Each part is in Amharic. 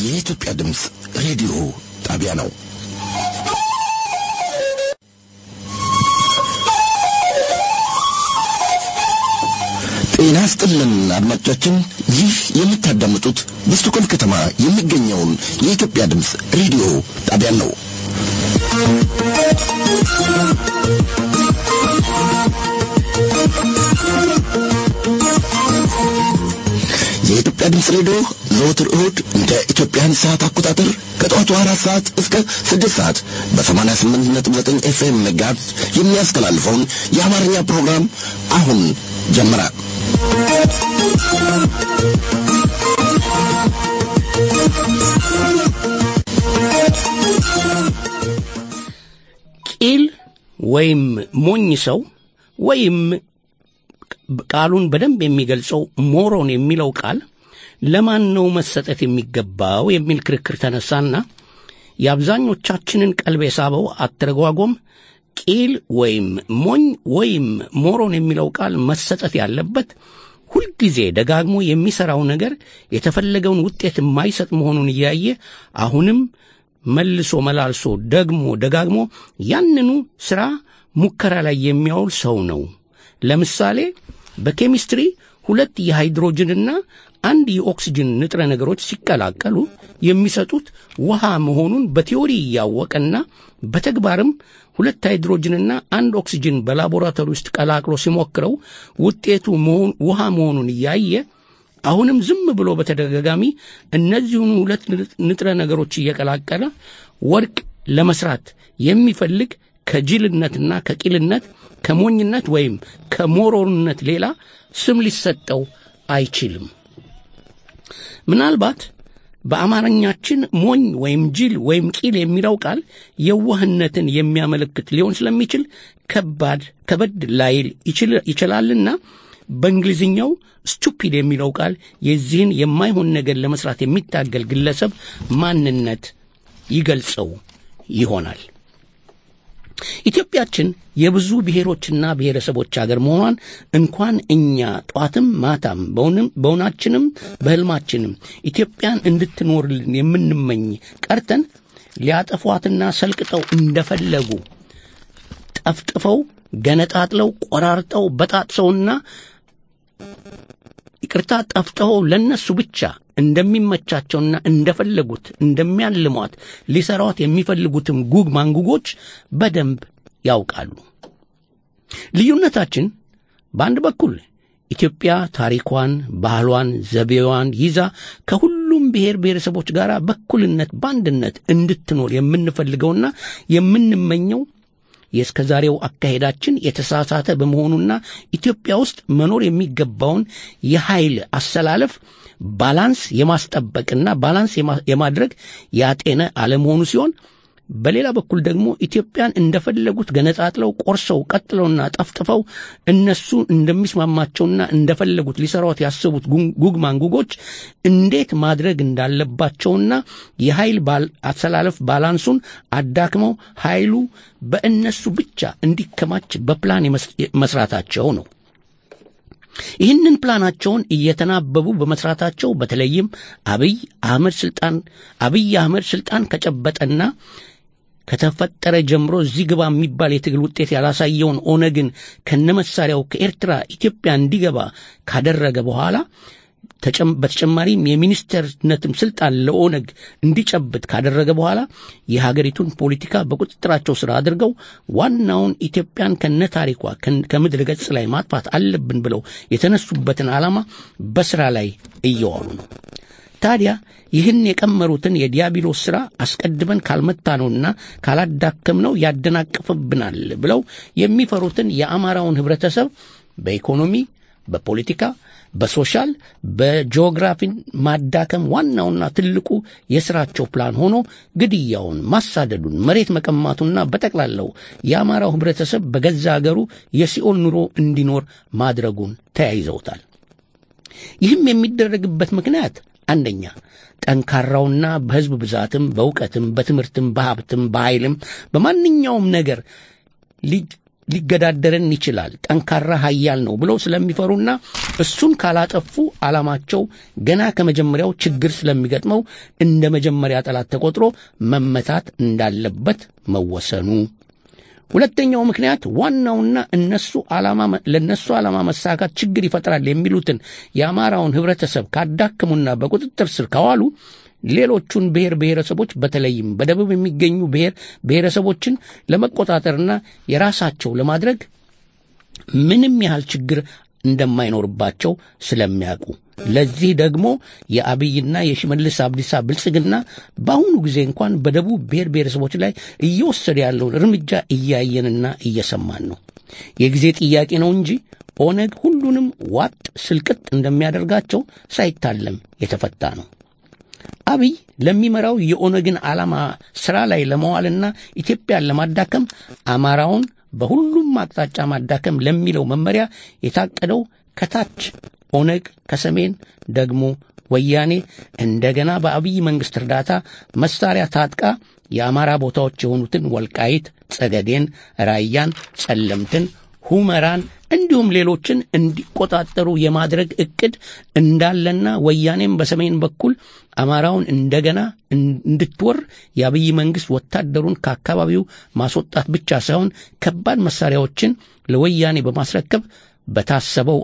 የኢትዮጵያ ድምፅ ሬዲዮ ጣቢያ ነው። ጤና ስጥልን አድማጮቻችን፣ ይህ የምታዳምጡት በስቶኮልም ከተማ የሚገኘውን የኢትዮጵያ ድምፅ ሬዲዮ ጣቢያን ነው። የኢትዮጵያ ድምፅ ሬዲዮ ዘወትር እሁድ እንደ ኢትዮጵያን ሰዓት አቆጣጠር ከጠዋቱ አራት ሰዓት እስከ ስድስት ሰዓት በሰማንያ ስምንት ነጥብ ዘጠኝ ኤፍኤም ሜጋሄርዝ የሚያስተላልፈውን የአማርኛ ፕሮግራም አሁን ጀመረ። ቂል ወይም ሞኝ ሰው ወይም ቃሉን በደንብ የሚገልጸው ሞሮን የሚለው ቃል ለማን ነው መሰጠት የሚገባው የሚል ክርክር ተነሳና የአብዛኞቻችንን ቀልብ የሳበው አተረጓጎም ቂል ወይም ሞኝ ወይም ሞሮን የሚለው ቃል መሰጠት ያለበት ሁልጊዜ ደጋግሞ የሚሠራው ነገር የተፈለገውን ውጤት የማይሰጥ መሆኑን እያየ አሁንም መልሶ መላልሶ ደግሞ ደጋግሞ ያንኑ ሥራ ሙከራ ላይ የሚያውል ሰው ነው። ለምሳሌ በኬሚስትሪ ሁለት የሃይድሮጅንና አንድ የኦክስጅን ንጥረ ነገሮች ሲቀላቀሉ የሚሰጡት ውሃ መሆኑን በቲዎሪ እያወቀና በተግባርም ሁለት ሃይድሮጅንና አንድ ኦክስጅን በላቦራቶሪ ውስጥ ቀላቅሎ ሲሞክረው ውጤቱ ውሃ መሆኑን እያየ አሁንም ዝም ብሎ በተደጋጋሚ እነዚሁን ሁለት ንጥረ ነገሮች እየቀላቀለ ወርቅ ለመስራት የሚፈልግ ከጅልነትና ከቂልነት ከሞኝነት ወይም ከሞሮንነት ሌላ ስም ሊሰጠው አይችልም። ምናልባት በአማርኛችን ሞኝ ወይም ጅል ወይም ቂል የሚለው ቃል የዋህነትን የሚያመለክት ሊሆን ስለሚችል ከባድ ከበድ ላይል ይችላልና በእንግሊዝኛው ስቱፒድ የሚለው ቃል የዚህን የማይሆን ነገር ለመስራት የሚታገል ግለሰብ ማንነት ይገልጸው ይሆናል። ኢትዮጵያችን የብዙ ብሔሮችና ብሔረሰቦች አገር መሆኗን እንኳን እኛ ጧትም ማታም በውናችንም በሕልማችንም ኢትዮጵያን እንድትኖርልን የምንመኝ ቀርተን ሊያጠፏትና ሰልቅጠው እንደፈለጉ ጠፍጥፈው ገነጣጥለው ቆራርጠው በጣጥሰውና ይቅርታ ጠፍጥፈው ለነሱ ብቻ እንደሚመቻቸውና እንደፈለጉት እንደሚያልሟት ሊሰሯት የሚፈልጉትም ጉግ ማንጉጎች በደንብ ያውቃሉ። ልዩነታችን በአንድ በኩል ኢትዮጵያ ታሪኳን፣ ባህሏን፣ ዘቤዋን ይዛ ከሁሉም ብሔር ብሔረሰቦች ጋር በኩልነት በአንድነት እንድትኖር የምንፈልገውና የምንመኘው የእስከ ዛሬው አካሄዳችን የተሳሳተ በመሆኑና ኢትዮጵያ ውስጥ መኖር የሚገባውን የኃይል አሰላለፍ ባላንስ የማስጠበቅና ባላንስ የማድረግ ያጤነ አለመሆኑ ሲሆን በሌላ በኩል ደግሞ ኢትዮጵያን እንደፈለጉት ገነጣጥለው ቆርሰው ቀጥለውና ጠፍጥፈው እነሱ እንደሚስማማቸውና እንደፈለጉት ሊሰሯት ያሰቡት ጉግ ማንጉጎች እንዴት ማድረግ እንዳለባቸውና የኃይል አሰላለፍ ባላንሱን አዳክመው ኃይሉ በእነሱ ብቻ እንዲከማች በፕላን መስራታቸው ነው። ይህንን ፕላናቸውን እየተናበቡ በመስራታቸው በተለይም አብይ አህመድ ስልጣን አብይ አህመድ ስልጣን ከጨበጠና ከተፈጠረ ጀምሮ እዚህ ግባ የሚባል የትግል ውጤት ያላሳየውን ኦነግን ከነመሳሪያው ከኤርትራ ኢትዮጵያ እንዲገባ ካደረገ በኋላ በተጨማሪም የሚኒስተርነትም ስልጣን ለኦነግ እንዲጨብጥ ካደረገ በኋላ የሀገሪቱን ፖለቲካ በቁጥጥራቸው ስር አድርገው ዋናውን ኢትዮጵያን ከነ ታሪኳ ከምድር ገጽ ላይ ማጥፋት አለብን ብለው የተነሱበትን ዓላማ በስራ ላይ እየዋሉ ነው። ታዲያ ይህን የቀመሩትን የዲያብሎስ ሥራ አስቀድመን ካልመታነውና ካላዳከምነው ያደናቅፍብናል ብለው የሚፈሩትን የአማራውን ኅብረተሰብ በኢኮኖሚ፣ በፖለቲካ፣ በሶሻል፣ በጂኦግራፊን ማዳከም ዋናውና ትልቁ የሥራቸው ፕላን ሆኖ ግድያውን፣ ማሳደዱን፣ መሬት መቀማቱና በጠቅላላው የአማራው ኅብረተሰብ በገዛ አገሩ የሲኦል ኑሮ እንዲኖር ማድረጉን ተያይዘውታል። ይህም የሚደረግበት ምክንያት አንደኛ ጠንካራውና በሕዝብ ብዛትም በእውቀትም በትምህርትም በሀብትም በኃይልም በማንኛውም ነገር ሊገዳደረን ይችላል፣ ጠንካራ ኃያል ነው ብለው ስለሚፈሩና እሱን ካላጠፉ ዓላማቸው ገና ከመጀመሪያው ችግር ስለሚገጥመው እንደ መጀመሪያ ጠላት ተቆጥሮ መመታት እንዳለበት መወሰኑ። ሁለተኛው ምክንያት ዋናውና እነሱ ዓላማ ለነሱ ዓላማ መሳካት ችግር ይፈጥራል የሚሉትን የአማራውን ህብረተሰብ ካዳክሙና በቁጥጥር ስር ካዋሉ ሌሎቹን ብሔር ብሔረሰቦች በተለይም በደቡብ የሚገኙ ብሔር ብሔረሰቦችን ለመቆጣጠርና የራሳቸው ለማድረግ ምንም ያህል ችግር እንደማይኖርባቸው ስለሚያውቁ ለዚህ ደግሞ የአብይና የሽመልስ አብዲሳ ብልጽግና በአሁኑ ጊዜ እንኳን በደቡብ ብሔር ብሔረሰቦች ላይ እየወሰደ ያለውን እርምጃ እያየንና እየሰማን ነው። የጊዜ ጥያቄ ነው እንጂ ኦነግ ሁሉንም ዋጥ ስልቅጥ እንደሚያደርጋቸው ሳይታለም የተፈታ ነው። አብይ ለሚመራው የኦነግን ዓላማ ሥራ ላይ ለመዋልና ኢትዮጵያን ለማዳከም አማራውን በሁሉም አቅጣጫ ማዳከም ለሚለው መመሪያ የታቀደው ከታች ኦነግ ከሰሜን ደግሞ ወያኔ እንደገና በአብይ መንግሥት እርዳታ መሳሪያ ታጥቃ የአማራ ቦታዎች የሆኑትን ወልቃይት፣ ጸገዴን፣ ራያን፣ ጸለምትን፣ ሁመራን እንዲሁም ሌሎችን እንዲቆጣጠሩ የማድረግ ዕቅድ እንዳለና ወያኔም በሰሜን በኩል አማራውን እንደገና እንድትወር የአብይ መንግሥት ወታደሩን ከአካባቢው ማስወጣት ብቻ ሳይሆን ከባድ መሳሪያዎችን ለወያኔ በማስረከብ በታሰበው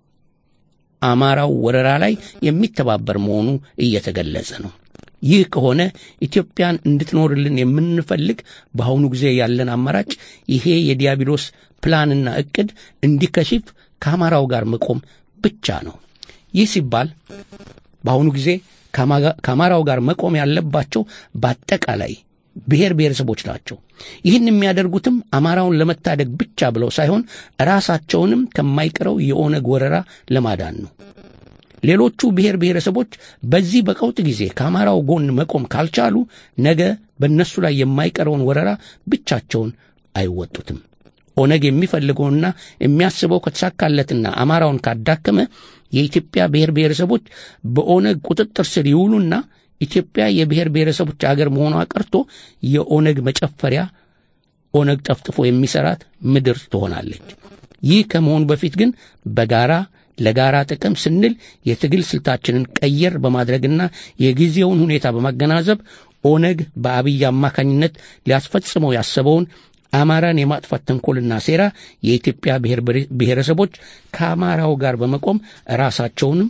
አማራው ወረራ ላይ የሚተባበር መሆኑ እየተገለጸ ነው። ይህ ከሆነ ኢትዮጵያን እንድትኖርልን የምንፈልግ በአሁኑ ጊዜ ያለን አማራጭ ይሄ የዲያብሎስ ፕላንና ዕቅድ እንዲከሽፍ ከአማራው ጋር መቆም ብቻ ነው። ይህ ሲባል በአሁኑ ጊዜ ከአማራው ጋር መቆም ያለባቸው በአጠቃላይ ብሔር ብሔረሰቦች ናቸው። ይህን የሚያደርጉትም አማራውን ለመታደግ ብቻ ብለው ሳይሆን ራሳቸውንም ከማይቀረው የኦነግ ወረራ ለማዳን ነው። ሌሎቹ ብሔር ብሔረሰቦች በዚህ በቀውጥ ጊዜ ከአማራው ጎን መቆም ካልቻሉ ነገ በእነሱ ላይ የማይቀረውን ወረራ ብቻቸውን አይወጡትም። ኦነግ የሚፈልገውና የሚያስበው ከተሳካለትና አማራውን ካዳከመ የኢትዮጵያ ብሔር ብሔረሰቦች በኦነግ ቁጥጥር ስር ይውሉና ኢትዮጵያ የብሔር ብሔረሰቦች አገር መሆኗ ቀርቶ የኦነግ መጨፈሪያ ኦነግ ጠፍጥፎ የሚሰራት ምድር ትሆናለች። ይህ ከመሆኑ በፊት ግን በጋራ ለጋራ ጥቅም ስንል የትግል ስልታችንን ቀየር በማድረግና የጊዜውን ሁኔታ በማገናዘብ ኦነግ በአብይ አማካኝነት ሊያስፈጽመው ያሰበውን አማራን የማጥፋት ተንኮልና ሴራ የኢትዮጵያ ብሔር ብሔረሰቦች ከአማራው ጋር በመቆም ራሳቸውንም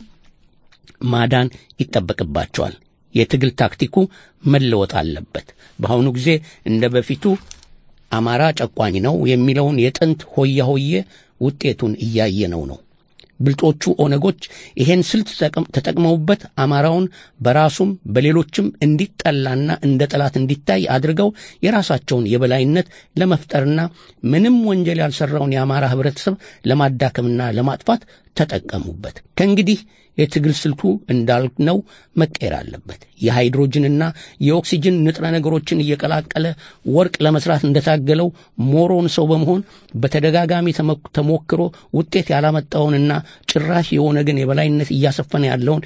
ማዳን ይጠበቅባቸዋል። የትግል ታክቲኩ መለወጥ አለበት። በአሁኑ ጊዜ እንደ በፊቱ አማራ ጨቋኝ ነው የሚለውን የጥንት ሆያ ሆዬ ውጤቱን እያየነው ነው። ብልጦቹ ኦነጎች ይሄን ስልት ተጠቅመውበት አማራውን በራሱም በሌሎችም እንዲጠላና እንደ ጠላት እንዲታይ አድርገው የራሳቸውን የበላይነት ለመፍጠርና ምንም ወንጀል ያልሰራውን የአማራ ህብረተሰብ ለማዳከምና ለማጥፋት ተጠቀሙበት። ከእንግዲህ የትግል ስልቱ እንዳልነው መቀየር አለበት። የሃይድሮጅንና የኦክሲጅን ንጥረ ነገሮችን እየቀላቀለ ወርቅ ለመስራት እንደታገለው ሞሮን ሰው በመሆን በተደጋጋሚ ተሞክሮ ውጤት ያላመጣውንና ጭራሽ የኦነግን የበላይነት እያሰፈነ ያለውን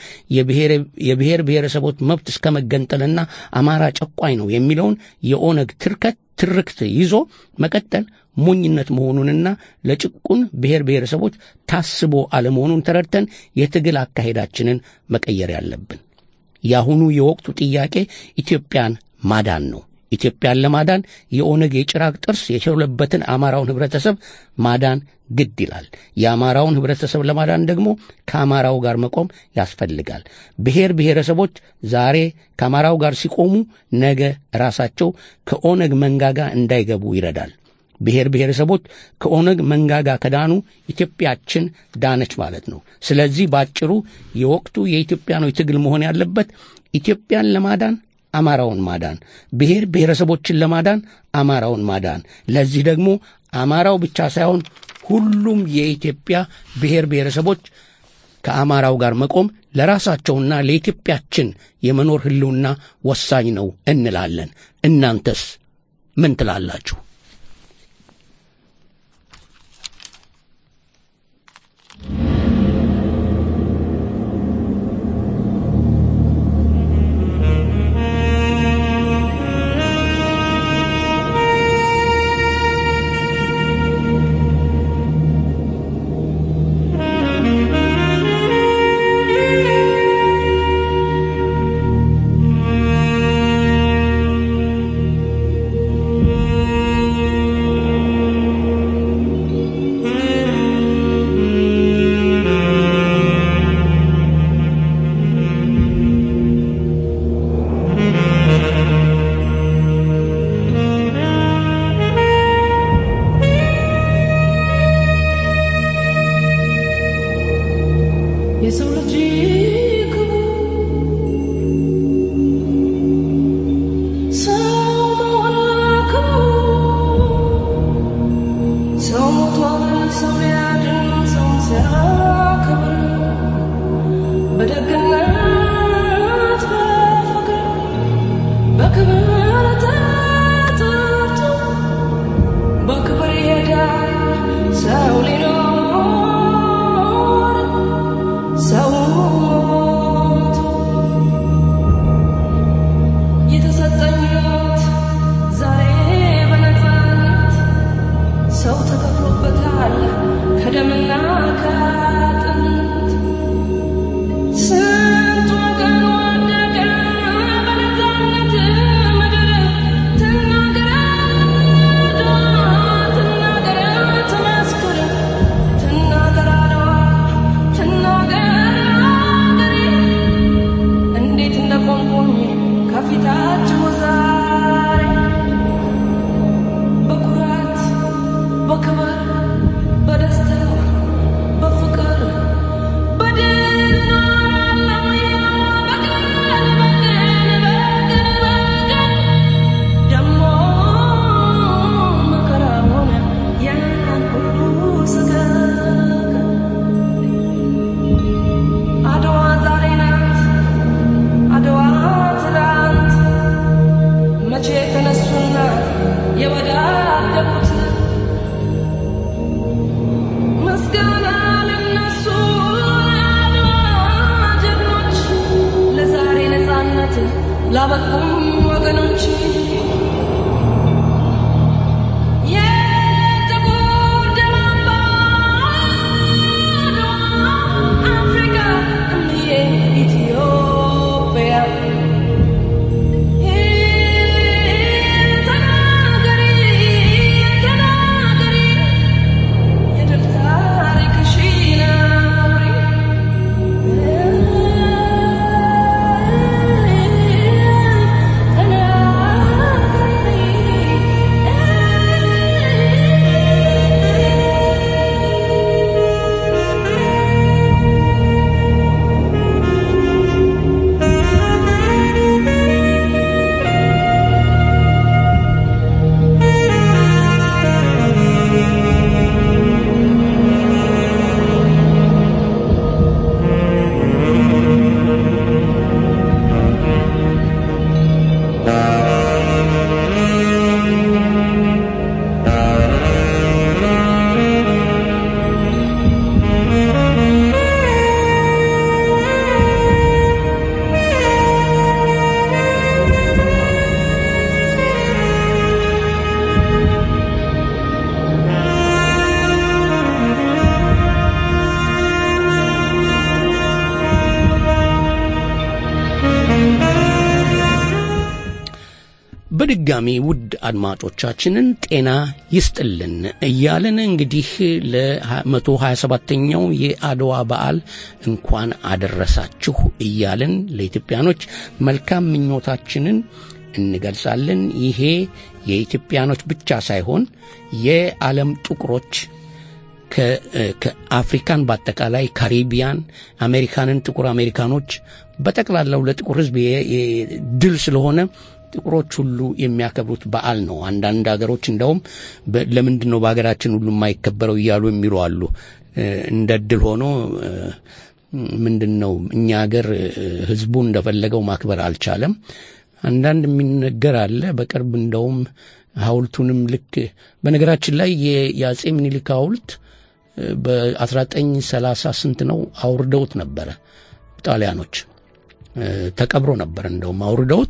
የብሔር ብሔረሰቦች መብት እስከ መገንጠልና አማራ ጨቋኝ ነው የሚለውን የኦነግ ትርከት ትርክት ይዞ መቀጠል ሞኝነት መሆኑንና ለጭቁን ብሔር ብሔረሰቦች ታስቦ አለመሆኑን ተረድተን የትግል አካሄዳችንን መቀየር ያለብን። የአሁኑ የወቅቱ ጥያቄ ኢትዮጵያን ማዳን ነው። ኢትዮጵያን ለማዳን የኦነግ የጭራቅ ጥርስ የሸለበትን አማራውን ህብረተሰብ ማዳን ግድ ይላል። የአማራውን ህብረተሰብ ለማዳን ደግሞ ከአማራው ጋር መቆም ያስፈልጋል። ብሔር ብሔረሰቦች ዛሬ ከአማራው ጋር ሲቆሙ ነገ ራሳቸው ከኦነግ መንጋጋ እንዳይገቡ ይረዳል። ብሔር ብሔረሰቦች ከኦነግ መንጋጋ ከዳኑ ኢትዮጵያችን ዳነች ማለት ነው። ስለዚህ ባጭሩ የወቅቱ የኢትዮጵያኖች ትግል መሆን ያለበት ኢትዮጵያን ለማዳን አማራውን ማዳን፣ ብሔር ብሔረሰቦችን ለማዳን አማራውን ማዳን። ለዚህ ደግሞ አማራው ብቻ ሳይሆን ሁሉም የኢትዮጵያ ብሔር ብሔረሰቦች ከአማራው ጋር መቆም ለራሳቸውና ለኢትዮጵያችን የመኖር ህልውና ወሳኝ ነው እንላለን። እናንተስ ምን ትላላችሁ? መታችሁ ዛሬ በኩራት በክብር በደስታ በፍቅር በድል በቀን በቀን በቀን በቀን ደሞ መከራ ሆነ ያን ሁሉ ሰቀቀን አድዋ ዛሬ ናት አድዋ ትላንት መቼ ተነሱና የወዳደቁት ምስጋና ለነሱ አድዋ ጀግኖች ለዛሬ ነፃነት ላበቁም ወገኖች የጥቁር ደም አምባ አድዋ አፍሪካ እምዬ ኢትዮጵያ ተናገሪ ተናገሪ የድል ታሪክሽን አውሪ በድጋሚ ውድ አድማጮቻችንን ጤና ይስጥልን እያልን እንግዲህ ለመቶ ሀያ ሰባተኛው የአድዋ በዓል እንኳን አደረሳችሁ እያልን ለኢትዮጵያኖች መልካም ምኞታችንን እንገልጻለን። ይሄ የኢትዮጵያኖች ብቻ ሳይሆን የዓለም ጥቁሮች ከአፍሪካን በአጠቃላይ ካሪቢያን፣ አሜሪካንን፣ ጥቁር አሜሪካኖች በጠቅላላው ለጥቁር ሕዝብ ድል ስለሆነ ጥቁሮች ሁሉ የሚያከብሩት በዓል ነው። አንዳንድ ሀገሮች እንደውም ለምንድን ነው በሀገራችን ሁሉ የማይከበረው እያሉ የሚሉ አሉ። እንደ ድል ሆኖ ምንድን ነው እኛ ሀገር ሕዝቡ እንደፈለገው ማክበር አልቻለም። አንዳንድ የሚነገር አለ። በቅርብ እንደውም ሐውልቱንም ልክ በነገራችን ላይ የአጼ ምኒልክ ሐውልት በ1930 ስንት ነው አውርደውት ነበረ ጣሊያኖች። ተቀብሮ ነበር እንደውም አውርደውት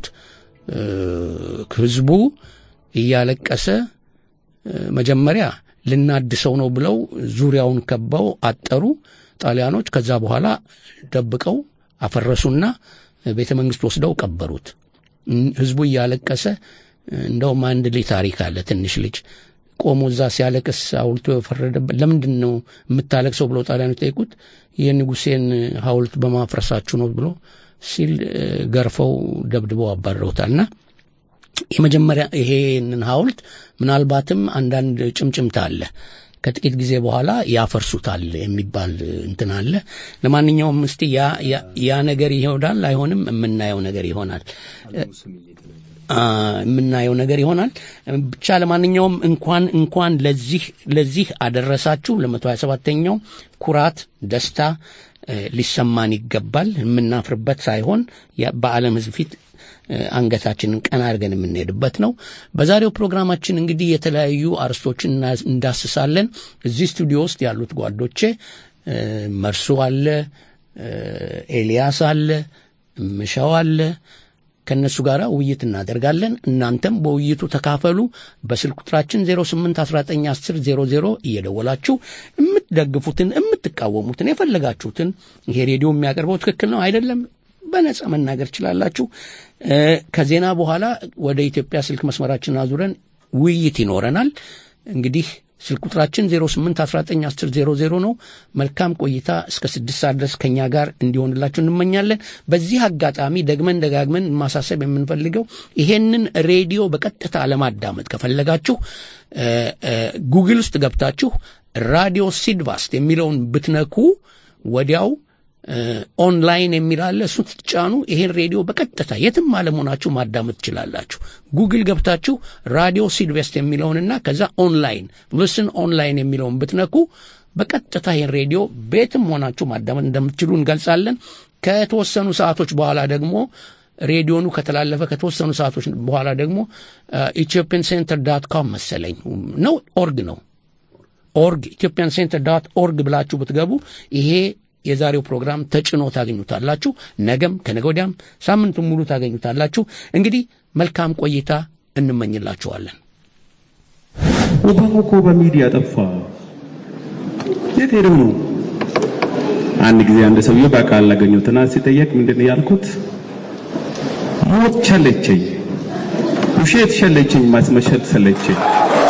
ህዝቡ እያለቀሰ መጀመሪያ ልናድሰው ነው ብለው ዙሪያውን ከበው አጠሩ ጣሊያኖች። ከዛ በኋላ ደብቀው አፈረሱና ቤተ መንግስት ወስደው ቀበሩት። ህዝቡ እያለቀሰ እንደውም አንድ ልጅ ታሪክ አለ። ትንሽ ልጅ ቆሞ እዛ ሲያለቅስ ሐውልቱ የፈረደበት ለምንድን ነው የምታለቅሰው ብለው ጣሊያኖች ጠይቁት። የንጉሴን ሐውልት በማፍረሳችሁ ነው ብሎ ሲል ገርፈው ደብድበው አባረውታልና የመጀመሪያ ይሄንን ሐውልት ምናልባትም አንዳንድ ጭምጭምታ አለ ከጥቂት ጊዜ በኋላ ያፈርሱታል የሚባል እንትን አለ። ለማንኛውም እስቲ ያ ነገር ይሆናል አይሆንም፣ የምናየው ነገር ይሆናል የምናየው ነገር ይሆናል። ብቻ ለማንኛውም እንኳን እንኳን ለዚህ ለዚህ አደረሳችሁ ለመቶ ሀያ ሰባተኛው ኩራት ደስታ ሊሰማን ይገባል። የምናፍርበት ሳይሆን በዓለም ሕዝብ ፊት አንገታችንን ቀና አድርገን የምንሄድበት ነው። በዛሬው ፕሮግራማችን እንግዲህ የተለያዩ አርስቶችን እንዳስሳለን። እዚህ ስቱዲዮ ውስጥ ያሉት ጓዶቼ መርሱ አለ፣ ኤልያስ አለ፣ ምሻው አለ ከእነሱ ጋር ውይይት እናደርጋለን። እናንተም በውይይቱ ተካፈሉ። በስልክ ቁጥራችን 08191000 እየደወላችሁ የምትደግፉትን የምትቃወሙትን የፈለጋችሁትን ይሄ ሬዲዮ የሚያቀርበው ትክክል ነው አይደለም በነጻ መናገር ችላላችሁ። ከዜና በኋላ ወደ ኢትዮጵያ ስልክ መስመራችን አዙረን ውይይት ይኖረናል። እንግዲህ ስልክ ቁጥራችን 08191000 ነው። መልካም ቆይታ እስከ ስድስት ሰዓት ድረስ ከእኛ ጋር እንዲሆንላችሁ እንመኛለን። በዚህ አጋጣሚ ደግመን ደጋግመን ማሳሰብ የምንፈልገው ይሄንን ሬዲዮ በቀጥታ ለማዳመጥ ከፈለጋችሁ እ፣ እ፣ ጉግል ውስጥ ገብታችሁ ራዲዮ ሲድቫስት የሚለውን ብትነኩ ወዲያው እ፣ ኦንላይን የሚል አለ። እሱን ስትጫኑ ይሄን ሬዲዮ በቀጥታ የትም አለመሆናችሁ ማዳመጥ ትችላላችሁ። ጉግል ገብታችሁ ራዲዮ ሲድቬስት የሚለውንና ከዛ ኦንላይን ልስን ኦንላይን የሚለውን ብትነኩ በቀጥታ ይህን ሬዲዮ ቤትም ሆናችሁ ማዳመጥ እንደምትችሉ እንገልጻለን። ከተወሰኑ ሰዓቶች በኋላ ደግሞ ሬዲዮኑ ከተላለፈ ከተወሰኑ ሰዓቶች በኋላ ደግሞ ኢትዮጵያን ሴንተር ዳት ኮም መሰለኝ ነው ኦርግ ነው ኦርግ ኢትዮጵያን ሴንተር ዳት ኦርግ ብላችሁ ብትገቡ ይሄ የዛሬው ፕሮግራም ተጭኖ ታገኙታላችሁ። ነገም ከነገ ወዲያም ሳምንቱን ሙሉ ታገኙታላችሁ። እንግዲህ መልካም ቆይታ እንመኝላችኋለን። ኦባማ እኮ በሚዲያ ጠፋ። የት ሄደው ነው? አንድ ጊዜ አንድ ሰውዬ በቃል ላገኘሁትና ሲጠየቅ ምንድን ነው ያልኩት? ሞት ቸለቸኝ፣ ውሸት ሸለቸኝ፣ ማስመሸት ሰለቸኝ።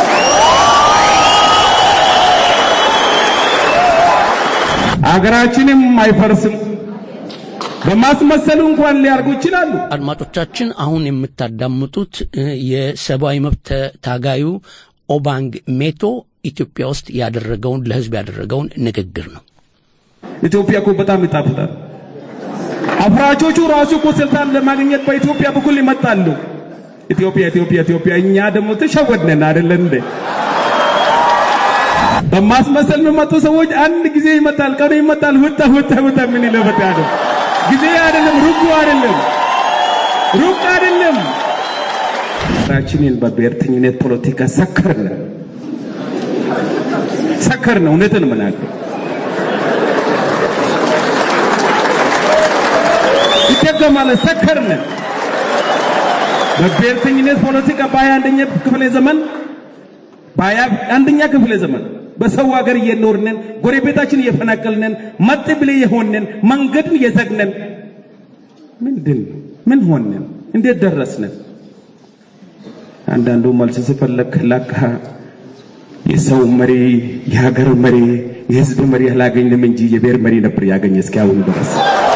አገራችንም አይፈርስም። በማስመሰሉ እንኳን ሊያርጉ ይችላሉ። አድማጮቻችን አሁን የምታዳምጡት እ፣ የሰብአዊ መብት ተ- ታጋዩ ኦባንግ ሜቶ ኢትዮጵያ ውስጥ ያደረገውን ለሕዝብ ያደረገውን ንግግር ነው። ኢትዮጵያ እኮ በጣም ይጣፍጣል። አፍራቾቹ ራሱ እኮ ስልጣን ለማግኘት በኢትዮጵያ በኩል ይመጣሉ። ኢትዮጵያ ኢትዮጵያ ኢትዮጵያ፣ እኛ ደግሞ ተሸወድነን አይደለን እንዴ? በማስመሰል የሚመጡ ሰዎች አንድ ጊዜ ይመጣል፣ ቀኑ ይመጣል፣ ውጣ ውጣ ውጣ ምን ይለፈት ያለው ጊዜ አይደለም፣ ሩቁ አይደለም፣ ሩቅ አይደለም። ራችንን በብሔርተኝነት ፖለቲካ ሰከርን ሰከርን። እውነትን ምናለው ይደገማል። ሰከርን። በብሔርተኝነት ፖለቲካ በሀያ አንደኛ ክፍለ ዘመን በሀያ አንደኛ ክፍለ ዘመን በሰው ሀገር እየኖርነን ጎረቤታችን እየፈናቀልነን መጥ ብለ የሆነን መንገድን እየዘግነን ምንድን ምን ሆነን እንዴት ደረስነን? አንዳንዱ መልስ ሲፈለግ ለካ የሰው መሪ የሀገር መሪ የህዝብ መሪ አላገኝንም እንጂ የብሔር መሪ ነበር ያገኘ እስኪያሁን ድረስ።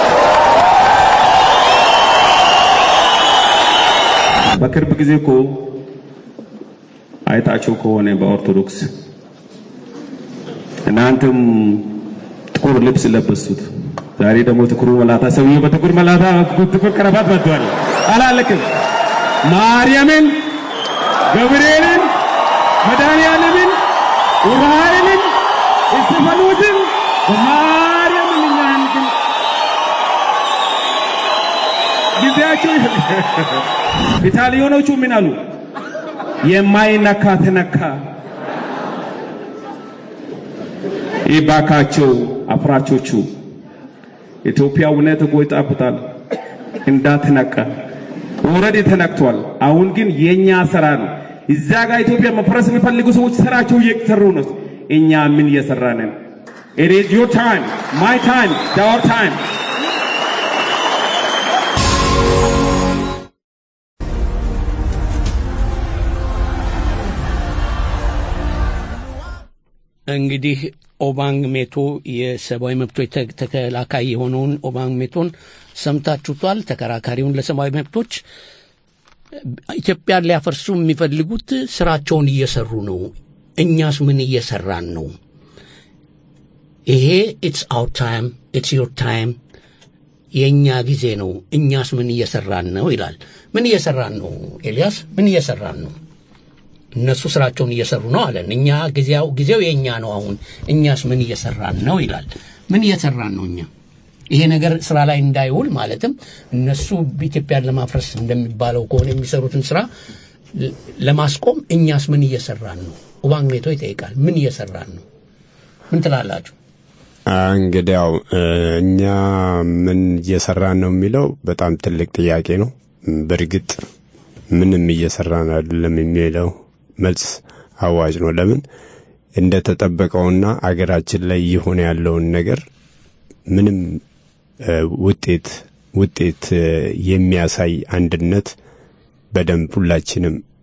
በቅርብ ጊዜ እኮ አይታቸው ከሆነ በኦርቶዶክስ እናንተም ጥቁር ልብስ ለበሱት፣ ዛሬ ደግሞ ጥቁሩ መላታ ሰውዬ በጥቁር መላታ ጥቁር ቀረባት መጥቷል። አላለቅም ማርያምን፣ ገብርኤልን፣ መድኃኒዓለምን፣ ኡራኤልን፣ እስጢፋኖስን ማርያምን እኛን ግን ጊዜያቸው ኢታሊያኖቹ ምን አሉ? የማይነካ ተነካ። ይባካቸው አፍራቾቹ ኢትዮጵያ እውነት እኮ ይጣፍጣል እንዳትነካ። ኦልሬዲ ተነክቷል። አሁን ግን የኛ ስራ ነው። እዛ ጋር ኢትዮጵያ መፍረስ የሚፈልጉ ሰዎች ስራቸው እየሰሩ ነው። እኛ ምን እየሰራን ነን? It is your time, my time, our time. እንግዲህ ኦባንግ ሜቶ የሰብአዊ መብቶች ተ- ተከላካይ የሆነውን ኦባንግ ሜቶን ሰምታችሁቷል። ተከራካሪውን ለሰብአዊ መብቶች ኢትዮጵያን ሊያፈርሱ የሚፈልጉት ስራቸውን እየሰሩ ነው። እኛስ ምን እየሰራን ነው? ይሄ ኢትስ አውር ታይም ኢትስ ዮር ታይም የእኛ ጊዜ ነው። እኛስ ምን እየሰራን ነው ይላል። ምን እየሰራን ነው ኤልያስ? ምን እየሰራን ነው? እነሱ ስራቸውን እየሰሩ ነው አለን። እኛ ጊዜው ጊዜው የእኛ ነው አሁን እኛስ ምን እየሰራን ነው ይላል። ምን እየሰራን ነው እኛ? ይሄ ነገር ስራ ላይ እንዳይውል ማለትም እነሱ ኢትዮጵያን ለማፍረስ እንደሚባለው ከሆነ የሚሰሩትን ስራ ለ- ለማስቆም እኛስ ምን እየሰራን ነው? ኦባንግ ሜቶ ይጠይቃል። ምን እየሰራን ነው? ምን ትላላችሁ? እንግዲያው እኛ ምን እየሰራን ነው የሚለው በጣም ትልቅ ጥያቄ ነው። በእርግጥ ምንም እየሰራን አይደለም የሚለው መልስ አዋጭ ነው። ለምን እንደተጠበቀውና አገራችን ላይ እየሆነ ያለውን ነገር ምንም እ፣ ውጤት ውጤት እ፣ የሚያሳይ አንድነት በደንብ ሁላችንም ይ-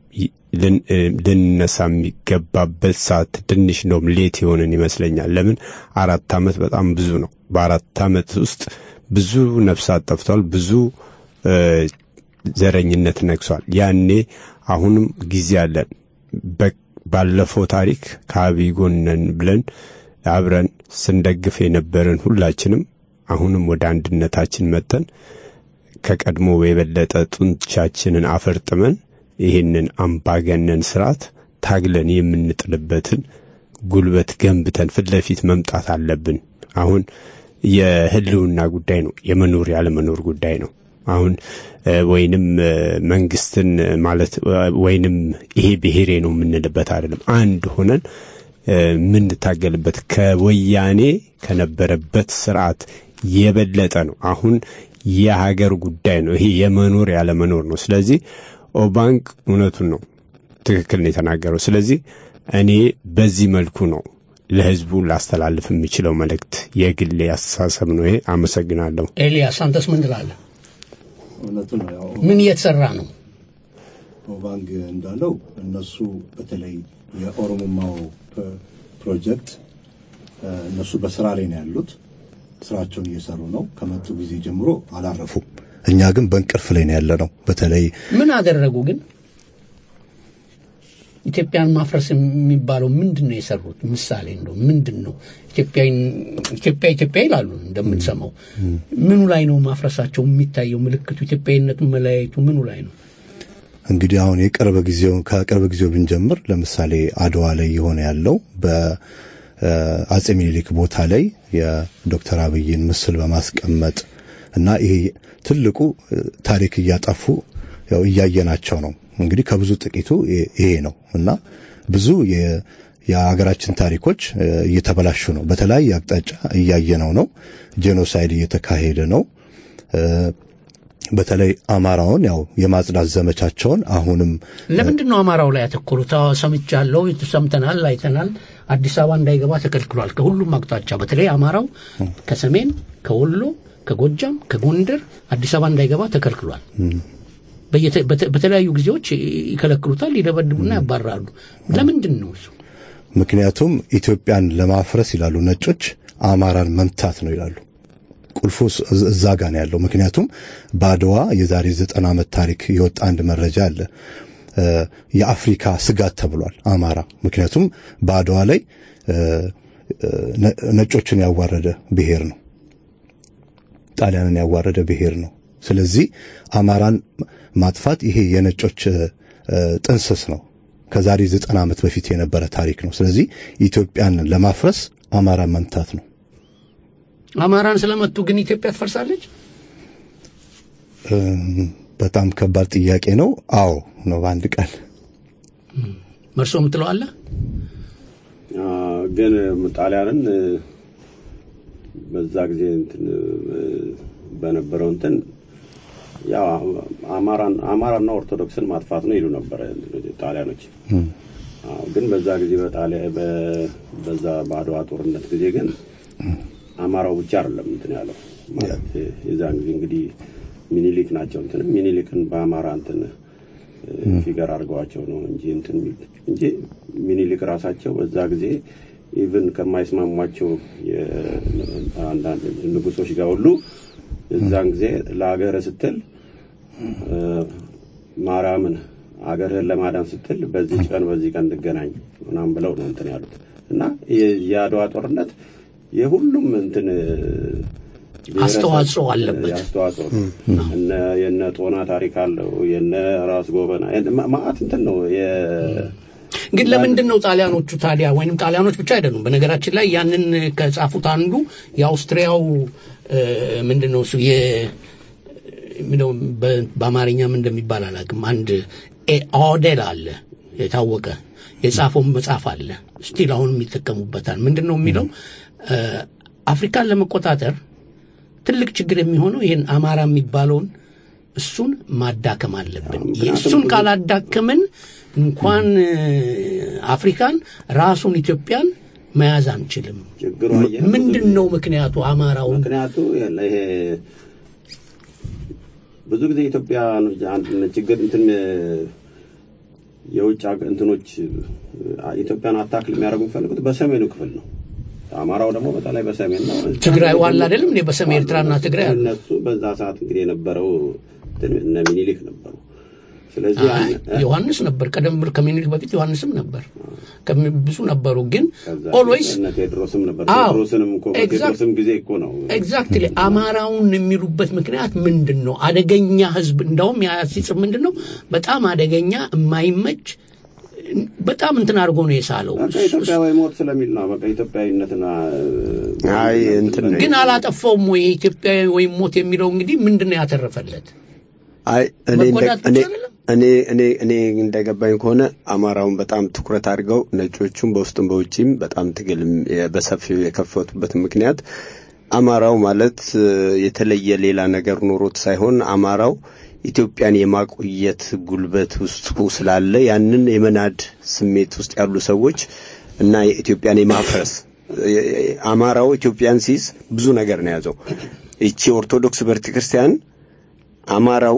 ልን- እ፣ ልንነሳ የሚገባበት ሰዓት ትንሽ እንደውም ሌት የሆንን ይመስለኛል። ለምን አራት ዓመት በጣም ብዙ ነው። በአራት ዓመት ውስጥ ብዙ ነፍሳት ጠፍቷል። ብዙ እ፣ ዘረኝነት ነግሷል። ያኔ አሁንም ጊዜ አለን። በ- ባለፈው ታሪክ ከአብይ ጎን ነን ብለን አብረን ስንደግፍ የነበርን ሁላችንም አሁንም ወደ አንድነታችን መጥተን ከቀድሞ የበለጠ ጡንቻችንን አፈርጥመን ይህንን አምባገነን ስርዓት ታግለን የምንጥልበትን ጉልበት ገንብተን ፊት ለፊት መምጣት አለብን። አሁን የህልውና ጉዳይ ነው፣ የመኖር ያለመኖር ጉዳይ ነው። አሁን እ፣ ወይንም እ፣ መንግስትን ማለት እ፣ ወይንም ይሄ ብሔሬ ነው የምንልበት አይደለም። አንድ ሆነን እ፣ የምንታገልበት ከወያኔ ከነበረበት ስርዓት የበለጠ ነው። አሁን የሀገር ጉዳይ ነው። ይሄ የመኖር ያለመኖር ነው። ስለዚህ ኦባንክ እውነቱን ነው፣ ትክክል ነው የተናገረው። ስለዚህ እኔ በዚህ መልኩ ነው ለህዝቡ ላስተላልፍ የሚችለው መልእክት፣ የግሌ አስተሳሰብ ነው ይሄ። አመሰግናለሁ። ኤልያስ አንተስ ምን ትላለህ? እውነቱ ነው። ያው ምን እየተሰራ ነው? ኦባንግ እንዳለው እነሱ በተለይ የኦሮሞማው ፕ- ፕሮጀክት እ፣ እነሱ በስራ ላይ ነው ያሉት። ስራቸውን እየሰሩ ነው። ከመጡ ጊዜ ጀምሮ አላረፉም። እኛ ግን በእንቅልፍ ላይ ነው ያለ ነው። በተለይ ምን አደረጉ ግን? ኢትዮጵያን ማፍረስ የሚባለው ምንድን ነው የሰሩት? ምሳሌ እንደው ምንድን ነው ኢትዮጵያ ኢትዮጵያ ኢትዮጵያ ይላሉ እንደምንሰማው። ምኑ ላይ ነው ማፍረሳቸው የሚታየው? ምልክቱ ኢትዮጵያዊነቱን መለያየቱ ምኑ ላይ ነው? እንግዲህ አሁን የቅርብ ጊዜው ከቅርብ ጊዜው ብንጀምር ለምሳሌ አድዋ ላይ የሆነ ያለው በአጼ ሚኒሊክ ቦታ ላይ የዶክተር አብይን ምስል በማስቀመጥ እና ይሄ ትልቁ እ፣ ታሪክ እያጠፉ ያው እያየናቸው ነው። እንግዲህ ከብዙ ጥቂቱ ይ- ይሄ ነው እና ብዙ የ- የሀገራችን ታሪኮች እ፣ እየተበላሹ ነው። በተለያየ አቅጣጫ እያየነው ነው። ጄኖሳይድ እየተካሄደ ነው። እ፣ በተለይ አማራውን ያው የማጽዳት ዘመቻቸውን አሁንም ለምንድን ነው አማራው ላይ ያተኮሩት? አዎ፣ ሰምቻለሁ፣ ሰምተናል፣ አይተናል። አዲስ አበባ እንዳይገባ ተከልክሏል ከሁሉም አቅጣጫ። በተለይ አማራው ከሰሜን፣ ከወሎ፣ ከጎጃም፣ ከጎንደር አዲስ አበባ እንዳይገባ ተከልክሏል። በየተ- በተ- በተለያዩ ጊዜዎች ይከለክሉታል፣ ይደበድቡና ያባራሉ። ለምንድን ነው እሱ? ምክንያቱም ኢትዮጵያን ለማፍረስ ይላሉ ነጮች አማራን መምታት ነው ይላሉ። ቁልፉ እስ- እዛ ጋ ነው ያለው። ምክንያቱም በአድዋ የዛሬ ዘጠና ዓመት ታሪክ የወጣ አንድ መረጃ አለ። እ፣ የአፍሪካ ስጋት ተብሏል አማራ። ምክንያቱም በአድዋ ላይ እ፣ እ፣ ነ- ነጮችን ያዋረደ ብሔር ነው። ጣሊያንን ያዋረደ ብሔር ነው። ስለዚህ አማራን ማጥፋት ይሄ የነጮች እ፣ እ፣ ጥንስስ ነው። ከዛሬ ዘጠና ዓመት በፊት የነበረ ታሪክ ነው። ስለዚህ ኢትዮጵያን ለማፍረስ አማራን መምታት ነው። አማራን ስለመቱ ግን ኢትዮጵያ ትፈርሳለች? እም፣ በጣም ከባድ ጥያቄ ነው። አዎ ነው በአንድ ቃል። መርሶ የምትለው አለ? አ፣ ግን ጣሊያንን እ፣ በዛ ጊዜ እንትን እ፣ በነበረው እንትን ያው አማራን አማራና ኦርቶዶክስን ማጥፋት ነው ይሉ ነበረ ጣሊያኖች። አዎ፣ ግን በዛ ጊዜ በጣሊያ በ- በዛ በአድዋ ጦርነት ጊዜ ግን አማራው ብቻ አይደለም እንትን ያለው ማለት የዛን ጊዜ እንግዲህ ሚኒሊክ ናቸው እንትን ሚኒሊክን በአማራ እንትን እ፣ ፊገር አድርገዋቸው ነው እንጂ እንትን የሚሉት እንጂ ሚኒሊክ ራሳቸው በዛ ጊዜ ኢቭን ከማይስማሟቸው የአንዳንድ ንጉሶች ጋር ሁሉ የዛን ጊዜ ለሀገር ስትል እ፣ ማርያምን አገርህን ለማዳን ስትል በዚህ ቀን በዚህ ቀን እንገናኝ ምናምን ብለው ነው እንትን ያሉት እና የ- የአድዋ ጦርነት የሁሉም እንትን እ፣ ብሔረሰብ አስተዋጽኦ አለበት። አስተዋጽኦ እነ የነ ጦና ታሪክ አለው የነ ራስ ጎበና የነ- ማ- ማአት እንትን ነው የ- ግን ለምንድን ነው ጣሊያኖቹ ታዲያ ወይንም ጣሊያኖች ብቻ አይደሉም። በነገራችን ላይ ያንን ከጻፉት አንዱ የአውስትሪያው እ፣ ምንድን ነው እሱ የ ምነው በ- በአማርኛ ምን እንደሚባል አላውቅም። አንድ ኤ- ኦዴል አለ የታወቀ የጻፈውን መጽሐፍ አለ ስቲል አሁንም ይጠቀሙበታል። ምንድን ነው የሚለው እ፣ አፍሪካን ለመቆጣጠር ትልቅ ችግር የሚሆነው ይህን አማራ የሚባለውን እሱን ማዳከም አለብን። እሱን ካላዳከምን እንኳን እ፣ አፍሪካን ራሱን ኢትዮጵያን መያዝ አንችልም። ችግሩ አየህ፣ ምንድን ነው ምክንያቱ? አማራውን ምክንያቱ ያለ ይሄ ብዙ ጊዜ ኢትዮጵያ አንድ ችግር እንትን የውጭ አገ- እንትኖች አ- ኢትዮጵያን አታክል የሚያደርጉ የሚፈልጉት በሰሜኑ ክፍል ነው። አማራው ደግሞ በተለይ በሰሜን ነው። ትግራይ ዋላ አይደለም እንዴ? በሰሜን ኤርትራና ትግራይ አለ። እነሱ በዛ ሰዓት እንግዲህ የነበረው እንትን እነ ሚኒሊክ ነበሩ። ስለዚህ አይ ያን- ዮሐንስ ነበር። ቀደም ብሎ ከምኒልክ በፊት ዮሐንስም ነበር። ከሚ- ብዙ ነበሩ። ግን ከዛ ኦልዌይስ እነ ቴዎድሮስም ነበር። አዎ፣ ቴዎድሮስንም እኮ exact- በቴዎድሮስም ጊዜ እኮ ነው ኤግዛክትሊ አማራውን የሚሉበት ምክንያት ምንድን ነው? አደገኛ ህዝብ እንዳውም ያ ሲጽፍ ምንድን ነው በጣም አደገኛ የማይመች በጣም እንትን አድርጎ ነው የሳለው። በቃ ኢትዮጵያ ወይ ሞት ስለሚል ነው። በቃ ኢትዮጵያዊነትና አይ እንትን ነው ግን አላጠፋውም ወይ ኢትዮጵያ ወይም ሞት የሚለው እንግዲህ ምንድን ነው ያተረፈለት? አይ እኔ እንደ- መጎዳት እኔ ብቻ አይደለም? እኔ እኔ እኔ እንደገባኝ ከሆነ አማራውን በጣም ትኩረት አድርገው ነጮቹም በውስጥም በውጭም በጣም ትግል በሰፊው የከፈቱበት ምክንያት አማራው ማለት እ፣ የተለየ ሌላ ነገር ኖሮት ሳይሆን አማራው ኢትዮጵያን የማቆየት ጉልበት ውስጡ ስላለ ያንን የመናድ ስሜት ውስጥ ያሉ ሰዎች እና የኢትዮጵያን የማፍረስ እ፣ አማራው ኢትዮጵያን ሲይዝ ብዙ ነገር ነው የያዘው። ይቺ ኦርቶዶክስ ቤተክርስቲያን አማራው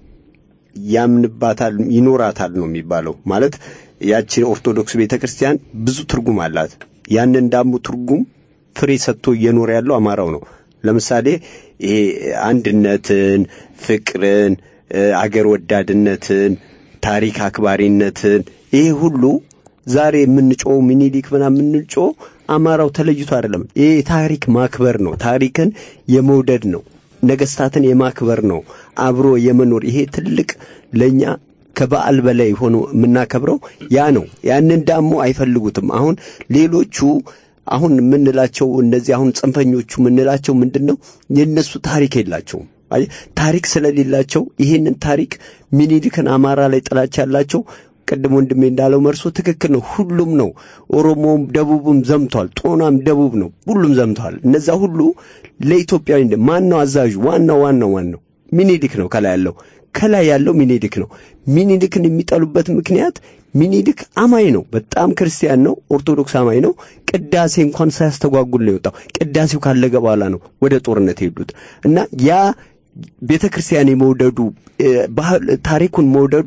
ያምንባታል ይኖራታል ነው የሚባለው። ማለት ያቺ ኦርቶዶክስ ቤተክርስቲያን ብዙ ትርጉም አላት። ያንን ዳሙ ትርጉም ፍሬ ሰጥቶ እየኖረ ያለው አማራው ነው። ለምሳሌ ይሄ አንድነትን፣ ፍቅርን፣ እ፣ አገር ወዳድነትን፣ ታሪክ አክባሪነትን ይሄ ሁሉ ዛሬ የምንጮው ሚኒሊክ ምናምን የምንጮው አማራው ተለይቶ አይደለም። ይሄ ታሪክ ማክበር ነው። ታሪክን የመውደድ ነው። ነገስታትን የማክበር ነው። አብሮ የመኖር ይሄ ትልቅ ለኛ ከበዓል በላይ ሆኖ የምናከብረው ያ ነው። ያንን ዳሞ አይፈልጉትም። አሁን ሌሎቹ አሁን የምንላቸው እነዚህ አሁን ጽንፈኞቹ የምንላቸው ምንድን ነው? የእነሱ ታሪክ የላቸውም። አየህ፣ ታሪክ ስለሌላቸው ይሄንን ታሪክ ሚኒሊክን አማራ ላይ ጥላቻ ያላቸው ቅድም ወንድሜ እንዳለው መርሶ ትክክል ነው። ሁሉም ነው። ኦሮሞም ደቡብም ዘምቷል። ጦናም ደቡብ ነው። ሁሉም ዘምተዋል። እነዛ ሁሉ ለኢትዮጵያዊ እንደ ማን ነው አዛዡ? ዋናው ዋናው ዋናው ሚኒሊክ ነው። ከላይ ያለው ከላይ ያለው ሚኒሊክ ነው። ሚኒሊክን የሚጠሉበት ምክንያት ሚኒሊክ አማኝ ነው። በጣም ክርስቲያን ነው። ኦርቶዶክስ አማኝ ነው። ቅዳሴ እንኳን ሳያስተጓጉል ነው የወጣው። ቅዳሴው ካለገ በኋላ ነው ወደ ጦርነት የሄዱት እና ያ ቤተ ክርስቲያን የመውደዱ እ፣ ባህል ታሪኩን መውደዱ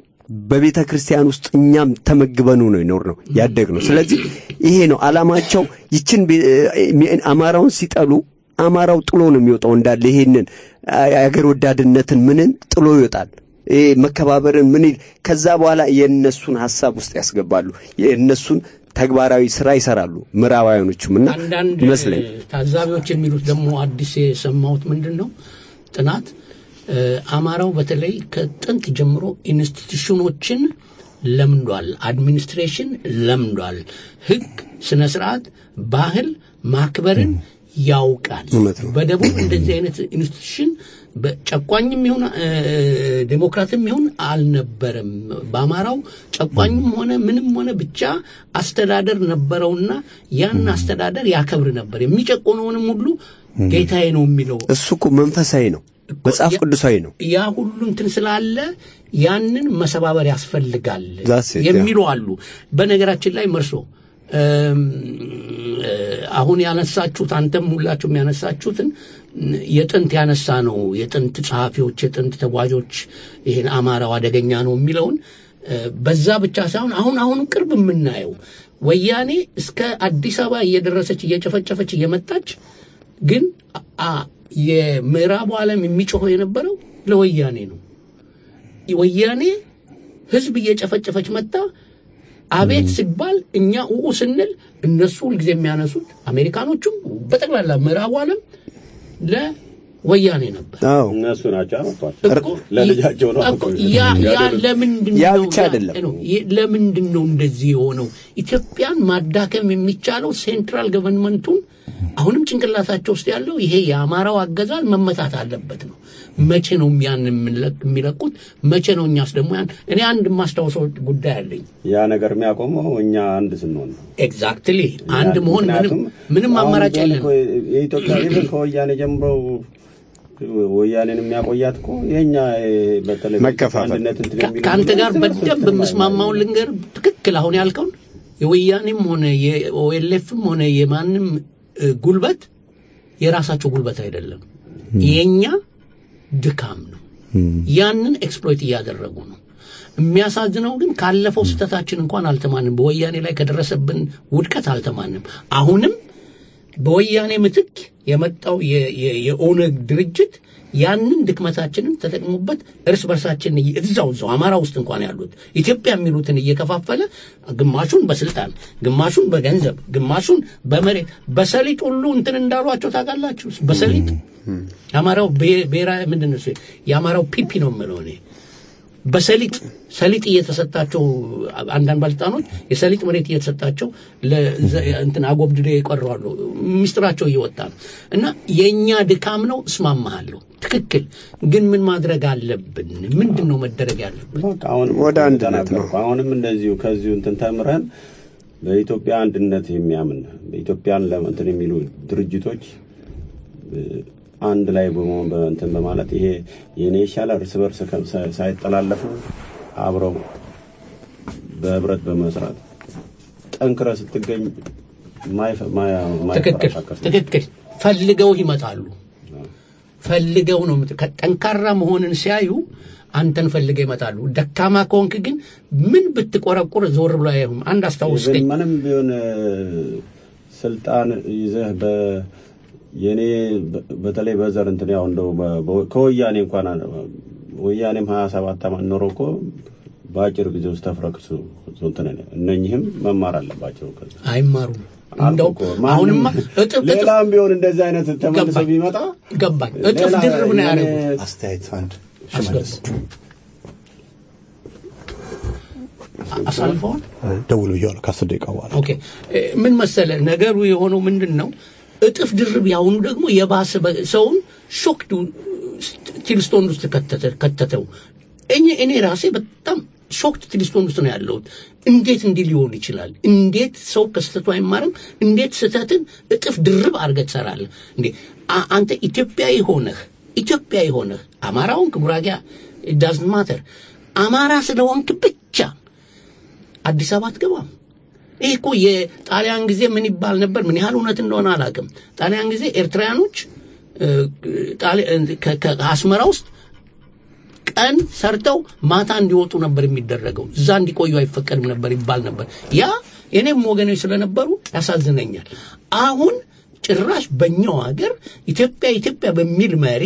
በቤተ ክርስቲያን ውስጥ እኛም ተመግበኑ ነው ይኖር ነው ያደግ ነው። ስለዚህ ይሄ ነው አላማቸው። ይችን ቤ- እ- አማራውን ሲጠሉ አማራው ጥሎ ነው የሚወጣው እንዳለ ይሄንን የአገር ወዳድነትን ምንን ጥሎ ይወጣል። ይሄ መከባበርን ምን ይል- ከዛ በኋላ የእነሱን ሀሳብ ውስጥ ያስገባሉ። የእነሱን ተግባራዊ ስራ ይሰራሉ። ምዕራባውያኖቹም እና አንዳንድ ይመስለኝ ታዛቢዎች የሚሉት ደግሞ አዲስ የሰማሁት ምንድን ነው ጥናት እ፣ አማራው በተለይ ከጥንት ጀምሮ ኢንስቲትዩሽኖችን ለምዷል፣ አድሚኒስትሬሽን ለምዷል፣ ህግ፣ ስነ ስርዓት፣ ባህል ማክበርን ያውቃል። እውነት ነው። በደቡብ እንደዚህ አይነት ኢንስቲትዩሽን በጨቋኝም ይሁን እ፣ ዴሞክራትም ይሁን አልነበረም። በአማራው ጨቋኝም ሆነ ምንም ሆነ ብቻ አስተዳደር ነበረውና ያን አስተዳደር ያከብር ነበር። የሚጨቆነውንም ሁሉ ጌታዬ ነው የሚለው እሱ እኮ መንፈሳዊ ነው፣ መጽሐፍ ያ- ቅዱሳዊ ነው። ያ ሁሉ እንትን ስላለ ያንን መሰባበር ያስፈልጋል That's it, የሚሉ አሉ። በነገራችን ላይ መርሶ እም፣ እ፣ አሁን ያነሳችሁት አንተም ሁላችሁም ያነሳችሁትን የጥንት ያነሳ ነው የጥንት ጸሐፊዎች፣ የጥንት ተጓዦች ይሄን አማራው አደገኛ ነው የሚለውን እ፣ በዛ ብቻ ሳይሆን አሁን አሁን ቅርብ የምናየው ወያኔ እስከ አዲስ አበባ እየደረሰች እየጨፈጨፈች እየመጣች ግን አ- የምዕራቡ ዓለም የሚጮኸው የነበረው ለወያኔ ነው። ወያኔ ህዝብ እየጨፈጨፈች መጣ። አቤት ሲባል እኛ ኡኡ ስንል እነሱ ሁልጊዜ የሚያነሱት አሜሪካኖቹም በጠቅላላ ምዕራቡ ዓለም ለወያኔ ነበር። አዎ እነሱ ናቸው ያመጧቸው እኮ ለልጃቸው ነው እኮ ያ ያ ለምንድን ያ ነው ብቻ አይደለም። ነው ይ- ለምንድን ነው እንደዚህ የሆነው? ኢትዮጵያን ማዳከም የሚቻለው ሴንትራል ገቨርንመንቱን አሁንም ጭንቅላታቸው ውስጥ ያለው ይሄ የአማራው አገዛዝ መመታት አለበት ነው። መቼ ነው ያን የምንለቅ- የሚለቁት? መቼ ነው እኛስ ደግሞ ያን እኔ አንድ የማስታውሰው ጉዳይ አለኝ። ያ ነገር የሚያቆመው እኛ አንድ ስንሆን ነው። ኤግዛክትሊ አንድ መሆን ምንም ምክንያቱም ምንም አሁን አማራጭ ቢሆን የለን። እኮ የኢትዮጵያ ሕዝብ ከወያኔ ጀምሮ ወያኔን የሚያቆያት እኮ የኛ በተለይ መከፋፈል። አንድነት እንትን ከ- የሚሉ ከአንተ ጋር እርስ በርስ በደንብ የምስማማውን ልንገር። ትክክል አሁን ያልከውን የወያኔም ሆነ የኦኤልኤፍም ሆነ የማንም እ፣ ጉልበት የራሳቸው ጉልበት አይደለም፣ የኛ ድካም ነው። ያንን ኤክስፕሎይት እያደረጉ ነው። የሚያሳዝነው ግን ካለፈው ስህተታችን እንኳን አልተማንም። በወያኔ ላይ ከደረሰብን ውድቀት አልተማንም። አሁንም በወያኔ ምትክ የመጣው የ- የ- የኦነግ ድርጅት ያንን ድክመታችንን ተጠቅሞበት እርስ በርሳችን እየ- እዛው እዛው አማራ ውስጥ እንኳን ያሉት ኢትዮጵያ የሚሉትን እየከፋፈለ ግማሹን በስልጣን ግማሹን በገንዘብ ግማሹን በመሬት በሰሊጥ ሁሉ እንትን እንዳሏቸው ታውቃላችሁ። በሰሊጥ የአማራው ብሔ- ብሔራዊ ምንድን ነው እሱ? የአማራው ፒፒ ነው የምለው እኔ በሰሊጥ ሰሊጥ እየተሰጣቸው አንዳንድ ባለስልጣኖች የሰሊጥ መሬት እየተሰጣቸው ለዘ- እንትን አጎብድደ ይቀረዋሉ። ሚስጥራቸው እየወጣ ነው እና የእኛ ድካም ነው። እስማማሃለሁ። ትክክል። ግን ምን ማድረግ አለብን? ምንድን ነው መደረግ ያለብን? በቃ አሁንም ወደ አንድነት ነው። ተናገርኩ። አሁንም እንደዚሁ ከዚሁ እንትን ተምረን በኢትዮጵያ አንድነት የሚያምን በኢትዮጵያን ለእንትን የሚሉ ድርጅቶች እ፣ አንድ ላይ በመሆን በእንትን በማለት ይሄ የኔ ይሻላል እርስ በርስ ከ- ሳይ- ሳይጠላለፉ አብረው በህብረት በመስራት ጠንክረ ስትገኝ ማይፈ- ማያ- ትክክል ማይፈረካከስ ነው። ትክክል። ፈልገው ይመጣሉ። ፈልገው ነው የምት- ጠንካራ መሆንን ሲያዩ አንተን ፈልገው ይመጣሉ። ደካማ ከሆንክ ግን ምን ብትቆረቁር ዞር ብሎ አያዩም። አንድ አስታውስከኝ። ኢቨን ምንም ቢሆን እ፣ ስልጣን ይዘህ በ የኔ በ- በተለይ በዘር እንትን ያው እንደው በ- በ- ከወያኔ እንኳን አለ- ወያኔም ሀያ ሰባት ዓመት ኖሮ እኮ በአጭር ጊዜ ውስጥ ተፍረክሱ እንትን እነኝህም መማር አለባቸው። ከዛ አይማሩም። አልኩ እንደው እኮ ማንም- አሁንማ እጥፍ እጥፍ ሌላም ቢሆን እንደዚህ አይነት ተመልሶ ገባኝ። ቢመጣ ገባኝ። እጥፍ ሌላ ድርብ ነው የኔ- ያደረጉት። አስተያየት አንድ አስገቡ። ሽመልስ አሳልፈዋል። ደውል ብያለሁ ከአስር ደቂቃ በኋላ ኦኬ እ፣ ምን መሰለ ነገሩ የሆነው ምንድን ነው? እጥፍ ድርብ ያሁኑ ደግሞ የባሰ በ- ሰውን ሾክድ ቲልስቶን ውስጥ ከተተ- ከተተው። እኔ እኔ ራሴ በጣም ሾክድ ቲልስቶን ውስጥ ነው ያለሁት። እንዴት እንዲህ ሊሆን ይችላል? እንዴት ሰው ከስህተቱ አይማርም? እንዴት ስህተትን እጥፍ ድርብ አድርገህ ትሰራለህ? እንዴ አ- አንተ ኢትዮጵያዊ ሆነህ ኢትዮጵያዊ ሆነህ አማራውን ጉራጌ ዳዝንት ማተር አማራ ስለሆንክ ብቻ አዲስ አበባ አትገባም። ይህ እኮ የጣሊያን ጊዜ ምን ይባል ነበር? ምን ያህል እውነት እንደሆነ አላውቅም። ጣሊያን ጊዜ ኤርትራውያኖች እ፣ ጣሊ- ከ- ከ- ከአስመራ ውስጥ ቀን ሰርተው ማታ እንዲወጡ ነበር የሚደረገው። እዛ እንዲቆዩ አይፈቀድም ነበር ይባል ነበር። ያ የኔም ወገኖች ስለነበሩ ያሳዝነኛል። አሁን ጭራሽ በእኛው ሀገር ኢትዮጵያ ኢትዮጵያ በሚል መሪ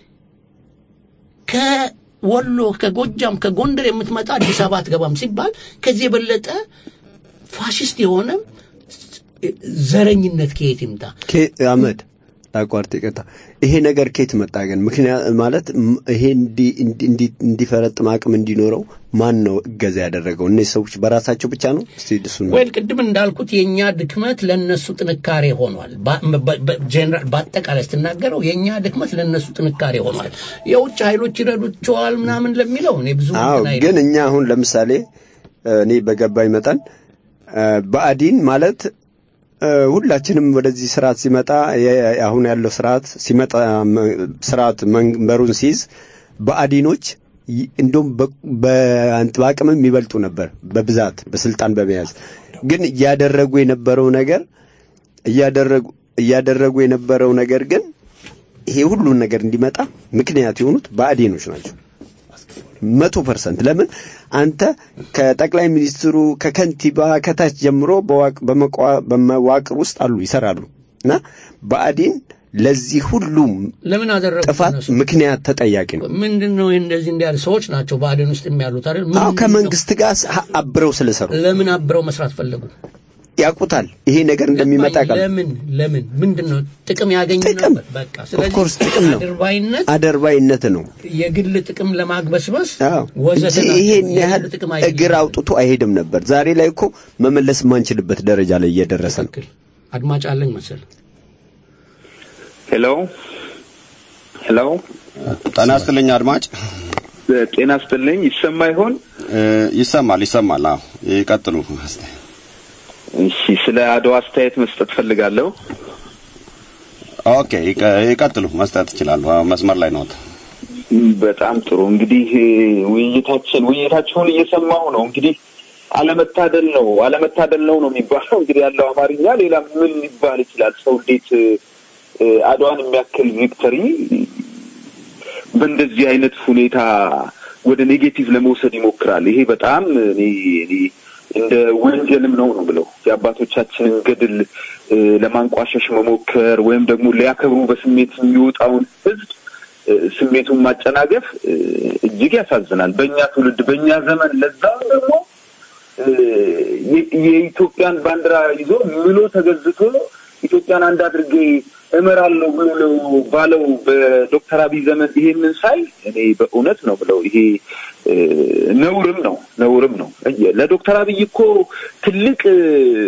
ከወሎ ከጎጃም ከጎንደር የምትመጣ አዲስ አበባ አትገባም ሲባል ከዚህ የበለጠ ፋሽስት የሆነ ዘረኝነት ከየት ይምጣ? ኬ- አህመድ ላቋርጥ፣ ይቅርታ። ይሄ ነገር ከየት መጣ ግን? ምክንያት ማለት ም- ይሄ እንዲ- እንዲ- እንዲ- እንዲፈረጥም አቅም እንዲኖረው ማን ነው እገዛ ያደረገው? እነዚህ ሰዎች በራሳቸው ብቻ ነው? እስቲ እሱን ወይል ቅድም እንዳልኩት የእኛ ድክመት ለነሱ ጥንካሬ ሆኗል። በ- በ- በ- ጄኔራል በአጠቃላይ ስትናገረው የእኛ ድክመት ለነሱ ጥንካሬ ሆኗል። የውጭ ኃይሎች ይረዱቸዋል ምናምን ለሚለው እኔ ብዙ አዎ እንትን አይልም። ግን እኛ አሁን ለምሳሌ እ፣ እኔ በገባኝ መጠን እ፣ ብአዴን ማለት እ፣ ሁላችንም ወደዚህ ስርዓት ሲመጣ የ- አሁን ያለው ስርዓት ሲመጣ መ- ስርዓት መንበሩን ሲይዝ ብአዴኖች ይ- እንደውም በ- በአንት- በአቅምም ይበልጡ ነበር በብዛት በስልጣን በመያዝ ግን እያደረጉ የነበረው ነገር እያደረጉ እያደረጉ የነበረው ነገር ግን ይሄ ሁሉን ነገር እንዲመጣ ምክንያት የሆኑት ብአዴኖች ናቸው። መቶ ፐርሰንት ለምን አንተ ከጠቅላይ ሚኒስትሩ ከከንቲባ ከታች ጀምሮ በዋቅ- በመቋ- በመዋቅር ውስጥ አሉ ይሰራሉ እና ብአዴን ለዚህ ሁሉም ለምን አደረጉ? ጥፋት እነሱ? ምክንያት ተጠያቂ ነው። ምንድን ነው ይህ እንደዚህ እንዲያል ሰዎች ናቸው ብአዴን ውስጥ የሚያሉት አይደል? አዎ ምንድን ነው? ከመንግስት ጋር ስ- አብረው ስለሰሩ ለምን አብረው መስራት ፈለጉ? ያውቁታል ይሄ ነገር እንደሚመጣ ቃል ለምን ለምን ምንድን ነው ጥቅም ያገኙ ጥቅም ነበር። በቃ ስለዚህ ኦፍኮርስ ጥቅም ነው አድርባይነት አደርባይነት ነው የግል ጥቅም ለማግበስበስ አዎ ወዘተ እንጂ ናቸው። ይሄን የግል ያህል ጥቅም አይደለም። እግር አውጥቶ አይሄድም ነበር። ዛሬ ላይ እኮ መመለስ የማንችልበት ደረጃ ላይ እየደረሰ ነው። ትክክል። አድማጭ አለኝ መሰል ሄሎ ሄሎ፣ ጤና ይስጥልኝ አድማጭ። ጤና ይስጥልኝ። ይሰማ ይሆን? እ፣ ይሰማል ይሰማል። አዎ ይቀጥሉ። እሺ፣ ስለ አድዋ አስተያየት መስጠት ፈልጋለሁ። ኦኬ ይቀ- ይቀጥሉ። መስጠት ይችላሉ። አዎ፣ መስመር ላይ ነዎት። በጣም ጥሩ። እንግዲህ ውይይታችን ውይይታችሁን እየሰማሁ ነው። እንግዲህ አለመታደል ነው አለመታደል ነው ነው የሚባለው እንግዲህ ያለው አማርኛ። ሌላ ምን ሊባል ይችላል? ሰው እንዴት እ፣ አድዋን የሚያክል ቪክተሪ በእንደዚህ አይነት ሁኔታ ወደ ኔጌቲቭ ለመውሰድ ይሞክራል። ይሄ በጣም እኔ እኔ እንደ ወንጀልም ነው ነው ብለው የአባቶቻችንን ገድል እ፣ ለማንቋሸሽ መሞከር ወይም ደግሞ ሊያከብሩ በስሜት የሚወጣውን ህዝብ እ፣ ስሜቱን ማጨናገፍ እ፣ እጅግ ያሳዝናል። በእኛ ትውልድ በእኛ ዘመን ለዛም ደግሞ እ፣ የ- የኢትዮጵያን ባንዲራ ይዞ ምሎ ተገዝቶ ኢትዮጵያን አንድ አድርጌ እመራለሁ ብሎ ባለው በዶክተር አብይ ዘመን ይሄንን ሳይ እኔ በእውነት ነው ብለው ይሄ እ፣ ነውርም ነው ነውርም ነው። ለዶክተር አብይ እኮ ትልቅ እ፣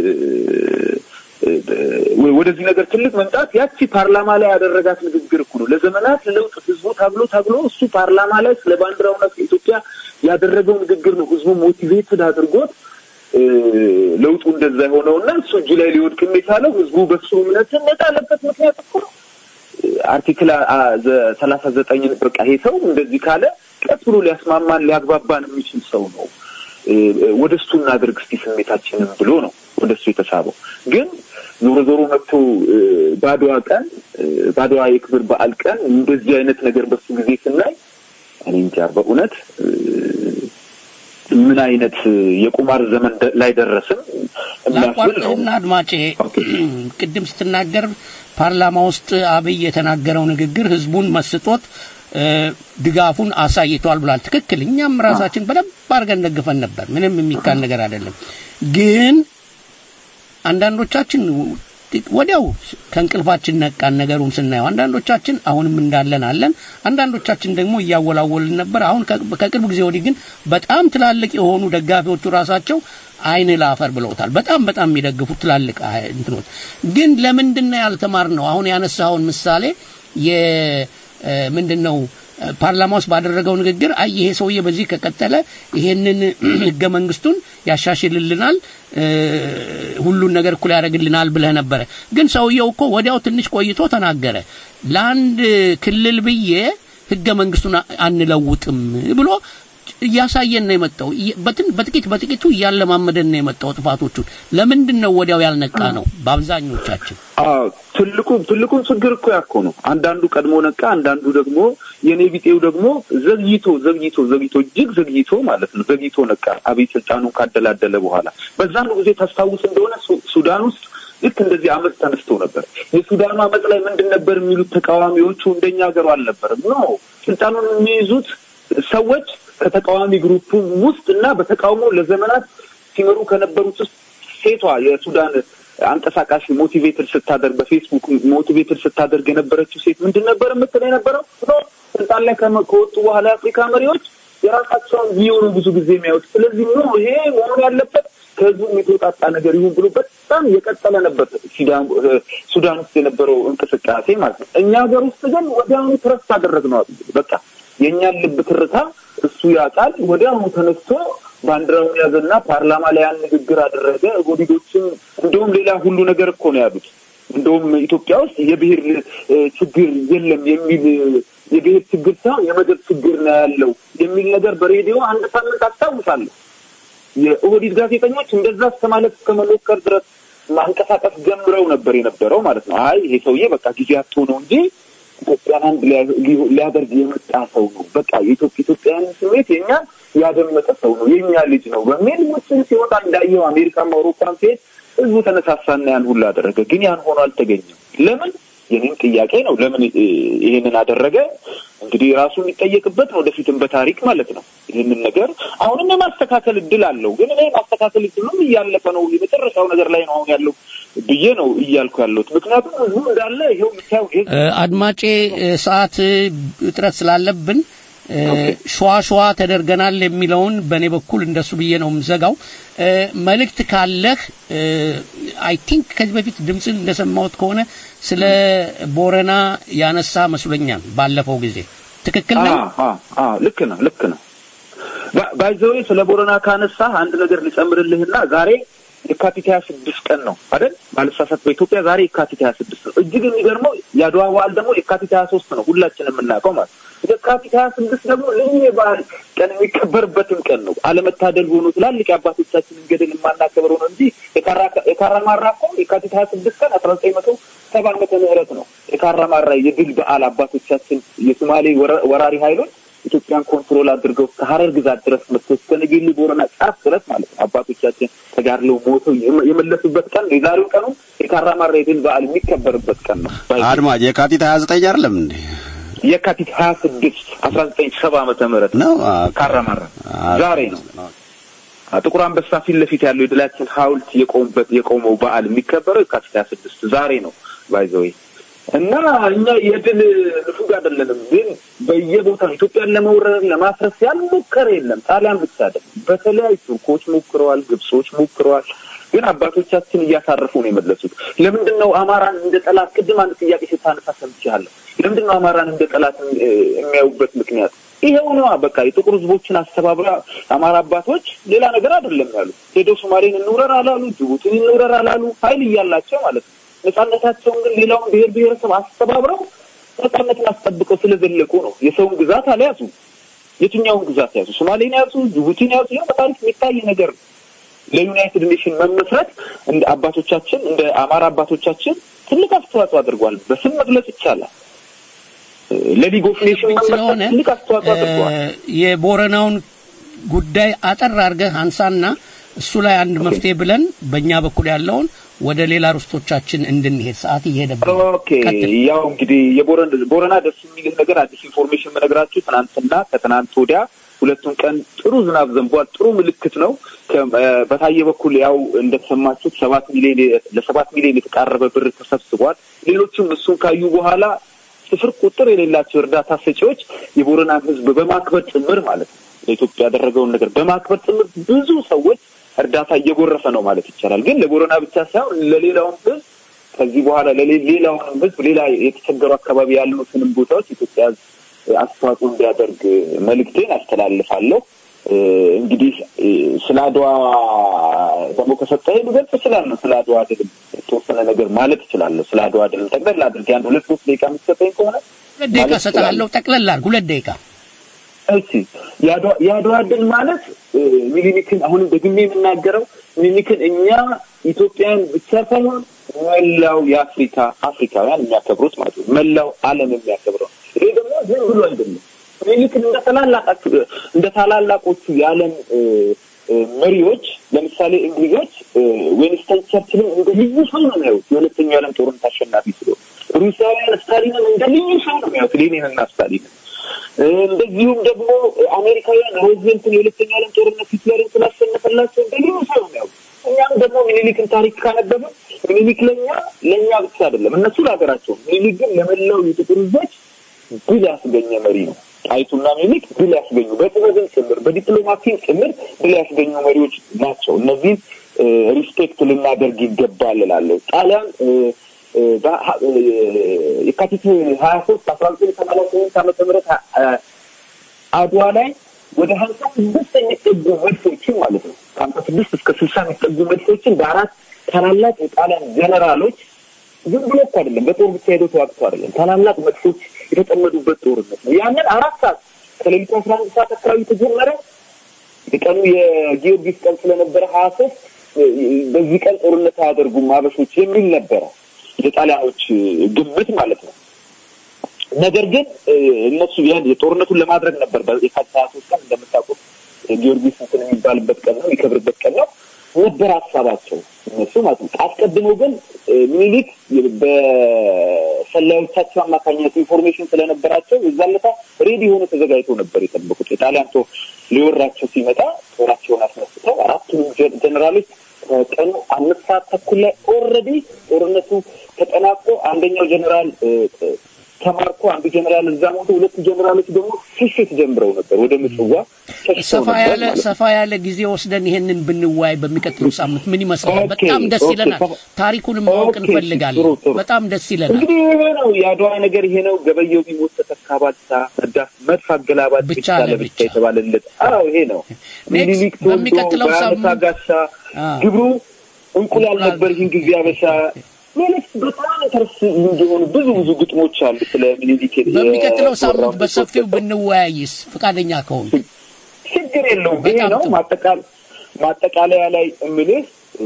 እ፣ ወደዚህ ነገር ትልቅ መምጣት ያቺ ፓርላማ ላይ ያደረጋት ንግግር እኮ ነው። ለዘመናት ለውጥ ህዝቡ ታግሎ ታግሎ እሱ ፓርላማ ላይ ስለ ባንዲራውና ስለ ኢትዮጵያ ያደረገው ንግግር ነው ህዝቡ ሞቲቬትድ አድርጎት እ፣ ለውጡ እንደዛ የሆነውና እሱ እጁ ላይ ሊወድቅም የቻለው ህዝቡ በሱ እምነት የጣለበት ምክንያት እኮ ነው። አርቲክል ሰላሳ ዘጠኝን በቃ ይሄ ሰው እንደዚህ ካለ ቀስ ብሎ ሊያስማማን ሊያግባባን የሚችል ሰው ነው እ፣ ወደ እሱ እናድርግ እስቲ ስሜታችንን ብሎ ነው ወደ እሱ የተሳበው። ግን ዞሮ ዞሮ መጥቶ እ፣ ባድዋ ቀን እ፣ ባድዋ የክብር በዓል ቀን እንደዚህ አይነት ነገር በሱ ጊዜ ስናይ እኔ እንጃ በእውነት እ፣ ምን አይነት የቁማር ዘመን ደ- ላይ ደረስን የሚያስብል ነው። ላቋርጥህና አድማጬ ቅድም ስትናገር ፓርላማ ውስጥ አብይ የተናገረው ንግግር ህዝቡን መስጦት እ፣ ድጋፉን አሳይቷል ብሏል። ትክክል። እኛም ራሳችን በደንብ አድርገን ደግፈን ነበር። ምንም የሚካል ነገር አይደለም። ግን አንዳንዶቻችን ወዲያው ከእንቅልፋችን ነቃን ነገሩን ስናየው። አንዳንዶቻችን አሁንም እንዳለን አለን። አንዳንዶቻችን ደግሞ እያወላወልን ነበር። አሁን ከ- ከቅርብ ጊዜ ወዲህ ግን በጣም ትላልቅ የሆኑ ደጋፊዎቹ ራሳቸው አይን ላፈር ብለውታል። በጣም በጣም የሚደግፉት ትላልቅ አይ- እንትኖች ግን ለምንድን ነው ያልተማርነው? አሁን ያነሳውን ምሳሌ የ እ፣ ምንድን ነው እ፣ ፓርላማ ውስጥ ባደረገው ንግግር አይ ይሄ ሰውዬ በዚህ ከቀጠለ ይሄንን ህገ መንግስቱን ያሻሽልልናል እ፣ ሁሉን ነገር እኩል ያደርግልናል ብለህ ነበረ። ግን ሰውየው እኮ ወዲያው ትንሽ ቆይቶ ተናገረ። ለአንድ ክልል ብዬ ህገ መንግስቱን አ- አንለውጥም ብሎ እያሳየን ነው የመጣው። እየ- በትን- በጥቂት በጥቂቱ እያለማመደን ነው የመጣው ጥፋቶቹን። ለምንድን ነው ወዲያው ያልነቃ ነው በአብዛኞቻችን? አዎ ትልቁ ትልቁን ችግር እኮ ያኮ ነው። አንዳንዱ ቀድሞ ነቃ፣ አንዳንዱ ደግሞ የኔ ቢጤው ደግሞ ዘግይቶ ዘግይቶ ዘግይቶ እጅግ ዘግይቶ ማለት ነው ዘግይቶ ነቃ። አብይ ስልጣኑን ካደላደለ በኋላ በዛኑ ጊዜ ታስታውስ እንደሆነ ሱ- ሱዳን ውስጥ ልክ እንደዚህ አመፅ ተነስቶ ነበር። የሱዳኑ አመፅ ላይ ምንድን ነበር የሚሉት ተቃዋሚዎቹ? እንደኛ ሀገሩ አልነበረም። ኖ ስልጣኑን የሚይዙት ሰዎች ከተቃዋሚ ግሩፕ ውስጥ እና በተቃውሞ ለዘመናት ሲመሩ ከነበሩት ውስጥ ሴቷ የሱዳን አንቀሳቃሽ ሞቲቬትድ ስታደርግ በፌስቡክ ሞቲቬትድ ስታደርግ የነበረችው ሴት ምንድን ነበር የምትል የነበረው ኖ ስልጣን ላይ ከመ- ከወጡ በኋላ የአፍሪካ መሪዎች የራሳቸውን ቪው ነው ብዙ ጊዜ የሚያዩት። ስለዚህ ኖ ይሄ መሆን ያለበት ከህዝቡ የተወጣጣ ነገር ይሁን ብሎ በጣም የቀጠለ ነበር ሲዳም- እ፣ ሱዳን ውስጥ የነበረው እንቅስቃሴ ማለት ነው። እኛ ሀገር ውስጥ ግን ወዲያውኑ ትረስ አደረግነው። በቃ የእኛን ልብ ትርታ እሱ ያውቃል። ወዲያውኑ ተነስቶ ባንዲራውን ያዘና ፓርላማ ላይ ያን ንግግር አደረገ። ጎዲዶችም እንደውም ሌላ ሁሉ ነገር እኮ ነው ያሉት። እንደውም ኢትዮጵያ ውስጥ የብሔር እ፣ ችግር የለም የሚል የብሔር ችግር ሳይሆን የመደብ ችግር ነው ያለው የሚል ነገር በሬዲዮ አንድ ሳምንት አስታውሳለሁ። የኦህዲድ ጋዜጠኞች እንደዛ እስከ ማለት እስከ መሞከር ድረስ ማንቀሳቀስ ጀምረው ነበር የነበረው ማለት ነው። አይ ይሄ ሰውዬ በቃ ጊዜ አጥቶ ነው እንጂ ኢትዮጵያን አንድ ሊያ- ሊ- ሊያደርግ የመጣ ሰው ነው። በቃ የኢትዮጵያ ኢትዮጵያውያን ስሜት የኛ ያደመጠ ሰው ነው፣ የኛ ልጅ ነው በሚል ውስን ሲወጣ እንዳየው አሜሪካም አውሮፓም ሲሄድ ህዝቡ ተነሳሳና ያን ሁሉ አደረገ። ግን ያን ሆኖ አልተገኘም። ለምን? የኔም ጥያቄ ነው። ለምን እ፣ ይሄንን አደረገ? እንግዲህ ራሱ የሚጠየቅበት ነው፣ ወደፊትም በታሪክ ማለት ነው። ይህንን ነገር አሁንም የማስተካከል እድል አለው። ግን እኔ ማስተካከል እድሉም እያለፈ ነው፣ የመጨረሻው ነገር ላይ ነው አሁን ያለው ብዬ ነው እያልኩ ያለሁት። ምክንያቱም ህዝቡ እንዳለ ይኸው የምታየው ይሄ እ፣ አድማጬ እ፣ ሰዓት እ፣ እጥረት ስላለብን እ፣ ሸዋ ሸዋ ተደርገናል የሚለውን በእኔ በኩል እንደሱ ብዬ ነው የምዘጋው። እ፣ መልእክት ካለህ አይ ቲንክ ከዚህ በፊት ድምፅን እንደሰማሁት ከሆነ ስለ ቦረና ያነሳ መስሎኛል ባለፈው ጊዜ ትክክል ነው? አዎ፣ አዎ፣ አዎ፣ ልክ ነው ልክ ነው። ባይዘዌ ስለ ቦረና ካነሳ አንድ ነገር ልጨምርልህና ዛሬ የካቲት ሀያ ስድስት ቀን ነው አይደል? ባልሳሳት በኢትዮጵያ ዛሬ የካቲት ሀያ ስድስት ነው። እጅግ የሚገርመው የአድዋ በዓል ደግሞ የካቲት ሀያ ሶስት ነው ሁላችንም የምናውቀው ማለት ነው። የካቲት ሀያ ስድስት ደግሞ ልዩ የበዓል ቀን የሚከበርበትም ቀን ነው። አለመታደል ሆኖ ትላልቅ የአባቶቻችንን ገድል የማናከብረው ነው እንጂ የካራ- የካራማራ እኮ የካቲት ሀያ ስድስት ቀን አስራ ዘጠኝ መቶ ሰባ ዓመተ ምህረት ነው የካራማራ የድል በዓል አባቶቻችን የሶማሌ ወረ- ወራሪ ኃይሎች ኢትዮጵያን ኮንትሮል አድርገው እስከ ሀረር ግዛት ድረስ መጥተው እስከ ነጌሌ ቦረና ጫፍ ድረስ ማለት ነው አባቶቻችን ተጋድለው ሞተው የመ- የመለሱበት ቀን ነው። የዛሬው ቀኑ የካራማራ የድል በዓል የሚከበርበት ቀን ነው። አድማጭ የካቲት ሀያ ዘጠኝ አይደለም እንዴ? የካቲት ሀያ ስድስት አስራ ዘጠኝ ሰባ ዓመተ ምህረት ነው አ፣ ካራማራ አ፣ ዛሬ ነው። ጥቁር አንበሳ ፊት ለፊት ያለው የድላችን ሐውልት የቆመበት የቆመው በዓል የሚከበረው የካቲት ሀያ ስድስት ዛሬ ነው ባይዘወይ እና እኛ የድል ንፉግ አይደለንም፣ ግን በየቦታው ኢትዮጵያን ለመውረር ለማፍረስ ያልሞከረ የለም። ጣሊያን ብቻ አይደለም። በተለያዩ ቱርኮች ሞክረዋል፣ ግብጾች ሞክረዋል። ግን አባቶቻችን እያሳረፉ ነው የመለሱት። ለምንድን ነው አማራን እንደ ጠላት? ቅድም አንድ ጥያቄ ስታነሳ ሰምቻለሁ። ለምንድን ነው አማራን እንደ ጠላት እ፣ የሚያዩበት ምክንያት ይሄው ነዋ። በቃ የጥቁር ሕዝቦችን አስተባብራ አማራ አባቶች ሌላ ነገር አይደለም ያሉ። ሄዶ ሶማሌን እንውረር አላሉ፣ ጅቡቲን እንውረር አላሉ። ኃይል እያላቸው ማለት ነው። ነጻነታቸውን ግን ሌላውን ብሔር ብሔረሰብ አስተባብረው ነጻነትን አስጠብቀው ስለዘለቁ ነው። የሰውን ግዛት አልያዙ። የትኛውን ግዛት ያዙ? ሶማሌን ያዙ፣ ጅቡቲን ያዙ። ይኸው በታሪክ የሚታይ ነገር ነው። ለዩናይትድ ኔሽን መመስረት እንደ አባቶቻችን እንደ አማራ አባቶቻችን ትልቅ አስተዋጽኦ አድርጓል። በስም መግለጽ ይቻላል። ለሊግ ኦፍ ኔሽን መመስረት ስለሆነ ትልቅ አስተዋጽኦ አድርጓል። እ፣ የቦረናውን ጉዳይ አጠር አድርገህ አንሳና እሱ ላይ አንድ መፍትሄ ብለን በእኛ በኩል ያለውን ወደ ሌላ ርስቶቻችን እንድንሄድ ሰዓት እየሄደብን ነው። ኦኬ ያው እንግዲህ የቦረን ቦረና ደስ የሚልህ ነገር አዲስ ኢንፎርሜሽን የምነግራችሁ ትናንትና ከትናንት ወዲያ ሁለቱን ቀን ጥሩ ዝናብ ዘንቧል። ጥሩ ምልክት ነው። ከ- እ፣ በታየ በኩል ያው እንደተሰማችሁት ሰባት ሚሊዮን ለሰባት ሚሊዮን የተቃረበ ብር ተሰብስቧል። ሌሎችም እሱን ካዩ በኋላ ስፍር ቁጥር የሌላቸው እርዳታ ሰጪዎች የቦረናን ሕዝብ በማክበር ጭምር ማለት ነው ለኢትዮጵያ ያደረገውን ነገር በማክበር ጭምር ብዙ ሰዎች እርዳታ እየጎረፈ ነው ማለት ይቻላል። ግን ለቦረና ብቻ ሳይሆን ለሌላውም ሕዝብ ከዚህ በኋላ ለሌ- ሌላውንም ሕዝብ ሌላ የተቸገሩ አካባቢ ያሉትንም ቦታዎች ኢትዮጵያ ሕዝብ አስተዋጽኦ እንዲያደርግ መልእክቴን አስተላልፋለሁ። እ፣ እንግዲህ እ፣ ስለ አድዋ ደግሞ ከሰጠኸኝ ልገልጽ እችላለሁ። ስለ አድዋ ድል የተወሰነ ነገር ማለት እችላለሁ። ስለ አድዋ ድል ጠቅለል አድርጌ አንድ ሁለት ሶስት ደቂቃ የምትሰጠኝ ከሆነ ሁለት ደቂቃ ማለት እሰጥሃለሁ። ጠቅለል አድርግ። ሁለት ደቂቃ እሺ የአድዋ የአድዋ ድል ማለት እ፣ ሚኒሊክን አሁንም ደግሜ የምናገረው ሚኒሊክን እኛ ኢትዮጵያን ብቻ ሳይሆን መላው የአፍሪካ አፍሪካውያን የሚያከብሩት ማለት ነው። መላው ዓለም የሚያከብረው ይሄ ደግሞ ዝም ብሎ አይደለም። ሚኒሊክን እንደ ታላላቃ እንደ ታላላቆቹ የዓለም እ፣ እ፣ መሪዎች ለምሳሌ እንግሊዞች እ፣ ዊንስተን ቸርችልን እንደ ልዩ ሰው ነው የሚያዩት። የሁለተኛው የዓለም ጦርነት አሸናፊ ስለሆነ ሩሲያውያን ስታሊንን እንደ ልዩ ሰው ነው የሚያዩት። ሌኒንና ስታሊንን እንደዚሁም ደግሞ አሜሪካውያን ሮዝቬልትን የሁለተኛ ዓለም ጦርነት ሂትለርን ስላሸነፈላቸው እንደ ልዩ ሰው ነው የሚያዩት። እኛም ደግሞ ሚኒሊክን ታሪክ ካነበብን ሚኒሊክ ለእኛ ለእኛ ብቻ አይደለም እነሱ ለሀገራቸው፣ ሚኒሊክ ግን ለመላው የጥቁር ሕዝቦች ድል ያስገኘ መሪ ነው። ጣይቱና ሚኒሊክ ድል ያስገኙ በጥበብን ጭምር በዲፕሎማሲን ጭምር ድል ያስገኙ መሪዎች ናቸው። እነዚህም ሪስፔክት ልናደርግ ይገባል እላለሁ። ጣሊያን እ፣ እ፣ በ- እ፣ የካቲት ሀያ ሶስት አስራ ዘጠኝ ሰማንያ ስምንት ዓመተ ምህረት አ- አድዋ ላይ ወደ ሀምሳ ስድስት የሚጠጉ መድፎችን ማለት ነው ከሀምሳ ስድስት እስከ ስልሳ የሚጠጉ መድፎችን በአራት ታላላቅ የጣሊያን ጀነራሎች ዝም ብሎ እኮ አይደለም፣ በጦር ብቻ ሄዶ ተዋግቶ አይደለም። ታላላቅ መድፎች የተጠመዱበት ጦርነት ነው። ያንን አራት ሰዓት ከሌሊቱ አስራ አንድ ሰዓት አካባቢ ተጀመረ። የቀኑ የጊዮርጊስ ቀን ስለነበረ ሀያ ሶስት በዚህ ቀን ጦርነት አያደርጉም አበሾች የሚል ነበረ የጣሊያኖች ግምት ማለት ነው። ነገር ግን እ፣ እነሱ ያን የጦርነቱን ለማድረግ ነበር የካቲት ሀያ ሶስት ቀን እንደምታውቁት ጊዮርጊስ እንትን የሚባልበት ቀን ነው የሚከብርበት ቀን ነው ነበር ሀሳባቸው እነሱ ማለት ነው። አስቀድመው ግን እ፣ ሚኒሊክ በሰላዮቻቸው አማካኝነት ኢንፎርሜሽን ስለነበራቸው የዛን ዕለት ሬዲ ሆኖ ተዘጋጅቶ ነበር የጠበቁት። የጣሊያን ጦር ሊወራቸው ሲመጣ ጦራቸውን አስነስተው አራቱንም ጀ- ጀኔራሎች ከቀኑ አምስት ሰዓት ተኩል ላይ ኦልሬዲ ጦርነቱ ተጠናቆ አንደኛው ጀኔራል እ፣ እ፣ ተማርኮ አንዱ ጀኔራል እዛ ሞቶ ሁለቱ ጀኔራሎች ደግሞ ሽሽት ጀምረው ነበር ወደ ምጽዋ ሸሽተው ሰፋ ነበር ያለ ማለት ነው። ሰፋ ያለ ጊዜ ወስደን ይሄንን ብንወያይ በሚቀጥለው ሳምንት ምን ይመስላል? ኦኬ፣ በጣም ደስ ኦኬ፣ ይለናል። ሰፋ- ታሪኩንም ማወቅ ኦኬ፣ እንፈልጋለን። ጥሩ፣ ጥሩ። በጣም ደስ ይለናል። እንግዲህ ይሄ ነው የአድዋ ነገር፣ ይሄ ነው ገበየው ቢሞት ተተካ ባልቻ መዳፍ መድፍ አገላባጭ ብቻ ብቻ ለብቻ ለብቻ። የተባለለት። አዎ ይሄ ነው ሚኒሊክ ተወልዶ በሚቀጥለው በአመታ ሳምንት- ጋሻ አ። ግብሩ እንቁላል እንቁላል- ነበር ይህን ጊዜ አበሻ ሌሎች በጣም ተርስ እንዲሆኑ ብዙ ብዙ ግጥሞች አሉ ስለ ሚኒሊክ በሚቀጥለው ሳምንት የተወራው በሰፊው ብንወያይስ ፈቃደኛ ከሆኑ ችግር የለውም። ይሄ በጣም ነው ጥሩ። ማጠቃል ማጠቃለያ ላይ እምልህ እ፣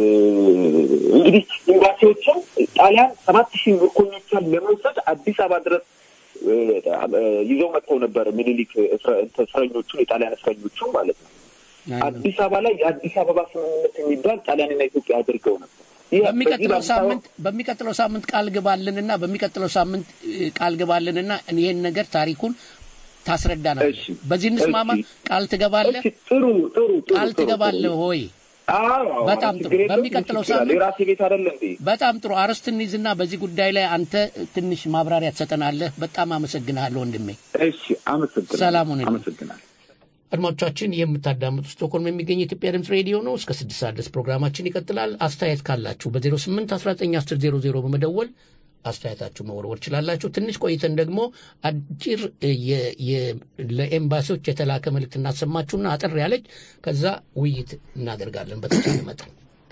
እንግዲህ ኤምባሲዎችም ጣሊያን ሰባት ሺህ ምርኮኞቿን ለመውሰድ አዲስ አበባ ድረስ እ፣ እ፣ ይዘው መጥተው ነበር ምኒልክ እስረ- እንትን እስረኞቹን የጣሊያን እስረኞቹን ማለት ነው። አዲስ አበባ ላይ የአዲስ አበባ ስምምነት የሚባል ጣሊያንና ኢትዮጵያ አድርገው ነበር። ይህ በዚህ በሚቀጥለው በአዲስ አበባ- ሳምንት በሚቀጥለው ሳምንት ቃል ግባልንና በሚቀጥለው ሳምንት እ, ቃል ግባልንና ይሄን ነገር ታሪኩን ታስረዳናለህ። እሺ፣ በዚህ እንስማማ። እሺ። ቃል ትገባለህ? እሺ፣ ጥሩ ጥሩ ጥሩ ቃል ጥሩ፣ ትገባለህ ጥሩ። ሆይ? አዎ፣ አዎ፣ በጣም ችግር ጥሩ። የለውም፣ በሚቀጥለው ችግር አለ። ሳምንት የራሴ ቤት አይደለ እንዴ? በጣም ጥሩ አርስት እንይዝና በዚህ ጉዳይ ላይ አንተ ትንሽ ማብራሪያ ትሰጠናለህ። በጣም አመሰግናለሁ ወንድሜ። እሺ፣ አመሰግናለሁ። ሰላም ሁንልኝ። አመሰግናለሁ። አድማጮቻችን የምታዳምጡ ስቶኮልም የሚገኝ የኢትዮጵያ ድምፅ ሬዲዮ ነው። እስከ ስድስት ሰዓት ድረስ ፕሮግራማችን ይቀጥላል። አስተያየት ካላችሁ በ08 19 10 00 በመደወል አስተያየታችሁ መወርወር ችላላችሁ። ትንሽ ቆይተን ደግሞ አጭር የ- የ- ለኤምባሲዎች የተላከ መልእክት እናሰማችሁና አጠር ያለች ከዛ ውይይት እናደርጋለን በተቻለ መጠን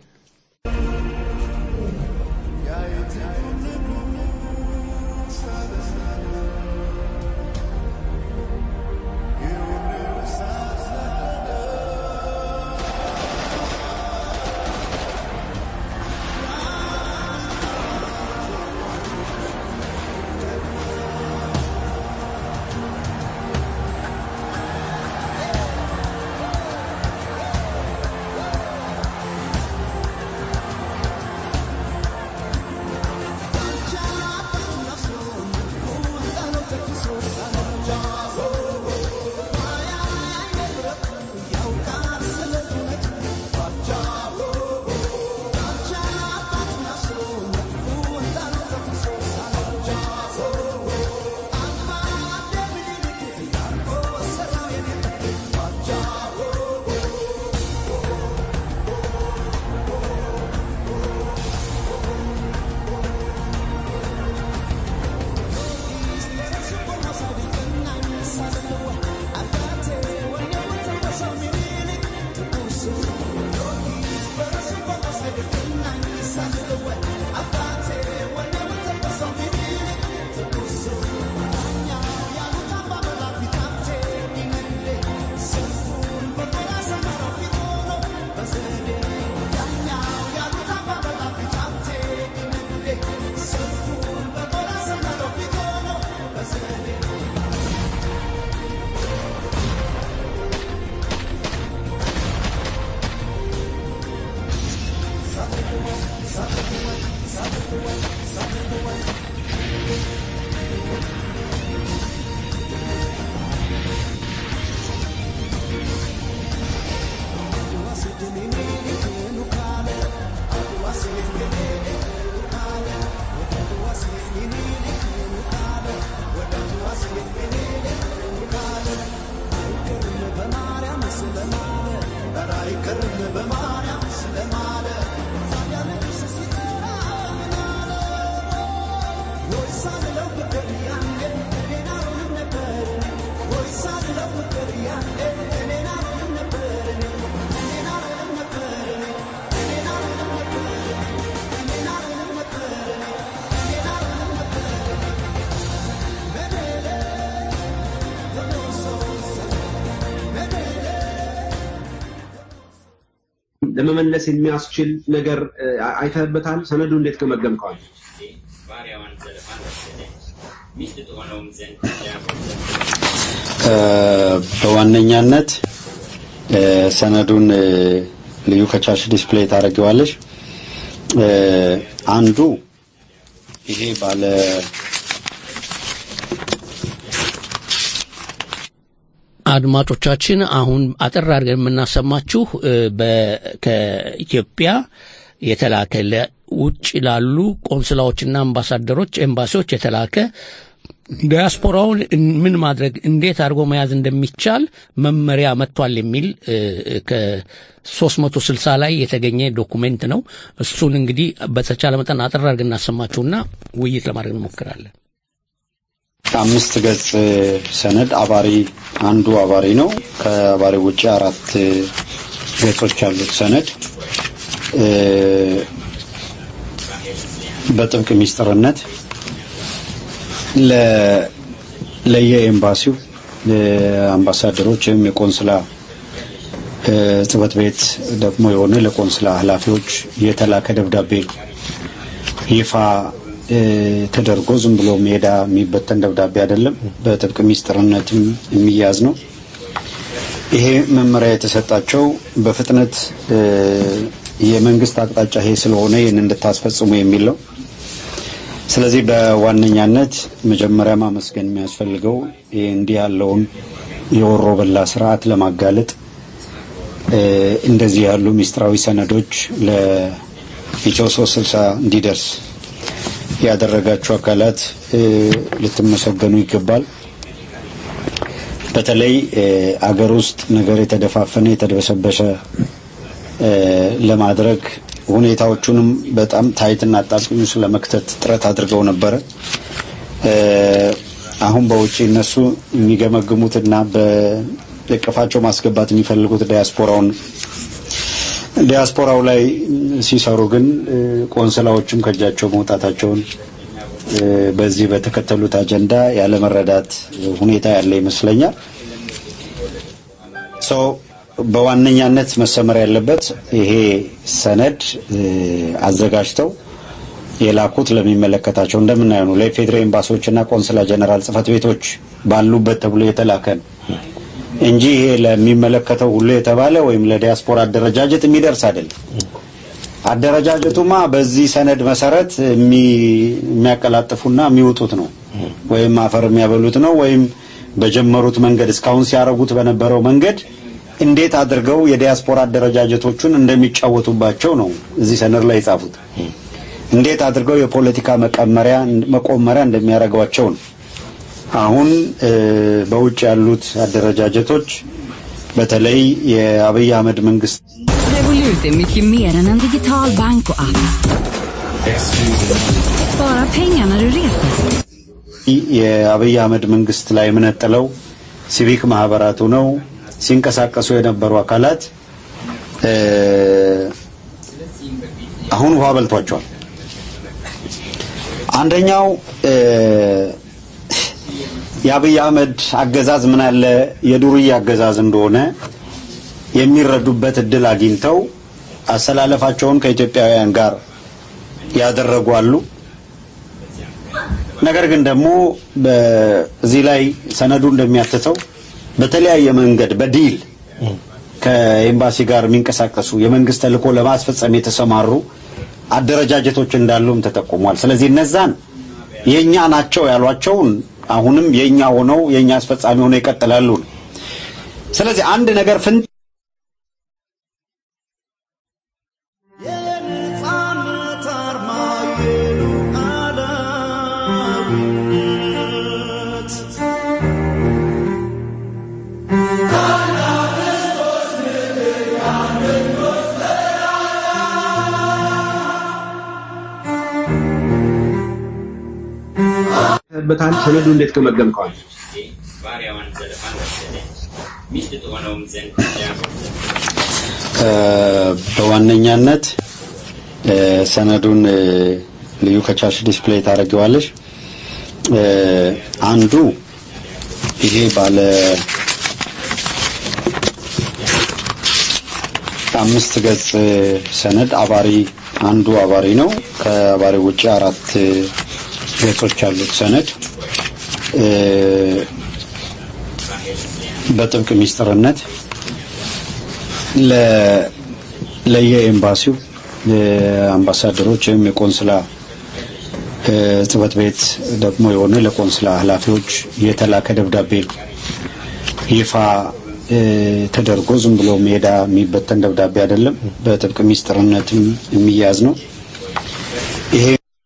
ለመመለስ የሚያስችል ነገር እ፣ አይተህበታል? ሰነዱ እንዴት ገመገምከዋል? ባሪያዋን ዘለፋን ወሰደ ሚስት ትሆነውም ዘንድ እ፣ በዋነኛነት እ፣ ሰነዱን እ፣ ልዩ ከቻልሽ ዲስፕሌይ ታደርጊዋለሽ። እ፣ አንዱ ይሄ ባለ አድማጮቻችን አሁን አጠር አድርገን የምናሰማችሁ እ፣ በ- ከኢትዮጵያ የተላከ ለውጭ ላሉ ቆንስላዎችና አምባሳደሮች ኤምባሲዎች የተላከ ዲያስፖራውን እን- ምን ማድረግ እንዴት አድርጎ መያዝ እንደሚቻል መመሪያ መጥቷል የሚል እ፣ ከ360 ላይ የተገኘ ዶኩሜንት ነው። እሱን እንግዲህ በተቻለ መጠን አጠር አድርገን እናሰማችሁና ውይይት ለማድረግ እንሞክራለን። አምስት ገጽ ሰነድ አባሪ አንዱ አባሪ ነው። ከአባሪ ውጭ አራት ገጾች ያሉት ሰነድ እ፣ በጥብቅ ሚስጥርነት ለ- ለየኤምባሲው አምባሳደሮች ወይም የቆንስላ እ፣ ጽሕፈት ቤት ደግሞ የሆነ ለቆንስላ ኃላፊዎች የተላከ ደብዳቤ ነው። ይፋ ተደርጎ ዝም ብሎ ሜዳ የሚበተን ደብዳቤ አይደለም። በጥብቅ ሚስጥርነትም የሚያዝ ነው። ይሄ መመሪያ የተሰጣቸው በፍጥነት የመንግስት አቅጣጫ ይሄ ስለሆነ ይህን እንድታስፈጽሙ የሚል ነው። ስለዚህ በዋነኛነት መጀመሪያ ማመስገን የሚያስፈልገው ይህ እንዲህ ያለውን የወሮ በላ ስርዓት ለማጋለጥ እንደዚህ ያሉ ሚስጥራዊ ሰነዶች ለኢትዮ ሶስት ስልሳ እንዲደርስ ያደረጋችሁ አካላት ልትመሰገኑ ይገባል። በተለይ አገር ውስጥ ነገር የተደፋፈነ የተደበሰበሰ ለማድረግ ሁኔታዎቹንም በጣም ታይትና አጣብቂኝ ውስጥ ለመክተት ጥረት አድርገው ነበረ። አሁን በውጭ እነሱ የሚገመግሙትና በእቅፋቸው ማስገባት የሚፈልጉት ዲያስፖራውን ዲያስፖራው ላይ ሲሰሩ ግን ቆንስላዎችም ከእጃቸው መውጣታቸውን በዚህ በተከተሉት አጀንዳ ያለመረዳት ሁኔታ ያለ ይመስለኛል። ሰው በዋነኛነት መሰመር ያለበት ይሄ ሰነድ አዘጋጅተው የላኩት ለሚመለከታቸው እንደምናየው ነው ለኢፌዴሪ ኤምባሲዎችና ቆንስላ ጀነራል ጽህፈት ቤቶች ባሉበት ተብሎ የተላከ ነው እንጂ ይሄ ለሚመለከተው ሁሉ የተባለ ወይም ለዲያስፖራ አደረጃጀት የሚደርስ አይደለም። አደረጃጀቱማ በዚህ ሰነድ መሰረት የሚያቀላጥፉና የሚውጡት ነው ወይም አፈር የሚያበሉት ነው ወይም በጀመሩት መንገድ እስካሁን ሲያረጉት በነበረው መንገድ እንዴት አድርገው የዲያስፖራ አደረጃጀቶቹን እንደሚጫወቱባቸው ነው እዚህ ሰነድ ላይ የጻፉት። እንዴት አድርገው የፖለቲካ መቀመሪያ መቆመሪያ እንደሚያደርጓቸው ነው። አሁን በውጭ ያሉት አደረጃጀቶች በተለይ የአብይ አህመድ መንግስት Revolut är mycket mer än en digital bank och app. Spara pengar när du reser. የአብይ አህመድ መንግስት ላይ የምነጥለው ሲቪክ ማህበራቱ ነው ሲንቀሳቀሱ የነበሩ አካላት አሁን ውሃ በልቷቸዋል። አንደኛው የአብይ አህመድ አገዛዝ ምን ያለ የዱርዬ አገዛዝ እንደሆነ የሚረዱበት እድል አግኝተው አሰላለፋቸውን ከኢትዮጵያውያን ጋር ያደረጉ አሉ። ነገር ግን ደግሞ በዚህ ላይ ሰነዱ እንደሚያትተው በተለያየ መንገድ በዲል ከኤምባሲ ጋር የሚንቀሳቀሱ የመንግስት ተልዕኮ ለማስፈጸም የተሰማሩ አደረጃጀቶች እንዳሉም ተጠቁሟል። ስለዚህ እነዛን የኛ ናቸው ያሏቸውን አሁንም የኛ ሆነው የኛ አስፈጻሚ ሆነው ይቀጥላሉ። ስለዚህ አንድ ነገር ፍን በታል ሰነዱ እንዴት ገመገምከዋል? ባሪያዋን ዘለፋን ወሰደች፣ ሚስት ትሆነውም ዘንድ ያጎዘች። በዋነኛነት ሰነዱን ልዩ ከቻልሽ ዲስፕሌይ ታደርጊዋለሽ። አንዱ ይሄ ባለ አምስት ገጽ ሰነድ አባሪ አንዱ አባሪ ነው። ከአባሪ ውጭ አራት ገጾች ያሉት ሰነድ በጥብቅ ሚስጥርነት ለየኤምባሲው የአምባሳደሮች ወይም የቆንስላ ጽህፈት ቤት ደግሞ የሆነ ለቆንስላ ኃላፊዎች የተላከ ደብዳቤ ነው። ይፋ ተደርጎ ዝም ብሎ ሜዳ የሚበተን ደብዳቤ አይደለም። በጥብቅ ሚስጥርነትም የሚያዝ ነው። ይሄ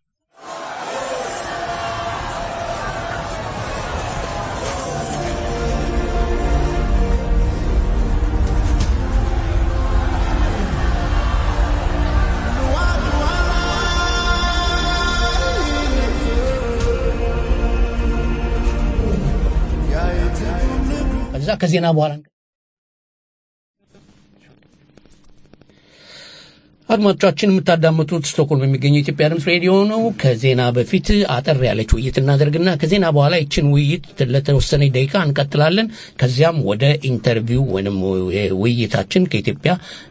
ከዛ ከዜና በኋላ አድማጮቻችን የምታዳምጡት ስቶክሆልም የሚገኘው የኢትዮጵያ ድምፅ ሬዲዮ ነው። ከዜና በፊት አጠር ያለች ውይይት እናደርግና ከዜና በኋላ ይችን ውይይት ለተወሰነ ደቂቃ እንቀጥላለን። ከዚያም ወደ ኢንተርቪው ወይም ውይይታችን ከኢትዮጵያ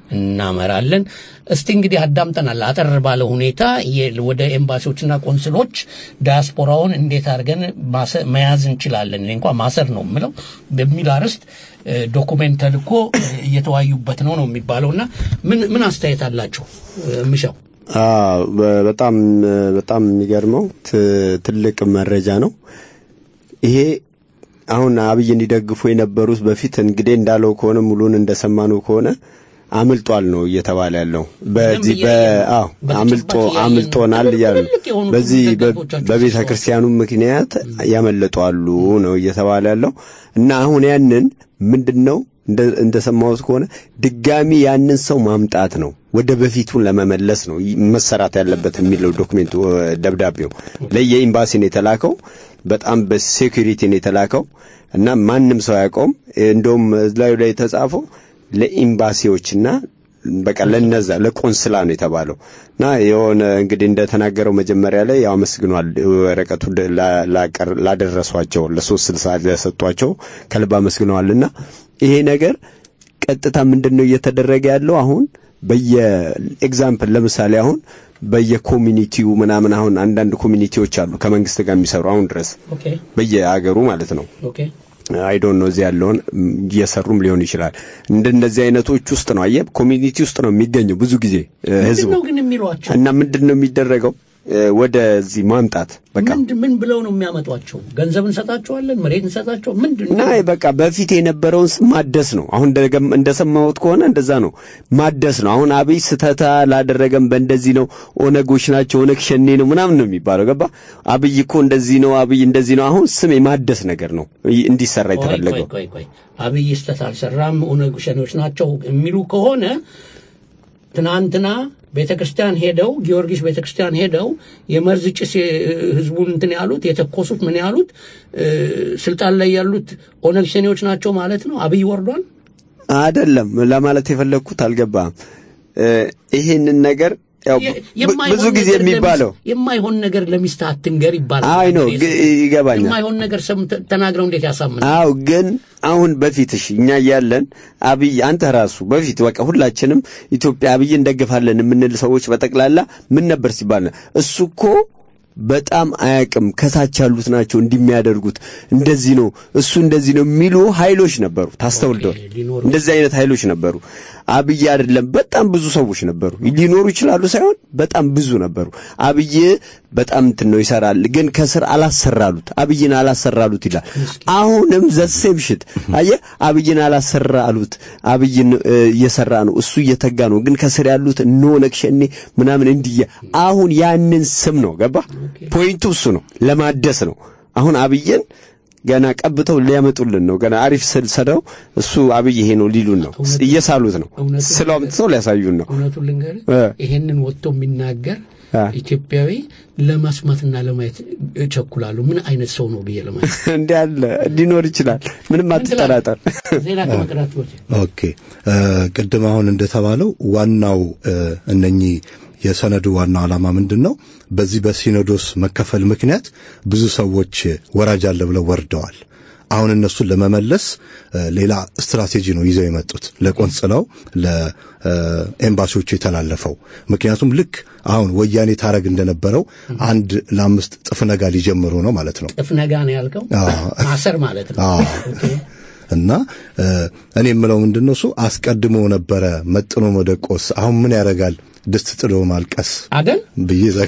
እናመራለን። እስቲ እንግዲህ አዳምጠናል አጠር ባለ ሁኔታ የ- ወደ ኤምባሲዎችና ቆንስሎች ዲያስፖራውን እንዴት አድርገን ማሰ- መያዝ እንችላለን፣ እኔ እንኳ ማሰር ነው የምለው በሚል አርዕስት እ፣ ዶኩሜንት ተልኮ እ፣ እየተወያዩበት ነው ነው የሚባለውና ምን ምን አስተያየት አላችሁ እ፣ ምሻው? አዎ በ- በጣም በጣም የሚገርመው ት- ትልቅ መረጃ ነው ይሄ። አሁን አብይ እንዲደግፉ የነበሩት በፊት እንግዲህ እንዳለው ከሆነ ሙሉን እንደሰማነው ከሆነ አምልጧል ነው እየተባለ ያለው። በዚህ በ አዎ አምልጦ አምልጦናል እያሉ ነው። የሆኑ በዚህ በ- ደጋፊዎቻቸው በቤተ ክርስቲያኑ ምክንያት ያመለጡ አሉ ነው እየተባለ ያለው እና አሁን ያንን ምንድነው እንደ እንደሰማሁት ከሆነ ድጋሚ ያንን ሰው ማምጣት ነው ወደ በፊቱን ለመመለስ ነው ይ- መሰራት ያለበት የሚለው ዶክሜንቱ እ፣ ደብዳቤው ለየኤምባሲ ነው የተላከው። በጣም በሴኩሪቲ ነው የተላከው እና ማንም ሰው አያውቀውም። እንደውም እላዩ ላይ የተጻፈው ለኤምባሲዎችና በቃ ለነዛ ለቆንስላ ነው የተባለው እና የሆነ እንግዲህ እንደተናገረው መጀመሪያ ላይ ያው አመስግኗል። ወረቀቱ ደ- ላ- ላቀር- ላደረሷቸው ለሶስት ስልሳ ለሰጧቸው ከልብ አመስግነዋልና ይሄ ነገር ቀጥታ ምንድን ነው እየተደረገ ያለው አሁን በየኤግዛምፕል ለምሳሌ አሁን በየኮሚኒቲው ምናምን አሁን አንዳንድ ኮሚኒቲዎች አሉ ከመንግስት ጋር የሚሰሩ አሁን ድረስ ኦኬ በየአገሩ ማለት ነው ኦኬ አይ ዶንት ኖ እዚህ ያለውን ም፣ እየሰሩም ሊሆን ይችላል። እንደነዚህ አይነቶች ውስጥ ነው አየህ፣ ኮሚኒቲ ውስጥ ነው የሚገኘው ብዙ ጊዜ እ፣ ህዝቡ ምንድን ነው ግን የሚሏቸው? እና ምንድን ነው የሚደረገው እ፣ ወደዚህ ማምጣት በቃ ምንድ- ምን ብለው ነው የሚያመጧቸው? ገንዘብ እንሰጣቸዋለን፣ መሬት እንሰጣቸው ምንድን እና በቃ በፊት የነበረውን ስም ማደስ ነው። አሁን እንደገም- እንደሰማሁት ከሆነ እንደዛ ነው ማደስ ነው። አሁን አብይ ስተታ ላደረገም በእንደዚህ ነው ኦነጎች ናቸው ኦነግ ሸኔ ነው ምናምን ነው የሚባለው። ገባ አብይ እኮ እንደዚህ ነው አብይ እንደዚህ ነው። አሁን ስም የማደስ ነገር ነው ይ- እንዲሰራ ቆይ ቆይ የተፈለገው። ቆይ ቆይ አብይ ስተት አልሰራም ኦነግ ሸኔዎች ናቸው የሚሉ ከሆነ ትናንትና ቤተ ክርስቲያን ሄደው ጊዮርጊስ ቤተ ክርስቲያን ሄደው የመርዝ ጭስ የ- ህዝቡን እንትን ያሉት የተኮሱት ምን ያሉት እ፣ ስልጣን ላይ ያሉት ኦነግ ሸኔዎች ናቸው ማለት ነው። አብይ ወርዷል። አይደለም ለማለት የፈለግኩት አልገባም። እ፣ ይሄንን ነገር ያው የ- ብ- የማይሆን ብዙ ጊዜ ነገር የሚባለው ለሚስት- የማይሆን ነገር ለሚስት አትንገር ይባላል። አይ ነው ግ- ይገባኛል። የማይሆን ነገር ሰምተ- ተናግረው እንዴት ያሳምናል? አው ግን አሁን በፊት እሺ እኛ እያለን አብይ አንተ ራሱ በፊት በቃ ሁላችንም ኢትዮጵያ አብይ እንደግፋለን የምንል ሰዎች በጠቅላላ ምን ነበር ሲባል ነው እሱ እኮ በጣም አያቅም ከታች ያሉት ናቸው እንዲሚያደርጉት እንደዚህ ነው እሱ እንደዚህ ነው የሚሉ ኃይሎች ነበሩ። ታስተውልደው እንደዚህ አይነት ኃይሎች ነበሩ። አብይ አይደለም በጣም ብዙ ሰዎች ነበሩ። ሊኖሩ ይችላሉ ሳይሆን በጣም ብዙ ነበሩ። አብይ በጣም እንትን ነው ይሰራል፣ ግን ከስር አላሰራሉት። አብይን አላሰራሉት ይላል። አሁንም ዘሴም ሽት አየህ፣ አብይን አላሰራሉት። አብይን እ፣ እየሰራ ነው እሱ እየተጋ ነው፣ ግን ከስር ያሉት እነ ኦነግ ሸኔ ምናምን እንዲያ አሁን ያንን ስም ነው ገባ። ፖይንቱ እሱ ነው፣ ለማደስ ነው። አሁን አብይን ገና ቀብተው ሊያመጡልን ነው። ገና አሪፍ ስል ሰደው እሱ አብይ ይሄ ነው ሊሉን ነው፣ እየሳሉት ነው፣ እውነቱን ስለው አምጥተው ሊያሳዩን ነው። እውነቱን ልንገርህ እ። ይሄንን ወጥቶ የሚናገር አ። ኢትዮጵያዊ ለመስማትና ለማየት እቸኩላለሁ። ምን አይነት ሰው ነው ብዬ ለማየት እንዲህ አለ ሊኖር ይችላል። ምንም አትጠራጠር። ዜና ከመቅዳት በፊት ኦኬ እ፣ ቅድም አሁን እንደተባለው ዋናው እ፣ እነኚህ የሰነዱ ዋናው ዓላማ ምንድን ነው? በዚህ በሲኖዶስ መከፈል ምክንያት ብዙ ሰዎች ወራጅ አለ ብለው ወርደዋል። አሁን እነሱን ለመመለስ እ፣ ሌላ ስትራቴጂ ነው ይዘው የመጡት ለቆንጽላው ለኤምባሲዎቹ የተላለፈው። ምክንያቱም ልክ አሁን ወያኔ ታረግ እንደነበረው አንድ ለአምስት ጥፍ ነጋ ሊጀምሩ ነው ማለት ነው። ጥፍ ነጋ ነው ያልከው አዎ። ማሰር ማለት ነው። አዎ። እና እ፣ እኔ የምለው ምንድን ነው እሱ አስቀድሞ ነበረ መጥኖ መደቆስ። አሁን ምን ያደርጋል ድስት ጥዶ ማልቀስ አደል ብዬ ዘጋ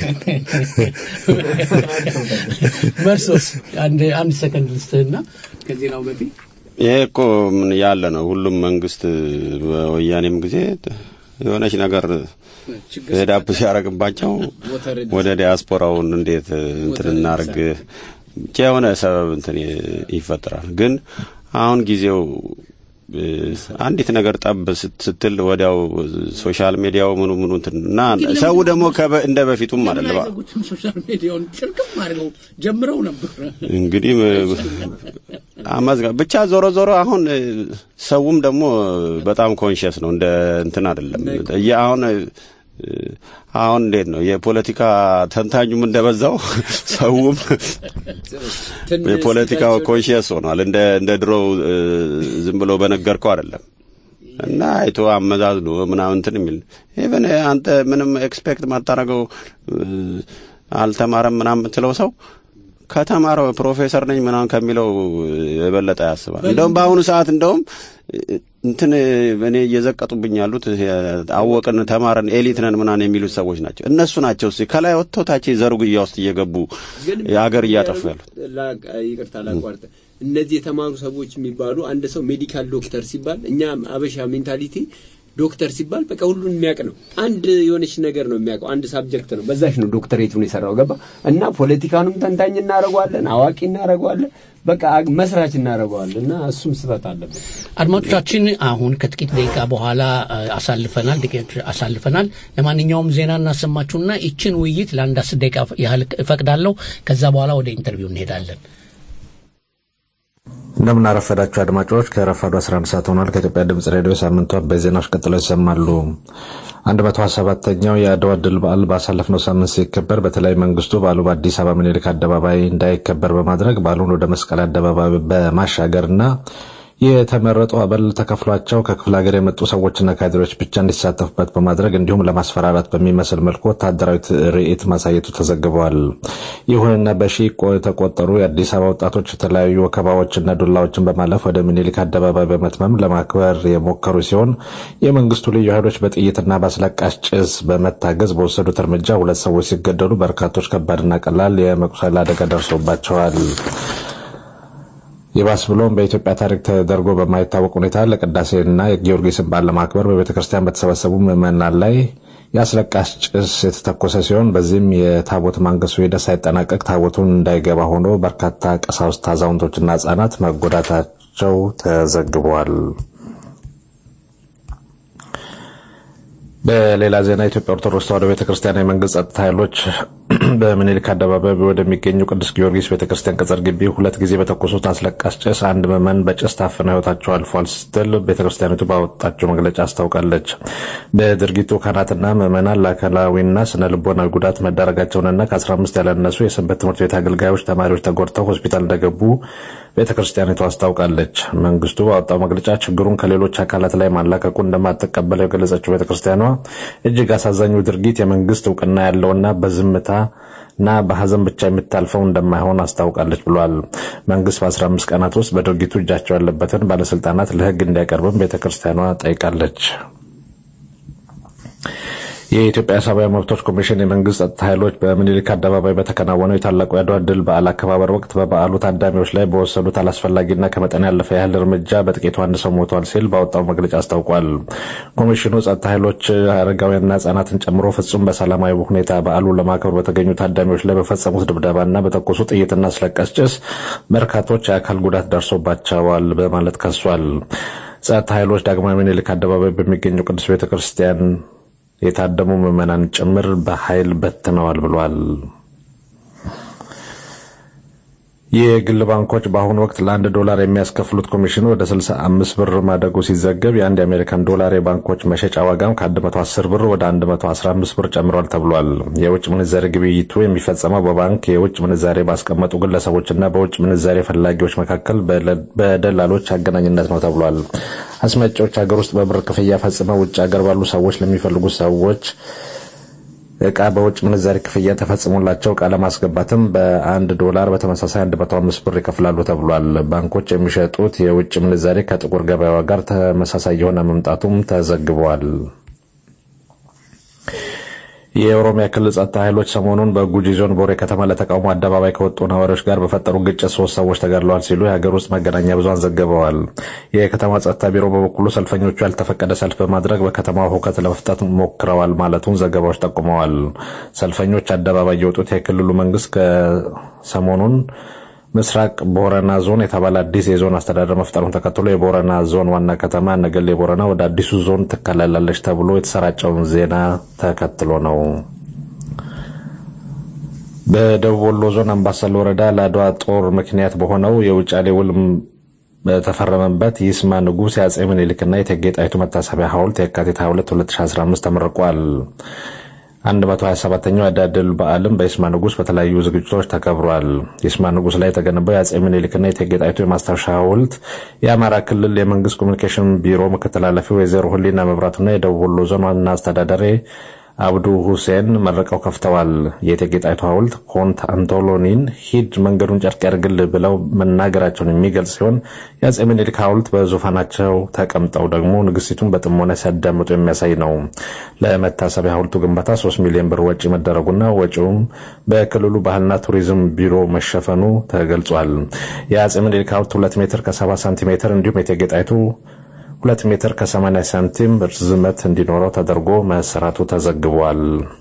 መርሶስ አንድ አንድ ሰከንድ ልስትህና ከዜናው በፊት ይሄ እኮ ምን ያለ ነው። ሁሉም መንግስት በወያኔም ጊዜ የሆነች ነገር ሄዳፕ ሲያደርግባቸው ወደ ዲያስፖራውን እንዴት እንትን እናርግ ብቻ የሆነ ሰበብ እንትን ይፈጠራል። ግን አሁን ጊዜው እ፣ አንዲት ነገር ጠብ ስት- ስትል ወዲያው ሶሻል ሚዲያው ምኑ ምኑ እንትን እና ሰው ደግሞ ከበ- እንደ በፊቱም ለምን አይደለም አይዘጉትም? ሶሻል ሚዲያውን ጭርቅም አድርገው ጀምረው ነበር። እንግዲህ ም- አመዝጋ ብቻ ዞሮ ዞሮ አሁን እ፣ ሰውም ደግሞ በጣም ኮንሽስ ነው። እንደ እንትን አይደለም። የ- አሁን እ፣ አሁን እንዴት ነው የፖለቲካ ተንታኙም እንደበዛው ሰውም የፖለቲካው ኮንሽስ ሆኗል። እንደ እንደ ድሮው እ፣ ዝም ብሎ በነገርከው አይደለም። እና አይቶ አመዛዝኖ ምናምን እንትን የሚል ኢቨን አንተ ምንም ኤክስፔክት ማታረገው አልተማረም ምናምን የምትለው ሰው ከተማረው ፕሮፌሰር ነኝ ምናምን ከሚለው የበለጠ ያስባል። እንደውም በአሁኑ ሰዓት እንደውም እንትን እኔ እየዘቀጡብኝ ያሉት አወቅን፣ ተማረን፣ ኤሊት ነን ምናምን የሚሉት ሰዎች ናቸው። እነሱ ናቸው እስኪ ከላይ ወጥተው ታች ዘርጉያ ውስጥ እየገቡ የሀገር እያጠፉ ያሉት። ይቅርታ ላቋርጥ። እነዚህ የተማሩ ሰዎች የሚባሉ አንድ ሰው ሜዲካል ዶክተር ሲባል እኛ አበሻ ሜንታሊቲ ዶክተር ሲባል በቃ ሁሉን የሚያውቅ ነው። አንድ የሆነች ነገር ነው የሚያውቀው፣ አንድ ሳብጀክት ነው። በዛች ነው ዶክተሬቱን የሰራው ገባ እና ፖለቲካኑም ተንታኝ እናደርገዋለን፣ አዋቂ እናደርገዋለን፣ በቃ መስራች እናደርገዋለን እና እሱም ስበት አለበት። አድማጮቻችን አሁን ከጥቂት ደቂቃ በኋላ አሳልፈናል ጥቂት አሳልፈናል። ለማንኛውም ዜና እናሰማችሁና ይችን ውይይት ለአንድ አስር ደቂቃ ያህል እፈቅዳለሁ። ከዛ በኋላ ወደ ኢንተርቪው እንሄዳለን። እንደምን አረፈዳችሁ አድማጮች። ከረፋዱ 11 ሰዓት ሆኗል። ከኢትዮጵያ ድምጽ ሬዲዮ ሳምንቱ አበይት ዜናዎች ቀጥለው ይሰማሉ። 127ኛው የአድዋ ድል በዓል ባሳለፍነው ሳምንት ሲከበር በተለይ መንግስቱ በዓሉ በአዲስ አበባ ምኒልክ አደባባይ እንዳይከበር በማድረግ በዓሉን ወደ መስቀል አደባባይ በማሻገርና የተመረጡ አበል ተከፍሏቸው ከክፍለ ሀገር የመጡ ሰዎችና ካድሬዎች ብቻ እንዲሳተፉበት በማድረግ እንዲሁም ለማስፈራራት በሚመስል መልኩ ወታደራዊ ትርኢት ማሳየቱ ተዘግበዋል። ይሁንና በሺ የተቆጠሩ የአዲስ አበባ ወጣቶች የተለያዩ ወከባዎችና ዱላዎችን በማለፍ ወደ ሚኒሊክ አደባባይ በመትመም ለማክበር የሞከሩ ሲሆን የመንግስቱ ልዩ ኃይሎች በጥይትና በአስለቃሽ ጭስ በመታገዝ በወሰዱት እርምጃ ሁለት ሰዎች ሲገደሉ በርካቶች ከባድና ቀላል የመቁሰል አደጋ ደርሶባቸዋል። ይባስ ብሎም በኢትዮጵያ ታሪክ ተደርጎ በማይታወቅ ሁኔታ ለቅዳሴና የጊዮርጊስን በዓል ለማክበር በቤተ ክርስቲያን በተሰበሰቡ ምዕመናን ላይ የአስለቃሽ ጭስ የተተኮሰ ሲሆን በዚህም የታቦት ማንገሱ ሂደት ሳይጠናቀቅ ታቦቱን እንዳይገባ ሆኖ በርካታ ቀሳውስት፣ አዛውንቶችና ህጻናት መጎዳታቸው ተዘግቧል። በሌላ ዜና የኢትዮጵያ ኦርቶዶክስ ተዋሕዶ ቤተክርስቲያን የመንግስት ጸጥታ ኃይሎች በምኒልክ አደባባይ ወደሚገኙ ቅዱስ ጊዮርጊስ ቤተክርስቲያን ቅጽር ግቢ ሁለት ጊዜ በተኮሱት አስለቃሽ ጭስ አንድ ምዕመን በጭስ ታፍነው ህይወታቸው አልፏል ስትል ቤተክርስቲያኒቱ ባወጣቸው መግለጫ አስታውቃለች። በድርጊቱ ካህናትና ምዕመናን ለአካላዊና ስነ ልቦናዊ ጉዳት መዳረጋቸውንና ከ15 ያላነሱ የሰንበት ትምህርት ቤት አገልጋዮች ተማሪዎች ተጎድተው ሆስፒታል እንደገቡ ቤተክርስቲያኒቱ አስታውቃለች። መንግስቱ ባወጣው መግለጫ ችግሩን ከሌሎች አካላት ላይ ማላቀቁ እንደማትቀበለው የገለጸችው ቤተክርስቲያኗ እጅግ አሳዛኙ ድርጊት የመንግስት እውቅና ያለውና በዝምታ እና በሀዘን ብቻ የሚታልፈው እንደማይሆን አስታውቃለች ብሏል። መንግስት በ15 ቀናት ውስጥ በድርጊቱ እጃቸው ያለበትን ባለስልጣናት ለህግ እንዲያቀርብም ቤተክርስቲያኗ ጠይቃለች። የኢትዮጵያ ሰብአዊ መብቶች ኮሚሽን የመንግስት ጸጥታ ኃይሎች በምኒልክ አደባባይ በተከናወነው የታላቁ የአድዋ ድል በዓል አከባበር ወቅት በበዓሉ ታዳሚዎች ላይ በወሰዱት አላስፈላጊና ከመጠን ያለፈ ያህል እርምጃ በጥቂቱ አንድ ሰው ሞቷል ሲል ባወጣው መግለጫ አስታውቋል። ኮሚሽኑ ጸጥታ ኃይሎች አረጋውያንና ህጻናትን ጨምሮ ፍጹም በሰላማዊ ሁኔታ በዓሉን ለማክበር በተገኙ ታዳሚዎች ላይ በፈጸሙት ድብደባና በተኮሱ ጥይትና አስለቃሽ ጭስ በርካቶች የአካል ጉዳት ደርሶባቸዋል በማለት ከሷል። ጸጥታ ኃይሎች ዳግማዊ ምኒልክ አደባባይ በሚገኘው ቅዱስ ቤተ ክርስቲያን የታደሙ ምዕመናን ጭምር በኃይል በትነዋል ብሏል። የግል ባንኮች በአሁኑ ወቅት ለአንድ ዶላር የሚያስከፍሉት ኮሚሽን ወደ 65 ብር ማደጉ ሲዘገብ የአንድ የአሜሪካን ዶላር የባንኮች መሸጫ ዋጋም ከ110 ብር ወደ 115 ብር ጨምሯል ተብሏል። የውጭ ምንዛሬ ግብይቱ የሚፈጸመው በባንክ የውጭ ምንዛሬ ባስቀመጡ ግለሰቦችና በውጭ ምንዛሬ ፈላጊዎች መካከል በደላሎች አገናኝነት ነው ተብሏል። አስመጪዎች ሀገር ውስጥ በብር ክፍያ ፈጽመው ውጭ ሀገር ባሉ ሰዎች ለሚፈልጉ ሰዎች እቃ በውጭ ምንዛሪ ክፍያ ተፈጽሞላቸው እቃ ለማስገባትም በአንድ ዶላር በተመሳሳይ 105 ብር ይከፍላሉ ተብሏል። ባንኮች የሚሸጡት የውጭ ምንዛሬ ከጥቁር ገበያዋ ጋር ተመሳሳይ የሆነ መምጣቱም ተዘግቧል። የኦሮሚያ ክልል ጸጥታ ኃይሎች ሰሞኑን በጉጂ ዞን ቦሬ ከተማ ለተቃውሞ አደባባይ ከወጡ ነዋሪዎች ጋር በፈጠሩ ግጭት ሶስት ሰዎች ተገድለዋል ሲሉ የሀገር ውስጥ መገናኛ ብዙሃን ዘግበዋል። የከተማ ጸጥታ ቢሮ በበኩሉ ሰልፈኞቹ ያልተፈቀደ ሰልፍ በማድረግ በከተማው ሁከት ለመፍጠት ሞክረዋል ማለቱን ዘገባዎች ጠቁመዋል። ሰልፈኞች አደባባይ የወጡት የክልሉ መንግስት ከሰሞኑን ምስራቅ ቦረና ዞን የተባለ አዲስ የዞን አስተዳደር መፍጠሩን ተከትሎ የቦረና ዞን ዋና ከተማ ነገሌ ቦረና ወደ አዲሱ ዞን ትከለላለች ተብሎ የተሰራጨውን ዜና ተከትሎ ነው። በደቡብ ወሎ ዞን አምባሰል ወረዳ ለአድዋ ጦር ምክንያት በሆነው የውጫሌ ውል በተፈረመበት ይስማ ንጉሥ የአጼ ምኒልክና የእቴጌ ጣይቱ መታሰቢያ ሐውልት የካቲት 22 2015 ተመርቋል። 127ኛው የዕዳ ድል በዓልም በይስማ ንጉሥ በተለያዩ ዝግጅቶች ተከብሯል። ይስማ ንጉሥ ላይ የተገነባው የአጼ ምኒልክና የእቴጌ ጣይቱ የማስታወሻ ሐውልት የአማራ ክልል የመንግስት ኮሚኒኬሽን ቢሮ ምክትል ኃላፊ ወይዘሮ ሁሊና መብራቱና የደቡብ ወሎ ዞን ዋና አስተዳዳሪ አብዱ ሁሴን መርቀው ከፍተዋል። የእቴጌ ጣይቱ ሐውልት ኮንት አንቶሎኒን ሂድ መንገዱን ጨርቅ ያርግልህ ብለው መናገራቸውን የሚገልጽ ሲሆን የአጼ ምኒልክ ሐውልት በዙፋናቸው ተቀምጠው ደግሞ ንግስቲቱን በጥሞና ሲያዳምጡ የሚያሳይ ነው። ለመታሰቢያ ሐውልቱ ግንባታ 3 ሚሊዮን ብር ወጪ መደረጉና ወጪውም በክልሉ ባህልና ቱሪዝም ቢሮ መሸፈኑ ተገልጿል። የአጼ ምኒልክ ሐውልት 2 ሜትር ከ70 ሳንቲሜትር እንዲሁም የእቴጌ ጣይቱ ሁለት ሜትር ከ80 ሳንቲም ርዝመት እንዲኖረው ተደርጎ መሰራቱ ተዘግቧል።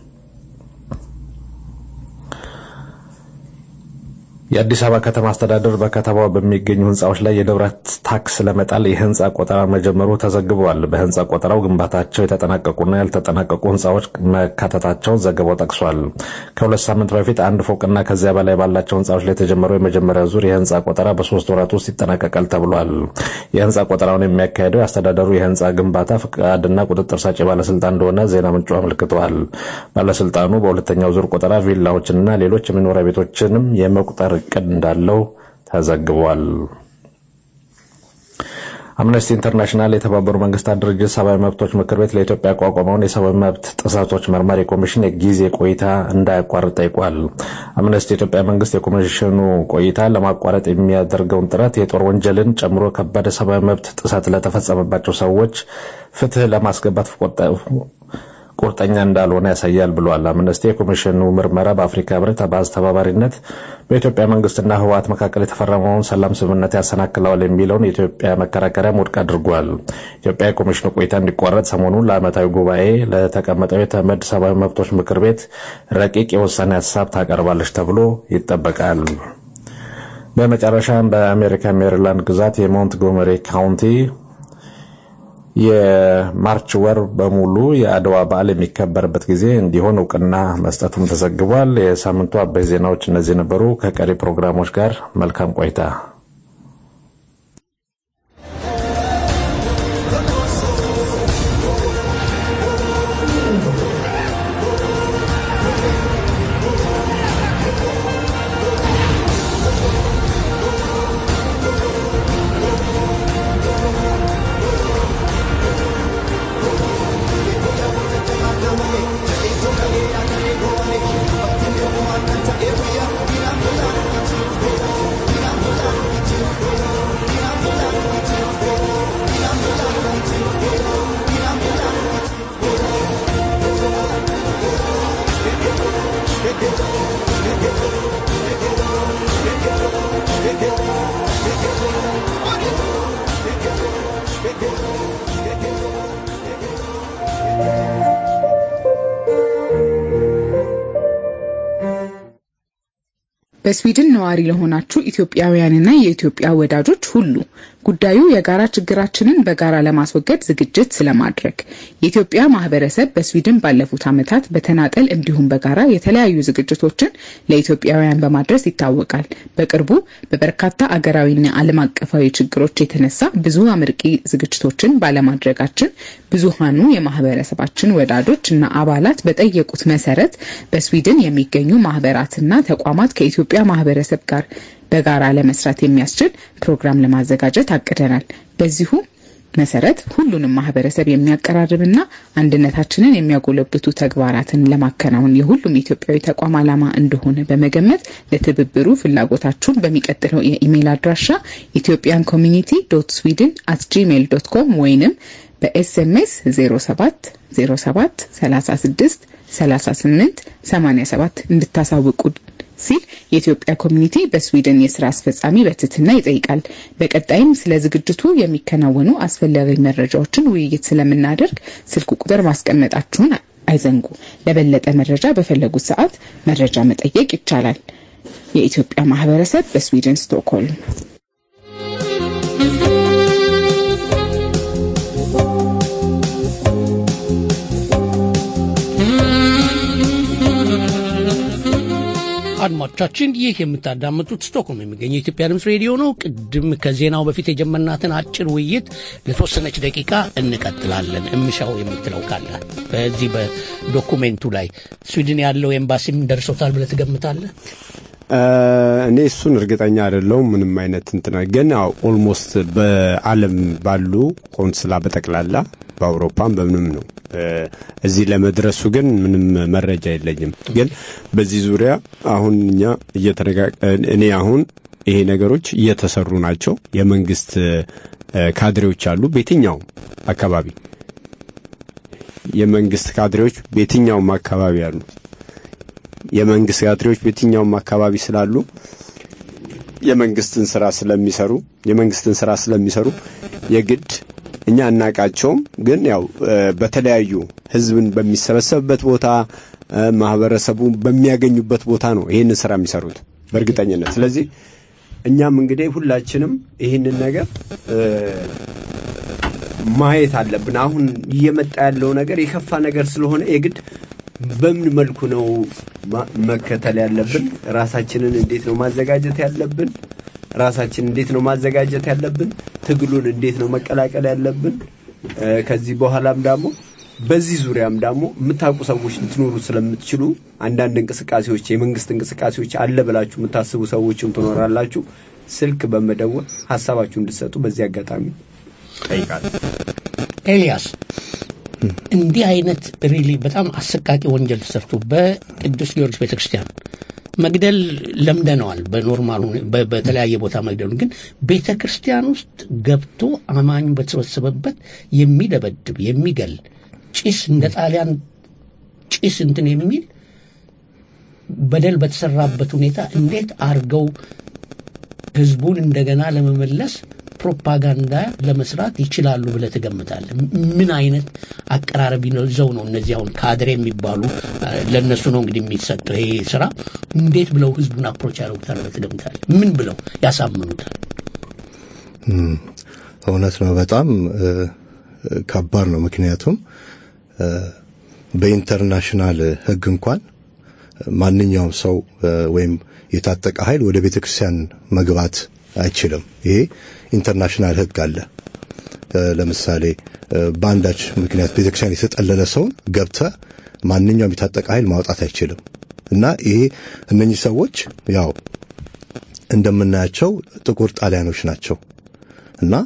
የአዲስ አበባ ከተማ አስተዳደር በከተማዋ በሚገኙ ህንፃዎች ላይ የንብረት ታክስ ለመጣል የህንፃ ቆጠራ መጀመሩ ተዘግቧል። በህንፃ ቆጠራው ግንባታቸው የተጠናቀቁና ያልተጠናቀቁ ህንፃዎች መካተታቸውን ዘገባው ጠቅሷል። ከሁለት ሳምንት በፊት አንድ ፎቅና ከዚያ በላይ ባላቸው ህንፃዎች ላይ የተጀመረው የመጀመሪያ ዙር የህንፃ ቆጠራ በሶስት ወራት ውስጥ ይጠናቀቃል ተብሏል። የህንፃ ቆጠራውን የሚያካሄደው የአስተዳደሩ የህንፃ ግንባታ ፍቃድና ቁጥጥር ሰጪ ባለስልጣን እንደሆነ ዜና ምንጩ አመልክተዋል። ባለስልጣኑ በሁለተኛው ዙር ቆጠራ ቪላዎችንና ሌሎች የመኖሪያ ቤቶችንም የመቁጠር እቅድ እንዳለው ተዘግቧል። አምነስቲ ኢንተርናሽናል የተባበሩ መንግስታት ድርጅት ሰብአዊ መብቶች ምክር ቤት ለኢትዮጵያ ያቋቋመውን የሰብአዊ መብት ጥሰቶች መርማሪ ኮሚሽን የጊዜ ቆይታ እንዳያቋርጥ ጠይቋል። አምነስቲ የኢትዮጵያ መንግስት የኮሚሽኑ ቆይታ ለማቋረጥ የሚያደርገውን ጥረት የጦር ወንጀልን ጨምሮ ከባድ የሰብአዊ መብት ጥሰት ለተፈጸመባቸው ሰዎች ፍትህ ለማስገባት ቁርጠኛ እንዳልሆነ ያሳያል ብሏል። አምነስቲ የኮሚሽኑ ምርመራ በአፍሪካ ህብረት በአስተባባሪነት በኢትዮጵያ መንግስትና ህወሓት መካከል የተፈረመውን ሰላም ስምምነት ያሰናክለዋል የሚለውን የኢትዮጵያ መከራከሪያም ውድቅ አድርጓል። ኢትዮጵያ የኮሚሽኑ ቆይታ እንዲቋረጥ ሰሞኑን ለዓመታዊ ጉባኤ ለተቀመጠው የተመድ ሰብአዊ መብቶች ምክር ቤት ረቂቅ የውሳኔ ሀሳብ ታቀርባለች ተብሎ ይጠበቃል። በመጨረሻም በአሜሪካ ሜሪላንድ ግዛት የሞንትጎመሪ ካውንቲ የማርች ወር በሙሉ የአድዋ በዓል የሚከበርበት ጊዜ እንዲሆን እውቅና መስጠቱም ተዘግቧል። የሳምንቱ አበይ ዜናዎች እነዚህ ነበሩ። ከቀሪ ፕሮግራሞች ጋር መልካም ቆይታ። በስዊድን ነዋሪ ለሆናችሁ ኢትዮጵያውያንና የኢትዮጵያ ወዳጆች ሁሉ ጉዳዩ የጋራ ችግራችንን በጋራ ለማስወገድ ዝግጅት ስለማድረግ የኢትዮጵያ ማህበረሰብ በስዊድን ባለፉት ዓመታት በተናጠል እንዲሁም በጋራ የተለያዩ ዝግጅቶችን ለኢትዮጵያውያን በማድረስ ይታወቃል። በቅርቡ በበርካታ አገራዊና ዓለም አቀፋዊ ችግሮች የተነሳ ብዙ አመርቂ ዝግጅቶችን ባለማድረጋችን ብዙሃኑ የማህበረሰባችን ወዳጆች እና አባላት በጠየቁት መሰረት በስዊድን የሚገኙ ማህበራትና ተቋማት ከኢትዮጵያ ማህበረሰብ ጋር በጋራ ለመስራት የሚያስችል ፕሮግራም ለማዘጋጀት አቅደናል። በዚሁ መሰረት ሁሉንም ማህበረሰብ የሚያቀራርብና አንድነታችንን የሚያጎለብቱ ተግባራትን ለማከናወን የሁሉም ኢትዮጵያዊ ተቋም ዓላማ እንደሆነ በመገመት ለትብብሩ ፍላጎታችሁን በሚቀጥለው የኢሜይል አድራሻ ኢትዮጵያን ኮሚኒቲ ዶት ስዊድን አት ጂሜይል ዶት ኮም ወይንም በኤስኤምኤስ 07 07 36 38 87 እንድታሳውቁ ሲል የኢትዮጵያ ኮሚኒቲ በስዊድን የስራ አስፈጻሚ በትህትና ይጠይቃል። በቀጣይም ስለ ዝግጅቱ የሚከናወኑ አስፈላጊ መረጃዎችን ውይይት ስለምናደርግ ስልክ ቁጥር ማስቀመጣችሁን አይዘንጉ። ለበለጠ መረጃ በፈለጉት ሰዓት መረጃ መጠየቅ ይቻላል። የኢትዮጵያ ማህበረሰብ በስዊድን ስቶክሆልም። አድማጮቻችን ይህ የምታዳምጡት ስቶክሆልም የሚገኘው የኢትዮጵያ ድምፅ ሬዲዮ ነው። ቅድም ከዜናው በፊት የጀመርናትን አጭር ውይይት ለተወሰነች ደቂቃ እንቀጥላለን። እምሻው የምትለው ካለ በዚህ በዶኩሜንቱ ላይ ስዊድን ያለው ኤምባሲም ደርሶታል ብለህ ትገምታለህ? እኔ እሱን እርግጠኛ አይደለሁም። ምንም አይነት እንትና ግን ኦልሞስት በዓለም ባሉ ቆንስላ በጠቅላላ በአውሮፓም በምንም ነው እዚህ ለመድረሱ ግን ምንም መረጃ የለኝም። ግን በዚህ ዙሪያ አሁን እኛ እየተነጋ እኔ አሁን ይሄ ነገሮች እየተሰሩ ናቸው። የመንግስት ካድሬዎች አሉ በየትኛውም አካባቢ የመንግስት ካድሬዎች በየትኛውም አካባቢ አሉ። የመንግስት ካድሬዎች በየትኛውም አካባቢ ስላሉ የመንግስትን ስራ ስለሚሰሩ የመንግስትን ስራ ስለሚሰሩ የግድ እኛ አናቃቸውም፣ ግን ያው በተለያዩ ህዝብን በሚሰበሰብበት ቦታ ማህበረሰቡ በሚያገኙበት ቦታ ነው ይህንን ስራ የሚሰሩት በእርግጠኝነት። ስለዚህ እኛም እንግዲህ ሁላችንም ይህንን ነገር ማየት አለብን። አሁን እየመጣ ያለው ነገር የከፋ ነገር ስለሆነ የግድ በምን መልኩ ነው መከተል ያለብን? ራሳችንን እንዴት ነው ማዘጋጀት ያለብን? ራሳችን እንዴት ነው ማዘጋጀት ያለብን? ትግሉን እንዴት ነው መቀላቀል ያለብን? ከዚህ በኋላም ደግሞ በዚህ ዙሪያም ደግሞ የምታውቁ ሰዎች ልትኖሩ ስለምትችሉ አንዳንድ እንቅስቃሴዎች የመንግስት እንቅስቃሴዎች አለ ብላችሁ የምታስቡ ሰዎችም ትኖራላችሁ። ስልክ በመደወል ሀሳባችሁ እንድትሰጡ በዚህ አጋጣሚ ጠይቃለሁ። ኤልያስ እንዲህ አይነት ሪሊ በጣም አሰቃቂ ወንጀል ተሰርቶ በቅዱስ ጊዮርጊስ ቤተክርስቲያን መግደል ለምደነዋል። በኖርማል በተለያየ ቦታ መግደሉን ግን ቤተ ክርስቲያን ውስጥ ገብቶ አማኙ በተሰበሰበበት የሚደበድብ የሚገል ጭስ እንደ ጣሊያን ጭስ እንትን የሚል በደል በተሰራበት ሁኔታ እንዴት አርገው ህዝቡን እንደገና ለመመለስ ፕሮፓጋንዳ ለመስራት ይችላሉ ብለህ ትገምታለህ? ምን አይነት አቀራረብ ይዘው ነው እነዚህ አሁን ካድሬ የሚባሉ ለእነሱ ነው እንግዲህ የሚሰጠው ይሄ ስራ። እንዴት ብለው ህዝቡን አፕሮች ያደርጉታል ብለህ ትገምታለህ? ምን ብለው ያሳምኑታል? እውነት ነው። በጣም ከባድ ነው። ምክንያቱም በኢንተርናሽናል ህግ እንኳን ማንኛውም ሰው ወይም የታጠቀ ኃይል ወደ ቤተ ክርስቲያን መግባት አይችልም። ይሄ ኢንተርናሽናል ህግ አለ። ለምሳሌ በአንዳች ምክንያት ቤተክርስቲያን የተጠለለ ሰውን ገብተ ማንኛውም የታጠቀ ኃይል ማውጣት አይችልም እና ይሄ እነኚህ ሰዎች ያው እንደምናያቸው ጥቁር ጣሊያኖች ናቸው እና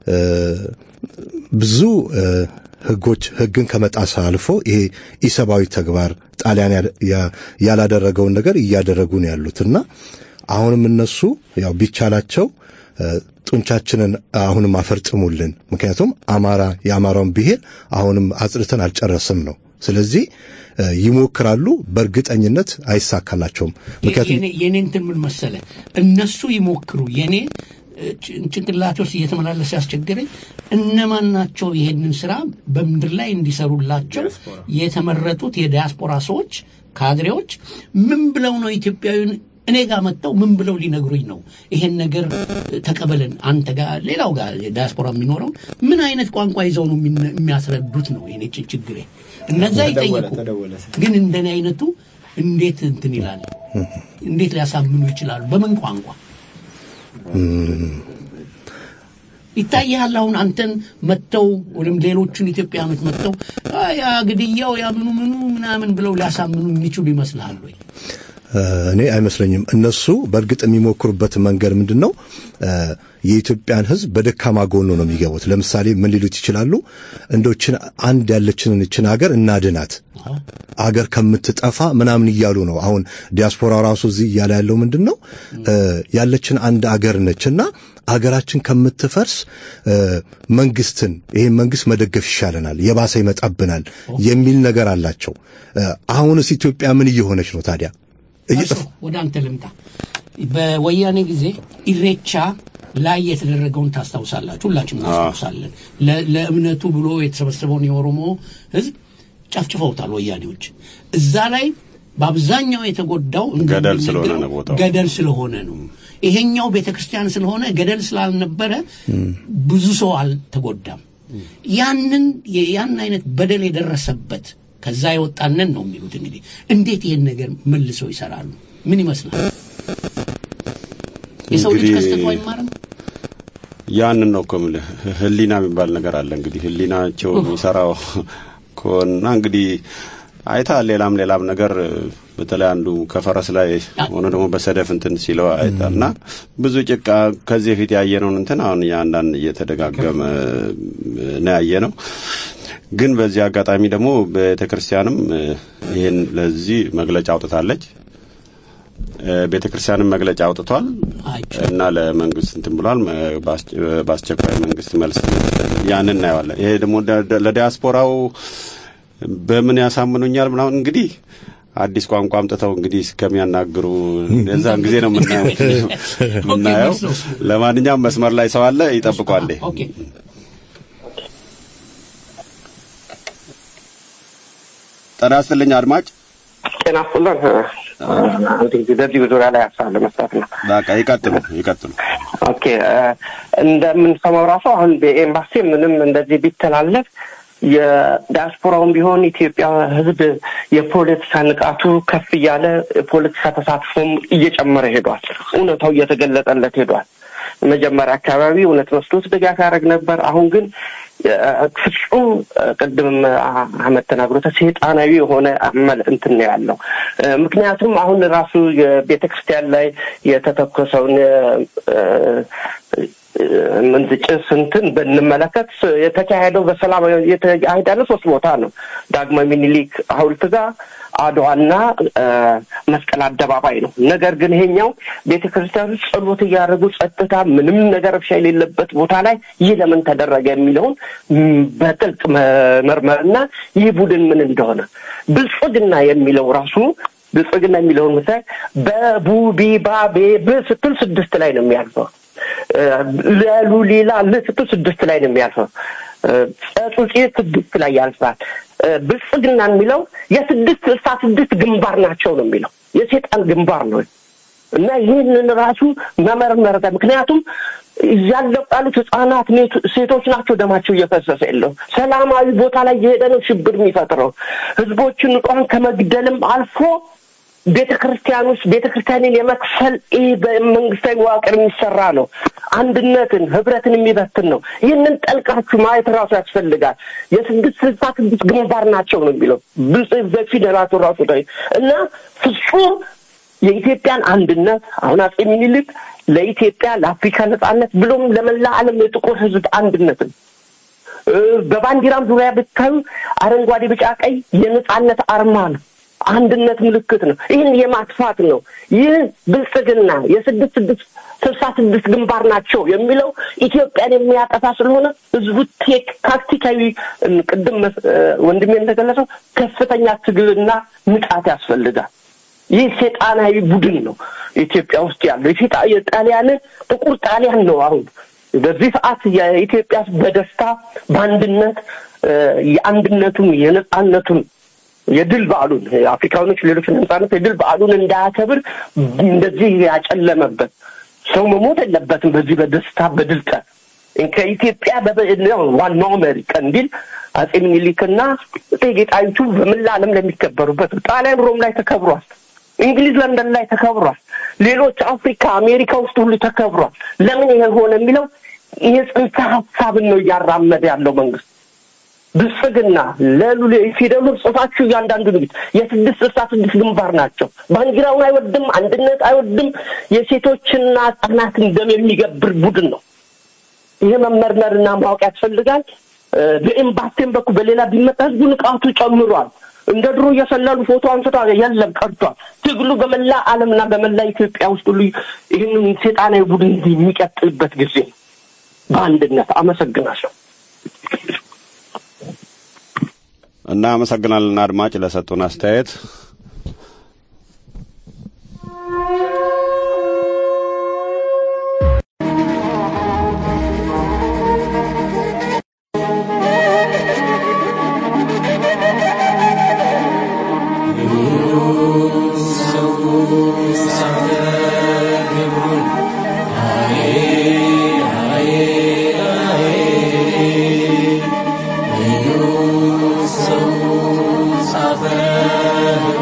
ብዙ ህጎች ህግን ከመጣስ አልፎ ይሄ ኢሰብአዊ ተግባር ጣሊያን ያላደረገውን ነገር እያደረጉ ነው ያሉት እና አሁንም እነሱ ያው ቢቻላቸው ጡንቻችንን አሁንም አፈርጥሙልን። ምክንያቱም አማራ የአማራውን ብሔር አሁንም አጽድተን አልጨረስም ነው። ስለዚህ ይሞክራሉ፣ በእርግጠኝነት አይሳካላቸውም። ምክንያቱም የኔ እንትን ምን መሰለ እነሱ ይሞክሩ የኔ ጭንቅላቴ ውስጥ እየተመላለሰ ያስቸገረኝ እነማን ናቸው ይሄንን ስራ በምድር ላይ እንዲሰሩላቸው የተመረጡት የዲያስፖራ ሰዎች ካድሬዎች ምን ብለው ነው ኢትዮጵያዊን እኔ ጋር መጥተው ምን ብለው ሊነግሩኝ ነው ይሄን ነገር ተቀበለን አንተ ጋር ሌላው ጋር ዲያስፖራ የሚኖረው ምን አይነት ቋንቋ ይዘው ነው የሚያስረዱት ነው የኔ ችግሬ እነዛ ይጠየቁ ግን እንደኔ አይነቱ እንዴት እንትን ይላል እንዴት ሊያሳምኑ ይችላሉ በምን ቋንቋ ይታያል አሁን አንተን መጥተው ወይም ሌሎቹን ኢትዮጵያኖች መጥተው ያ ግድያው ያ ምኑ ምኑ ምናምን ብለው ሊያሳምኑ የሚችሉ ይመስልሃል ወይ እኔ አይመስለኝም። እነሱ በእርግጥ የሚሞክሩበት መንገድ ምንድን ነው? የኢትዮጵያን ሕዝብ በደካማ ጎኑ ነው የሚገቡት። ለምሳሌ ምን ሊሉት ይችላሉ? እንደችን አንድ ያለችንን እችን ሀገር እናድናት አገር ከምትጠፋ ምናምን እያሉ ነው። አሁን ዲያስፖራ ራሱ እዚህ እያለ ያለው ምንድን ነው? ያለችን አንድ አገር ነችና አገራችን ከምትፈርስ መንግስትን ይሄን መንግስት መደገፍ ይሻለናል፣ የባሰ ይመጣብናል የሚል ነገር አላቸው። አሁንስ ኢትዮጵያ ምን እየሆነች ነው ታዲያ? ወደ አንተ ልምጣ። በወያኔ ጊዜ ኢሬቻ ላይ የተደረገውን ታስታውሳላችሁ፣ ሁላችንም እናስታውሳለን። ለእምነቱ ብሎ የተሰበሰበውን የኦሮሞ ህዝብ ጨፍጭፈውታል ወያኔዎች። እዛ ላይ በአብዛኛው የተጎዳው ገደል ስለሆነ ነው ቦታው ገደል ስለሆነ ነው። ይሄኛው ቤተ ክርስቲያን ስለሆነ ገደል ስላልነበረ ብዙ ሰው አልተጎዳም። ያንን ያን አይነት በደል የደረሰበት ከዛ የወጣንን ነው የሚሉት። እንግዲህ እንዴት ይህን ነገር መልሰው ይሰራሉ? ምን ይመስላል? የሰው ልጅ እንግዲህ ከስተቱ አይማርም? ያንን ነው እኮ የምልህ ህሊና የሚባል ነገር አለ። እንግዲህ ህሊናቸው የሚሰራው ከሆና እንግዲህ አይተሃል። ሌላም ሌላም ነገር በተለይ አንዱ ከፈረስ ላይ ሆኖ ደግሞ በሰደፍ እንትን ሲለው አይተሃል። እና ብዙ ጭቃ ከዚህ በፊት ያየነውን እንትን አሁን አንዳንድ እየተደጋገመ ነው ያየ ነው። ግን በዚህ አጋጣሚ ደግሞ ቤተ ክርስቲያንም ይህን ለዚህ መግለጫ አውጥታለች። ቤተ ክርስቲያንም መግለጫ አውጥቷል እና ለመንግስት እንትን ብሏል። በአስ- በአስቸኳይ መንግስት መልስ ያንን እናየዋለን። ይሄ ደግሞ ደ- ለዲያስፖራው በምን ያሳምኑኛል ምናምን እንግዲህ አዲስ ቋንቋ አምጥተው እንግዲህ እስከሚያናግሩ የዛን ጊዜ ነው የምናየው የምናየው። ለማንኛውም መስመር ላይ ሰው አለ፣ ይጠብቋል። ኦኬ ጤና ይስጥልኝ አድማጭ። ጤና ይስጥልን። እንግዲህ በዚህ ዙሪያ ላይ ሀሳብ ለመስጠት ነው። በቃ ይቀጥሉ ይቀጥሉ። ኦኬ እ፣ እንደምንሰማው ራሱ አሁን በኤምባሲ ምንም እንደዚህ ቢተላለፍ የዲያስፖራውን ቢሆን ኢትዮጵያ ሕዝብ የፖለቲካ ንቃቱ ከፍ እያለ የፖለቲካ ተሳትፎም እየጨመረ ሄዷል። እውነታው እየተገለጠለት ሄዷል። መጀመሪያ አካባቢ እውነት መስሎት ድጋፍ ያደርግ ነበር። አሁን ግን እ፣ ፍጹም እ፣ ቅድም አ- አህመድ ተናግሮታል፣ ሰይጣናዊ የሆነ አመል እንትን ነው ያለው። እ፣ ምክንያቱም አሁን ራሱ የቤተ ክርስቲያን ላይ የተተኮሰውን እ፣ ምንዝ ጭስ እንትን ብንመለከት የተካሄደው በሰላም የተካሄደ ያለ ሶስት ቦታ ነው። ዳግማዊ ሚኒሊክ ሐውልት ጋር አድዋና እ፣ መስቀል አደባባይ ነው። ነገር ግን ይሄኛው ቤተ ክርስቲያን ውስጥ ጸሎት እያደረጉ ጸጥታ፣ ምንም ነገር ረብሻ የሌለበት ቦታ ላይ ይህ ለምን ተደረገ የሚለውን ም፣ በጥልቅ መመርመርና ይህ ቡድን ምን እንደሆነ ብልጽግና የሚለው ራሱ ብልጽግና የሚለውን ምሳሌ በቡ ቢባ ቤ ብ ስትል ስድስት ላይ ነው የሚያልፈው ለሉ ሌላ ል ስትል ስድስት ላይ ነው የሚያልፈው። ጸጹጼ ስድስት ላይ ያልፋል። ብልጽግና የሚለው የስድስት ስልሳ ስድስት ግንባር ናቸው ነው የሚለው የሴጣን ግንባር ነው እና ይህንን ራሱ መመርመር ምክንያቱም እያለቁ ያሉት ህጻናት፣ ኔት- ሴቶች ናቸው ደማቸው እየፈሰሰ የለው ሰላማዊ ቦታ ላይ የሄደ ነው ሽብር የሚፈጥረው ህዝቦችን ንጹሐን ከመግደልም አልፎ ቤተ ክርስቲያን ውስጥ ቤተ ክርስቲያንን የመክፈል ይህ በመንግስታዊ መዋቅር የሚሰራ ነው። አንድነትን ህብረትን የሚበትን ነው። ይህንን ጠልቃችሁ ማየት ራሱ ያስፈልጋል። የስድስት ስልሳ ስድስት ግንባር ናቸው ነው የሚለው ብልጽ በፊደላቱ ራሱ ላይ እና ፍጹም የኢትዮጵያን አንድነት አሁን አጼ ሚኒልክ ለኢትዮጵያ ለአፍሪካ ነጻነት ብሎም ለመላ ዓለም የጥቁር ህዝብ አንድነትን እ፣ በባንዲራም ዙሪያ ብታዩ አረንጓዴ፣ ቢጫ፣ ቀይ የነጻነት አርማ ነው። አንድነት ምልክት ነው። ይህን የማጥፋት ነው። ይህ ብልጽግና የስድስት ስድስት ስልሳ ስድስት ግንባር ናቸው የሚለው ኢትዮጵያን የሚያጠፋ ስለሆነ ህዝቡ ቴክ ታክቲካዊ እም፣ ቅድም መስ- እ፣ ወንድሜ እንደገለጸው ከፍተኛ ትግልና ንቃት ያስፈልጋል። ይህ ሴጣናዊ ቡድን ነው ኢትዮጵያ ውስጥ ያለው የሴጣ የጣሊያንን ጥቁር ጣሊያን ነው አሁን በዚህ ሰዓት የኢትዮጵያ ሕዝብ በደስታ በአንድነት እ፣ የአንድነቱን የነጻነቱን የድል በዓሉን አፍሪካኖች ሌሎች ነጻነት የድል በዓሉን እንዳያከብር እንደዚህ ያጨለመበት ሰው መሞት የለበትም። በዚህ በደስታ በድል ቀን ከኢትዮጵያ በበ- ነው ዋናው መሪ ቀንዲል አጼ ምኒልክና እቴጌ ጣይቱ በመላ ዓለም ለሚከበሩበት ጣሊያን ሮም ላይ ተከብሯል። እንግሊዝ ለንደን ላይ ተከብሯል። ሌሎች አፍሪካ አሜሪካ ውስጥ ሁሉ ተከብሯል። ለምን ይሄ ሆነ የሚለው ይሄ ጽንሰ ሀሳብን ነው እያራመደ ያለው መንግስት። ብልጽግና ለሉ ፊደሉን ጽፋችሁ እያንዳንዱ ንግድ የስድስት ስልሳ ስድስት ግንባር ናቸው። ባንዲራውን አይወድም፣ አንድነት አይወድም። የሴቶችና ህጻናትን ደም የሚገብር ቡድን ነው። ይሄ መመርመርና ማወቅ ያስፈልጋል። እ፣ በኤምባሲም በኩል በሌላ ቢመጣ ህዝቡ ንቃቱ ጨምሯል። እንደ ድሮ እየሰለሉ ፎቶ አንስቶ የለም ቀርቷል። ትግሉ በመላ ዓለምና በመላ ኢትዮጵያ ውስጥ ሁሉ ይህንን ሴጣናዊ ቡድን የሚቀጥልበት ጊዜ ነው። በአንድነት አመሰግናለሁ። እና አመሰግናለን አድማጭ ለሰጡን አስተያየት። ሰው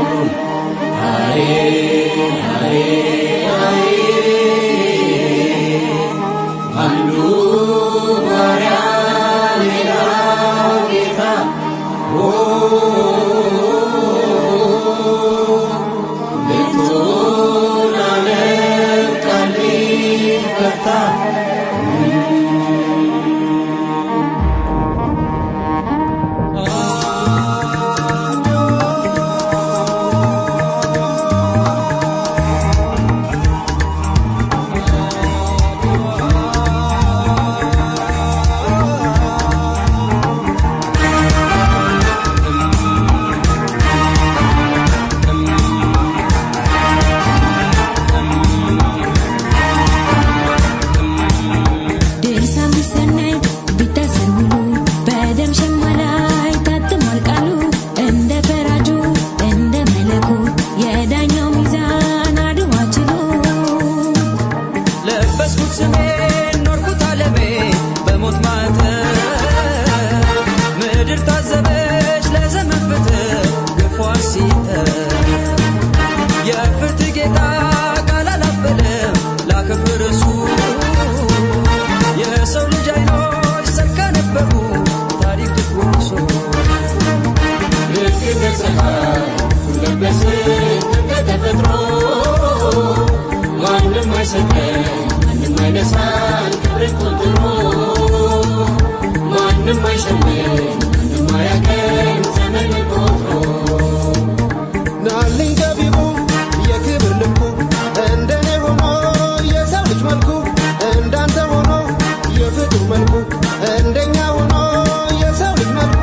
ቤቱን ዓለም ቃል ሊፈታ ድርሳ ሚሰናይ ቢታሰር ውሉ በደም ሸማ ላይ ታትሟል ቃሉ እንደ ፈራጁ እንደ መለኩ የዳኛው ሚዛን አድዋ ችሎ ለበስኩት ስሜን ኖርኩት አለሜ በሞት ማተብ ምድር ታዘበች ለዘመን ፍትህ ግፏ ሲጠር የፍትህ ጌታ ቃል አላበለም ላክብር እሱ የሰው ልጅ አይኖች ሰካ ነበሩ ታሪክ ትኩሶ ልክ እንደ ፀሐይ ለበስን እንደ ተፈጥሮ ማንም አይሰጠን ማንም አይነሳን ክብርን ቆጥሮ ማንም አይሸምን ማንም አያገኝ ዘመን ቆጥሮ ናልኝ ገቢቡ የክብር ልኩ እንደኔ ሆኖ የሰው ልጅ መልኩ እንዳንተ ሆኖ የፍጡር መልኩ እንደኛ ሆኖ የሰው ልጅ መልኩ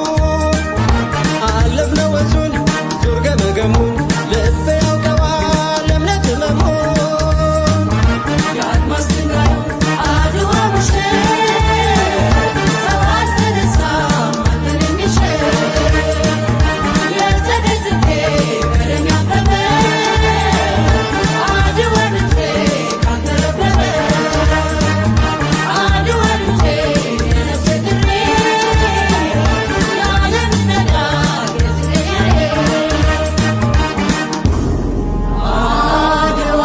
አለፍነው ወንዙን ዙር ገመገሙን ልብ ያውቀዋል እምነት ህመሙን የአድማስ ድንጋዩ አድዋ ምሽት ሰው አልተነሳ ማንን የሚሽር የጸደይ ጽጌ ቀለም ያበበ አድዋ ልጄ ካንተ ረበበ አድዋ ልጄ የነፍሴ ጥሪ የዓለም ነጋሪ የጽጌ አድዋ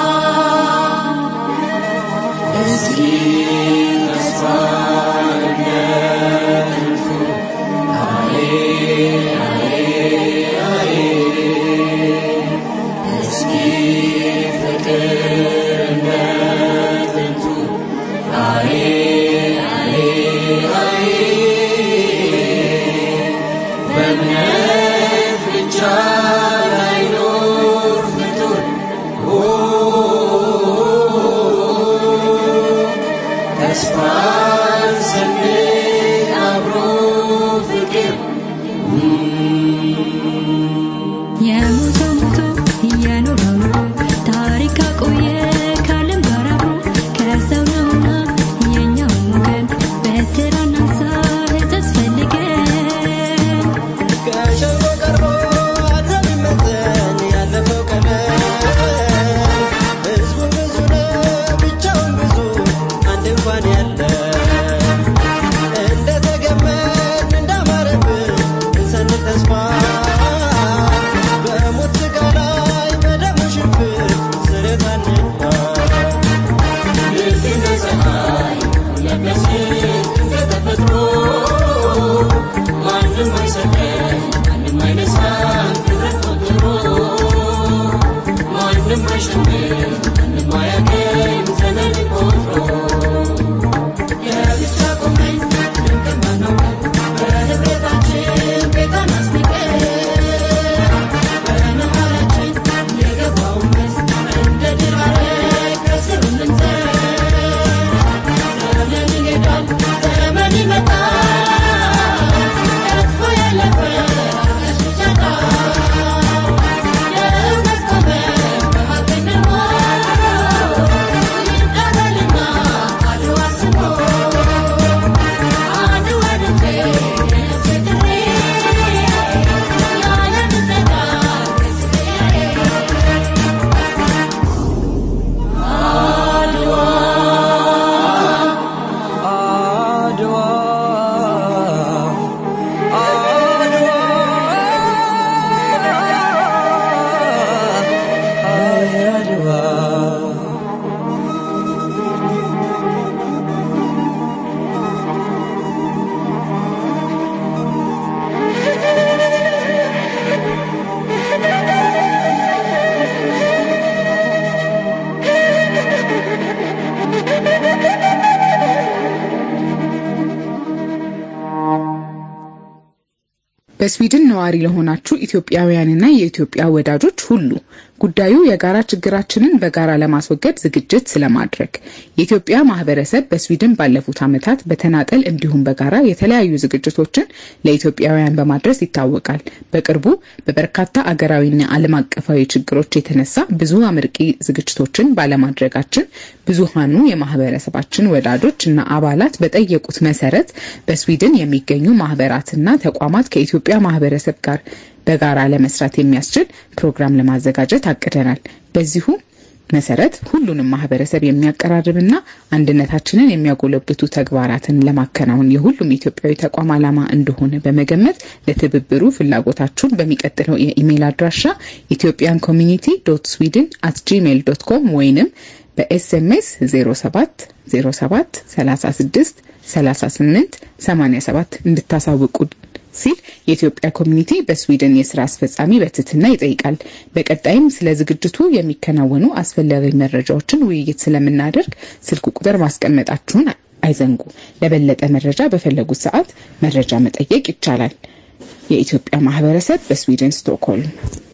እስኪ ተስፋ እንደጥንቱ አዬ አዬ አዬ እስኪ ፍቅር እንደጥንቱ አዬ አዬ አዬ በእምነት ብቻ ላይኖር ፍጡር ተስፋን ሰንቅ አብሮ ፍቅር የሞተው ሞቶ የኖረው ኑሮ ታሪክ አቆየ ከዓለም ጋር አብሮ ከሰው ነውና የኛውን ወገን በስራ እናንሳ ሕጸጽ ፈልገን ከሸንጎ ቀርቦ አድሮ ቢመዘን ያለፈው ቀመር ህዝቡ ብዙ ነው ብቻውን ብዙ አንድ እንኳን ያለ እንደተገመን እንዳማረብን እንሰንቅ ተስፋ በሞት ስጋ ላይ በደሙ ሽንፍር ስሬት አንድፋ ልክ እንደ ፀሐይ ለበስን እንደ ተፈጥሮ ማንም አይሰጠን ማንም አይነሳን ክብረት ቆጥሮ ማንም አይሸምን ማንም አያገኝ ዘመን ቆጥሮ የብቻ ቆመን ድንቅን ማናውቀው በህብረታችን ቤታን አስንቀን በመሃላችን የገባውን መስ እንደ ድር ሐረግ ከስሩ ልንዘር ዘመን ይሄዳል ዘመን ይመጣል ጠፍቶ ያለፈ አርቀሽ ይቻላል የእውነት ቆመን በሀቅ እንኖር በስዊድን ነዋሪ ለሆናችሁ ኢትዮጵያውያንና የኢትዮጵያ ወዳጆች ሁሉ ጉዳዩ የጋራ ችግራችንን በጋራ ለማስወገድ ዝግጅት ስለማድረግ የኢትዮጵያ ማህበረሰብ በስዊድን ባለፉት ዓመታት በተናጠል እንዲሁም በጋራ የተለያዩ ዝግጅቶችን ለኢትዮጵያውያን በማድረስ ይታወቃል። በቅርቡ በበርካታ አገራዊና ዓለም አቀፋዊ ችግሮች የተነሳ ብዙ አመርቂ ዝግጅቶችን ባለማድረጋችን ብዙሃኑ የማህበረሰባችን ወዳጆች እና አባላት በጠየቁት መሰረት በስዊድን የሚገኙ ማህበራትና ተቋማት ከኢትዮጵያ ማህበረሰብ ጋር በጋራ ለመስራት የሚያስችል ፕሮግራም ለማዘጋጀት አቅደናል። በዚሁ መሰረት ሁሉንም ማህበረሰብ የሚያቀራርብና አንድነታችንን የሚያጎለብቱ ተግባራትን ለማከናወን የሁሉም ኢትዮጵያዊ ተቋም ዓላማ እንደሆነ በመገመት ለትብብሩ ፍላጎታችሁን በሚቀጥለው የኢሜይል አድራሻ ኢትዮጵያን ኮሚኒቲ ዶት ስዊድን አት ጂሜይል ዶት ኮም ወይንም በኤስኤምኤስ 07 07 36 38 87 እንድታሳውቁ ሲል የኢትዮጵያ ኮሚኒቲ በስዊድን የስራ አስፈጻሚ በትህትና ይጠይቃል። በቀጣይም ስለ ዝግጅቱ የሚከናወኑ አስፈላጊ መረጃዎችን ውይይት ስለምናደርግ ስልክ ቁጥር ማስቀመጣችሁን አይዘንጉ። ለበለጠ መረጃ በፈለጉት ሰዓት መረጃ መጠየቅ ይቻላል። የኢትዮጵያ ማህበረሰብ በስዊድን ስቶክሆልም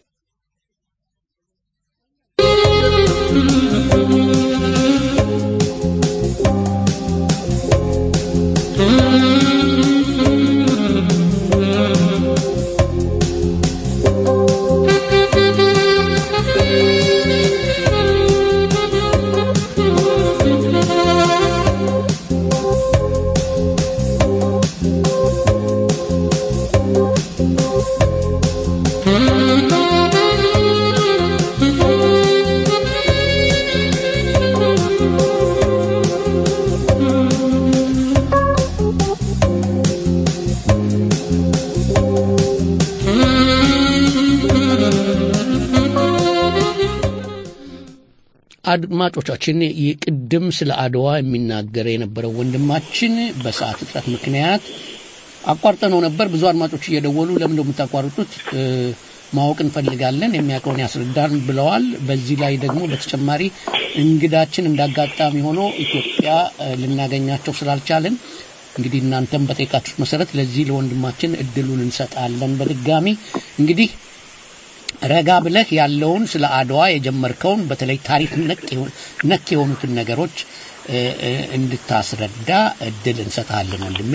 አድማጮቻችን ቅድም ስለ አድዋ የሚናገር የነበረው ወንድማችን በሰዓት እጥረት ምክንያት አቋርጠነው ነበር። ብዙ አድማጮች እየደወሉ ለምን የምታቋርጡት ማወቅ እንፈልጋለን፣ የሚያውቀውን ያስረዳን ብለዋል። በዚህ ላይ ደግሞ በተጨማሪ እንግዳችን እንዳጋጣሚ ሆኖ ኢትዮጵያ ልናገኛቸው ስላልቻልን እንግዲህ እናንተም በጠየቃችሁት መሰረት ለዚህ ለወንድማችን እድሉን እንሰጣለን። በድጋሚ እንግዲህ ረጋ ብለህ ያለውን ስለ አድዋ የጀመርከውን በተለይ ታሪክ ነክ የሆኑትን ነገሮች እንድታስረዳ እድል እንሰጣለን ወንድሜ።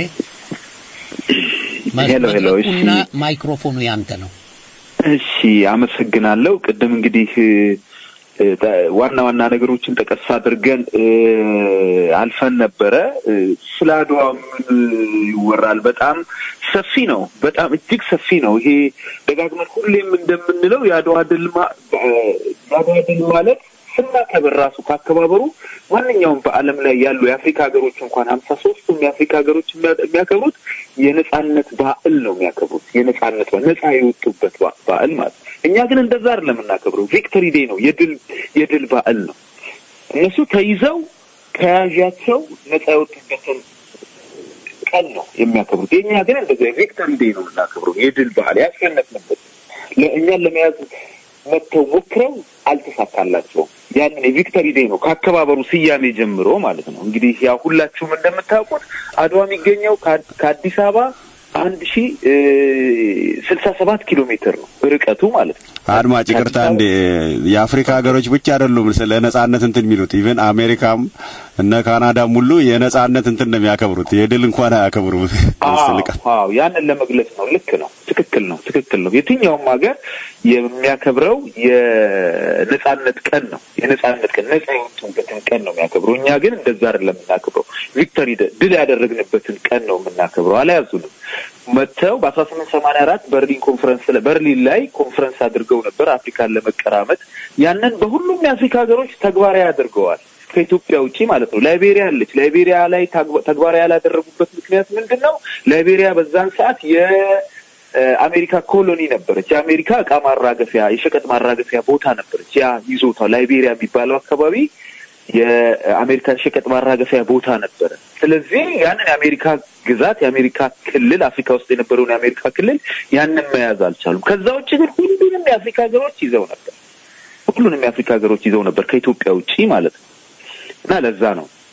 ሄሎ ሄሎ። እሺ መድረኩና ማይክሮፎኑ ያንተ ነው። እሺ፣ አመሰግናለሁ። ቅድም እንግዲህ ዋና ዋና ነገሮችን ጠቀስ አድርገን አልፈን ነበረ። ስለ አድዋ ምን ይወራል? በጣም ሰፊ ነው። በጣም እጅግ ሰፊ ነው። ይሄ ደጋግመን ሁሌም እንደምንለው የአድዋ ድል የአድዋ ድል ማለት ስናከብር ራሱ ካከባበሩ ማንኛውም በዓለም ላይ ያሉ የአፍሪካ ሀገሮች እንኳን ሀምሳ ሶስቱም የአፍሪካ ሀገሮች የሚያከብሩት የነጻነት በዓል ነው የሚያከብሩት። የነጻነት ነጻ የወጡበት በዓል ማለት እኛ ግን እንደዛ አይደለም የምናከብረው። ቪክቶሪ ዴይ ነው፣ የድል የድል በዓል ነው። እነሱ ተይዘው ከያዣቸው ነጻ የወጡበትን ቀን ነው የሚያከብሩት። የእኛ ግን እንደዚ ቪክቶሪ ዴይ ነው የምናከብረው፣ የድል በዓል ያሸነፍንበት። እኛን ለመያዝ መጥተው ሞክረው አልተሳካላቸውም። ያንን የቪክቶሪ ዴይ ነው ከአከባበሩ ስያሜ ጀምሮ ማለት ነው። እንግዲህ ያው ሁላችሁም እንደምታውቁት አድዋ የሚገኘው ከአዲስ አበባ አንድ ሺ ስልሳ ሰባት ኪሎ ሜትር ነው ርቀቱ ማለት ነው። አድማጭ ይቅርታ እንዴ የአፍሪካ ሀገሮች ብቻ አይደሉም ስለ ነጻነት እንትን የሚሉት ኢቨን አሜሪካም እነ ካናዳም ሁሉ የነጻነት እንትን ነው የሚያከብሩት የድል እንኳን አያከብሩም አዎ ያንን ለመግለጽ ነው ልክ ነው ትክክል ነው ትክክል ነው የትኛውም ሀገር የሚያከብረው የነጻነት ቀን ነው የነጻነት ቀን ነጻ የወጡበትን ቀን ነው የሚያከብረው እኛ ግን እንደዛ አይደለም የምናከብረው ቪክቶሪ ድል ያደረግንበትን ቀን ነው የምናከብረው አልያዙንም መጥተው በአስራ ስምንት ሰማንያ አራት በርሊን ኮንፈረንስ በርሊን ላይ ኮንፈረንስ አድርገው ነበር አፍሪካን ለመቀራመጥ ያንን በሁሉም የአፍሪካ ሀገሮች ተግባራዊ አድርገዋል ከኢትዮጵያ ውጪ ማለት ነው ላይቤሪያ አለች ላይቤሪያ ላይ ተግባራዊ ያላደረጉበት ምክንያት ምንድን ነው ላይቤሪያ በዛን ሰዓት የአሜሪካ ኮሎኒ ነበረች የአሜሪካ እቃ ማራገፊያ የሸቀጥ ማራገፊያ ቦታ ነበረች ያ ይዞታ ላይቤሪያ የሚባለው አካባቢ የአሜሪካ ሸቀጥ ማራገፊያ ቦታ ነበረ ስለዚህ ያንን የአሜሪካ ግዛት የአሜሪካ ክልል አፍሪካ ውስጥ የነበረውን የአሜሪካ ክልል ያንን መያዝ አልቻሉም ከዛ ውጭ ግን ሁሉንም የአፍሪካ ሀገሮች ይዘው ነበር ሁሉንም የአፍሪካ ሀገሮች ይዘው ነበር ከኢትዮጵያ ውጪ ማለት ነው እና ለዛ ነው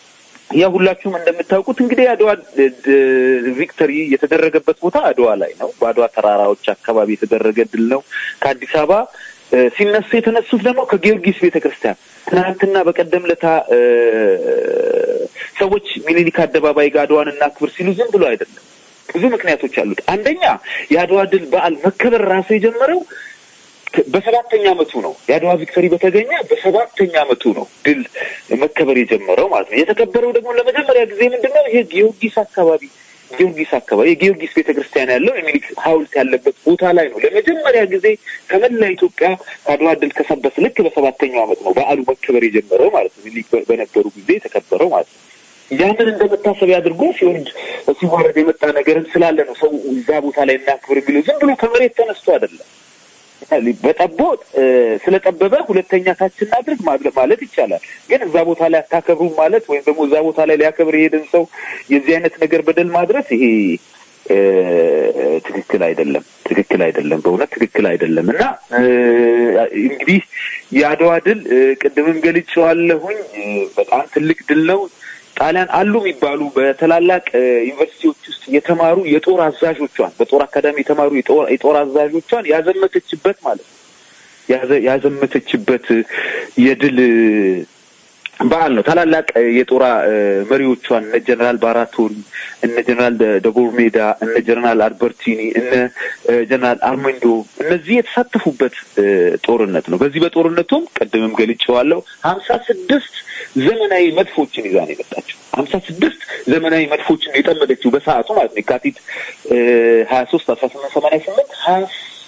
ያ ሁላችሁም እንደምታውቁት እንግዲህ የአድዋ ድ- ድ- ቪክተሪ የተደረገበት ቦታ አድዋ ላይ ነው። በአድዋ ተራራዎች አካባቢ የተደረገ ድል ነው። ከአዲስ አበባ እ፣ ሲነሱ የተነሱት ደግሞ ከጊዮርጊስ ቤተ ክርስቲያን ትናንትና በቀደም ለታ እ፣ ሰዎች ሚኒሊክ አደባባይ ጋር አድዋን እናክብር ሲሉ ዝም ብሎ አይደለም። ብዙ ምክንያቶች አሉት። አንደኛ የአድዋ ድል በዓል መከበር ራሱ የጀመረው በሰባተኛ ዓመቱ ነው። የአድዋ ቪክቶሪ በተገኘ በሰባተኛ ዓመቱ ነው ድል መከበር የጀመረው ማለት ነው። የተከበረው ደግሞ ለመጀመሪያ ጊዜ ምንድን ነው ይሄ ጊዮርጊስ አካባቢ ጊዮርጊስ አካባቢ የጊዮርጊስ ቤተክርስቲያን ያለው የሚኒክ ሐውልት ያለበት ቦታ ላይ ነው ለመጀመሪያ ጊዜ ከመላ ኢትዮጵያ ከአድዋ ድል ከሰበስ ልክ በሰባተኛው ዓመት ነው በዓሉ መከበር የጀመረው ማለት ነው። ሚኒሊክ በ- በነበሩ ጊዜ የተከበረው ማለት ነው። ያንን እንደ መታሰቢያ አድርጎ ሲወርድ ሲዋረድ የመጣ ነገርም ስላለ ነው ሰው እዛ ቦታ ላይ እናክብር የሚለው ዝም ብሎ ከመሬት ተነስቶ አይደለም። በጠቦ እ፣ ስለጠበበ ሁለተኛ ታች እናድርግ ማድረግ ማለት ይቻላል። ግን እዛ ቦታ ላይ አታከብሩም ማለት ወይም ደግሞ እዛ ቦታ ላይ ሊያከብር የሄደን ሰው የዚህ አይነት ነገር በደል ማድረስ ይሄ እ፣ ትክክል አይደለም። ትክክል አይደለም። በእውነት ትክክል አይደለም እና እ፣ እንግዲህ የአድዋ ድል እ፣ ቅድምም ገልጬዋለሁኝ እ፣ በጣም ትልቅ ድል ነው። ጣሊያን አሉ የሚባሉ በትላላቅ እ፣ ዩኒቨርሲቲዎች ውስጥ የተማሩ የጦር አዛዦቿን በጦር አካዳሚ የተማሩ የጦር የጦር አዛዦቿን ያዘመተችበት ማለት ነው። ያዘ- ያዘመተችበት እ፣ የድል እ፣ በዓል ነው። ታላላቅ እ፣ የጦር እ፣ መሪዎቿን እነ ጀነራል ባራቶሪ፣ እነ ጀነራል ደ- ደጎርሜዳ፣ እነ ጀነራል አልበርቲኒ፣ እነ እ፣ ጀነራል አርሜንዶ እነዚህ የተሳተፉበት እ፣ ጦርነት ነው። በዚህ በጦርነቱም ቅድምም ገልጬዋለሁ ሀምሳ ስድስት ዘመናዊ መድፎችን ይዛ ነው የመጣችው። ሀምሳ ስድስት ዘመናዊ መድፎችን ነው የጠመደችው በሰዓቱ ማለት ነው። የካቲት ሀያ ሶስት አስራ ስምንት ሰማንያ ስምንት ሀያ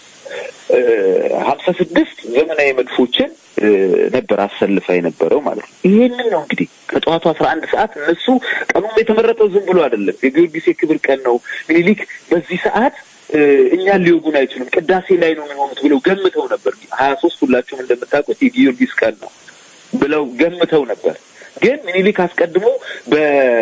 ሀምሳ ስድስት ዘመናዊ መድፎችን እ፣ ነበር አሰልፋ የነበረው ማለት ነው። ይሄንን ነው እንግዲህ ከጠዋቱ አስራ አንድ ሰዓት እነሱ ቀኑም የተመረጠው ዝም ብሎ አይደለም። የጊዮርጊስ የክብር ቀን ነው። ሚኒሊክ በዚህ ሰዓት እ፣ እኛን ሊወጉን አይችሉም፣ ቅዳሴ ላይ ነው የሚሆኑት ብለው ገምተው ነበር። ሀያ ሶስት ሁላችሁም እንደምታውቁት የጊዮርጊስ ቀን ነው ብለው ገምተው ነበር። ግን ሚኒሊክ አስቀድሞ በ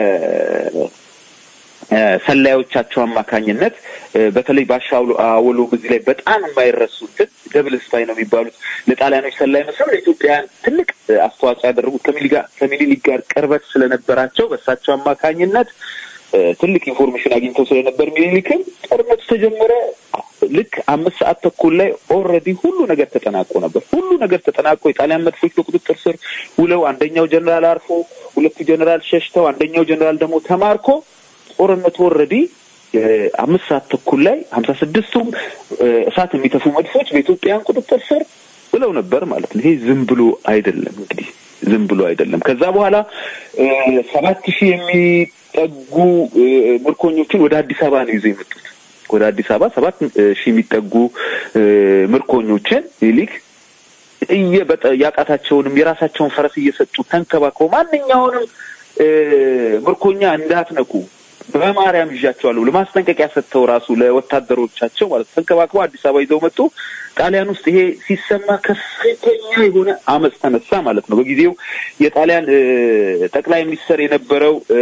እ፣ ሰላዮቻቸው አማካኝነት እ፣ በተለይ ባሻ አውሎ- አወሎ በዚህ ላይ በጣም የማይረሱትን ደብል ስፓይ ነው የሚባሉት ለጣሊያኖች ሰላይ መስለው ለኢትዮጵያውያን ትልቅ እ፣ አስተዋጽኦ ያደረጉት ከሚሊ ጋር- ከሚኒሊክ ጋር ቅርበት ስለነበራቸው በእሳቸው አማካኝነት እ፣ ትልቅ ኢንፎርሜሽን አግኝተው ስለነበር ሚኒሊክም ጦርነቱ ተጀመረ። ልክ አምስት ሰዓት ተኩል ላይ ኦልሬዲ ሁሉ ነገር ተጠናቆ ነበር። ሁሉ ነገር ተጠናቆ የጣሊያን መድፎች በቁጥጥር ስር ውለው አንደኛው ጀኔራል አርፎ፣ ሁለቱ ጀኔራል ሸሽተው፣ አንደኛው ጀኔራል ደግሞ ተማርኮ ጦርነቱ ኦልሬዲ አምስት ሰዓት ተኩል ላይ ሀምሳ ስድስቱም እሳት የሚተፉ መድፎች በኢትዮጵያን ቁጥጥር ስር ብለው ነበር ማለት ነው። ይሄ ዝም ብሎ አይደለም እንግዲህ ዝም ብሎ አይደለም። ከዛ በኋላ ሰባት ሺህ የሚጠጉ እ፣ ምርኮኞችን ወደ አዲስ አበባ ነው ይዘው የመጡት። ወደ አዲስ አበባ ሰባት ሺህ የሚጠጉ እ፣ ምርኮኞችን ሚኒሊክ እየበጠ ያቃታቸውንም የራሳቸውን ፈረስ እየሰጡ ተንከባክበው ማንኛውንም እ፣ ምርኮኛ እንዳትነኩ በማርያም ይዣቸዋለሁ ለማስጠንቀቂያ ሰጥተው ራሱ ለወታደሮቻቸው ማለት ተንከባክበው አዲስ አበባ ይዘው መጡ። ጣሊያን ውስጥ ይሄ ሲሰማ ከፍተኛ የሆነ አመፅ ተነሳ ማለት ነው። በጊዜው የጣሊያን እ፣ ጠቅላይ ሚኒስትር የነበረው እ፣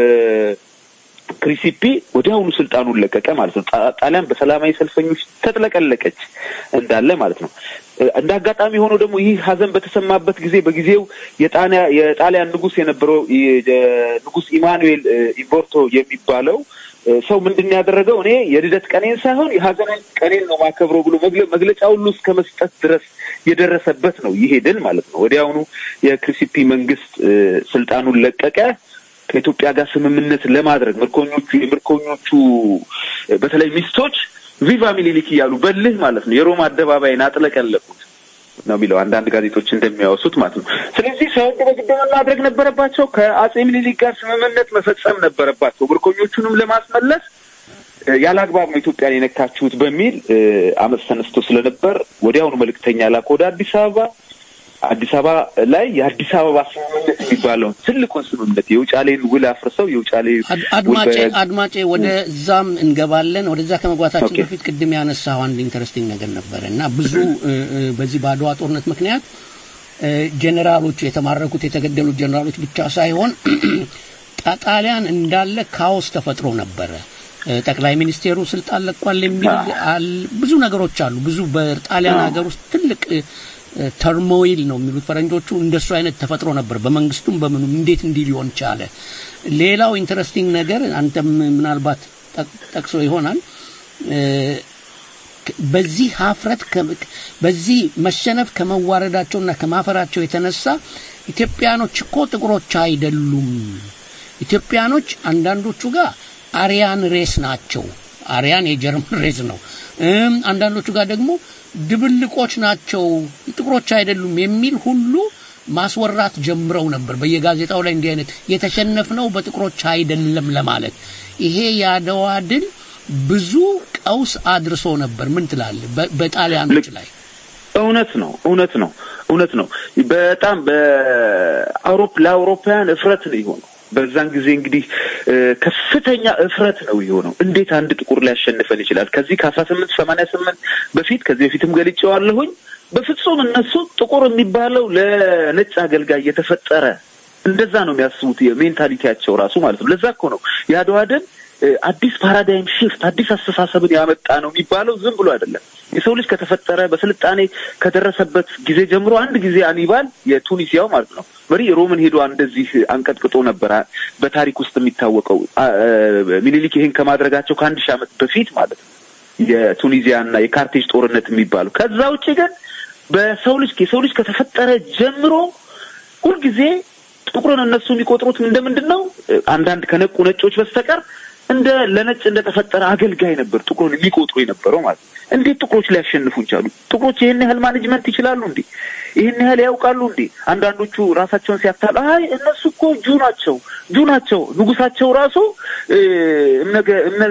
ክሪሲፒ ወዲያውኑ ስልጣኑን ለቀቀ ማለት ነው። ጣ- ጣሊያን በሰላማዊ ሰልፈኞች ተጥለቀለቀች እንዳለ ማለት ነው። እ፣ እንደ አጋጣሚ ሆኖ ደግሞ ይህ ሀዘን በተሰማበት ጊዜ በጊዜው የጣሊያ የጣሊያን ንጉስ የነበረው የ- የ- ንጉስ ኢማኑኤል እ፣ ኢምቦርቶ የሚባለው እ፣ ሰው ምንድን ነው ያደረገው? እኔ የልደት ቀኔን ሳይሆን የሀዘን ቀኔን ነው ማከብረው ብሎ መግለ- መግለጫ ሁሉ እስከ መስጠት ድረስ የደረሰበት ነው ይሄ ድል ማለት ነው። ወዲያውኑ የክሪሲፒ መንግስት እ፣ ስልጣኑን ለቀቀ። ከኢትዮጵያ ጋር ስምምነት ለማድረግ ምርኮኞቹ የምርኮኞቹ እ፣ በተለይ ሚስቶች ቪቫ ሚኒሊክ እያሉ በልህ ማለት ነው የሮማ አደባባይን አጥለቀለቁት ነው የሚለው አንዳንድ ጋዜጦች እንደሚያወሱት ማለት ነው። ስለዚህ ሳይወዱ በግድ ምን ማድረግ ነበረባቸው? ከአጼ ሚኒሊክ ጋር ስምምነት መፈጸም ነበረባቸው። ምርኮኞቹንም ለማስመለስ እ፣ ያለ አግባብ ነው ኢትዮጵያን የነካችሁት በሚል እ፣ አመፅ ተነስቶ ስለነበር ወዲያውኑ መልእክተኛ ላከ ወደ አዲስ አበባ። አዲስ አበባ ላይ የአዲስ አበባ ስምምነት የሚባለውን ትልቁን ስምምነት የውጫሌን ውል አፍርሰው የውጫሌ አድ- ውል አድማጬ በ- አድማጬ ወደ እዛም እንገባለን። ወደዛ ከመግባታችን ኦኬ። በፊት ቅድም ያነሳው አንድ ኢንተረስቲንግ ነገር ነበረ እና ብዙ እ፣ እ፣ በዚህ በአድዋ ጦርነት ምክንያት እ፣ ጀኔራሎች የተማረኩት የተገደሉት ጀኔራሎች ብቻ ሳይሆን ጣ- ጣሊያን እንዳለ ካኦስ ተፈጥሮ ነበረ። እ፣ ጠቅላይ ሚኒስቴሩ ስልጣን ለቋል የሚል አል- ብዙ ነገሮች አሉ። ብዙ በጣሊያን ሀገር ውስጥ ትልቅ እ፣ ተርሞይል ነው የሚሉት ፈረንጆቹ። እንደሱ አይነት ተፈጥሮ ነበር በመንግስቱም በምኑም። እንዴት እንዲህ ሊሆን ቻለ? ሌላው ኢንተረስቲንግ ነገር አንተም ምናልባት ጠቅ- ጠቅሶ ይሆናል እ፣ በዚህ ሀፍረት ከ- በዚህ መሸነፍ ከመዋረዳቸውና ከማፈራቸው የተነሳ ኢትዮጵያኖች እኮ ጥቁሮች አይደሉም። ኢትዮጵያኖች አንዳንዶቹ ጋር አሪያን ሬስ ናቸው። አሪያን የጀርመን ሬስ ነው። እም፣ አንዳንዶቹ ጋር ደግሞ ድብልቆች ናቸው፣ ጥቁሮች አይደሉም የሚል ሁሉ ማስወራት ጀምረው ነበር። በየጋዜጣው ላይ እንዲህ አይነት የተሸነፍነው በጥቁሮች አይደለም ለማለት ይሄ የአድዋ ድል ብዙ ቀውስ አድርሶ ነበር። ምን ትላለህ? በ- በጣሊያኖች ላይ እውነት ነው፣ እውነት ነው፣ እውነት ነው። በጣም በአውሮፕ ለአውሮፓውያን እፍረት ነው የሆነው። በዛን ጊዜ እንግዲህ እ፣ ከፍተኛ እፍረት ነው የሆነው። እንዴት አንድ ጥቁር ሊያሸንፈን ይችላል? ከዚህ ከአስራ ስምንት ሰማንያ ስምንት በፊት ከዚህ በፊትም ገልጬዋለሁኝ። በፍጹም እነሱ ጥቁር የሚባለው ለነጭ አገልጋይ የተፈጠረ እንደዛ ነው የሚያስቡት። የሜንታሊቲያቸው ራሱ ማለት ነው። ለዛ እኮ ነው የአድዋ ድል እ፣ አዲስ ፓራዳይም ሽፍት አዲስ አስተሳሰብን ያመጣ ነው የሚባለው ዝም ብሎ አይደለም። የሰው ልጅ ከተፈጠረ በስልጣኔ ከደረሰበት ጊዜ ጀምሮ አንድ ጊዜ አኒባል የቱኒሲያው ማለት ነው መሪ ሮምን ሄዶ እንደዚህ አንቀጥቅጦ ነበር አ- በታሪክ ውስጥ የሚታወቀው አ- እ፣ ሚኒሊክ ይህን ከማድረጋቸው ከአንድ ሺህ ዓመት በፊት ማለት ነው የቱኒዚያና የካርቴጅ ጦርነት የሚባለው ከዛ ውጭ ግን በሰው ልጅ የሰው ልጅ ከተፈጠረ ጀምሮ ሁልጊዜ ጥቁርን እነሱ የሚቆጥሩት እንደምንድን ነው? አንዳንድ ከነቁ ነጮች በስተቀር እንደ ለነጭ እንደተፈጠረ አገልጋይ ነበር ጥቁሩን የሚቆጥሩ የነበረው ማለት ነው። እንዴት ጥቁሮች ሊያሸንፉ ቻሉ? ጥቁሮች ይህን ያህል ማኔጅመንት ይችላሉ እንዴ? ይህን ያህል ያውቃሉ እንዴ? አንዳንዶቹ ራሳቸውን ሲያታሉ አይ እነሱ እኮ ጁ ናቸው ጁ ናቸው ንጉሳቸው ራሱ እ፣ እምነገ እምነ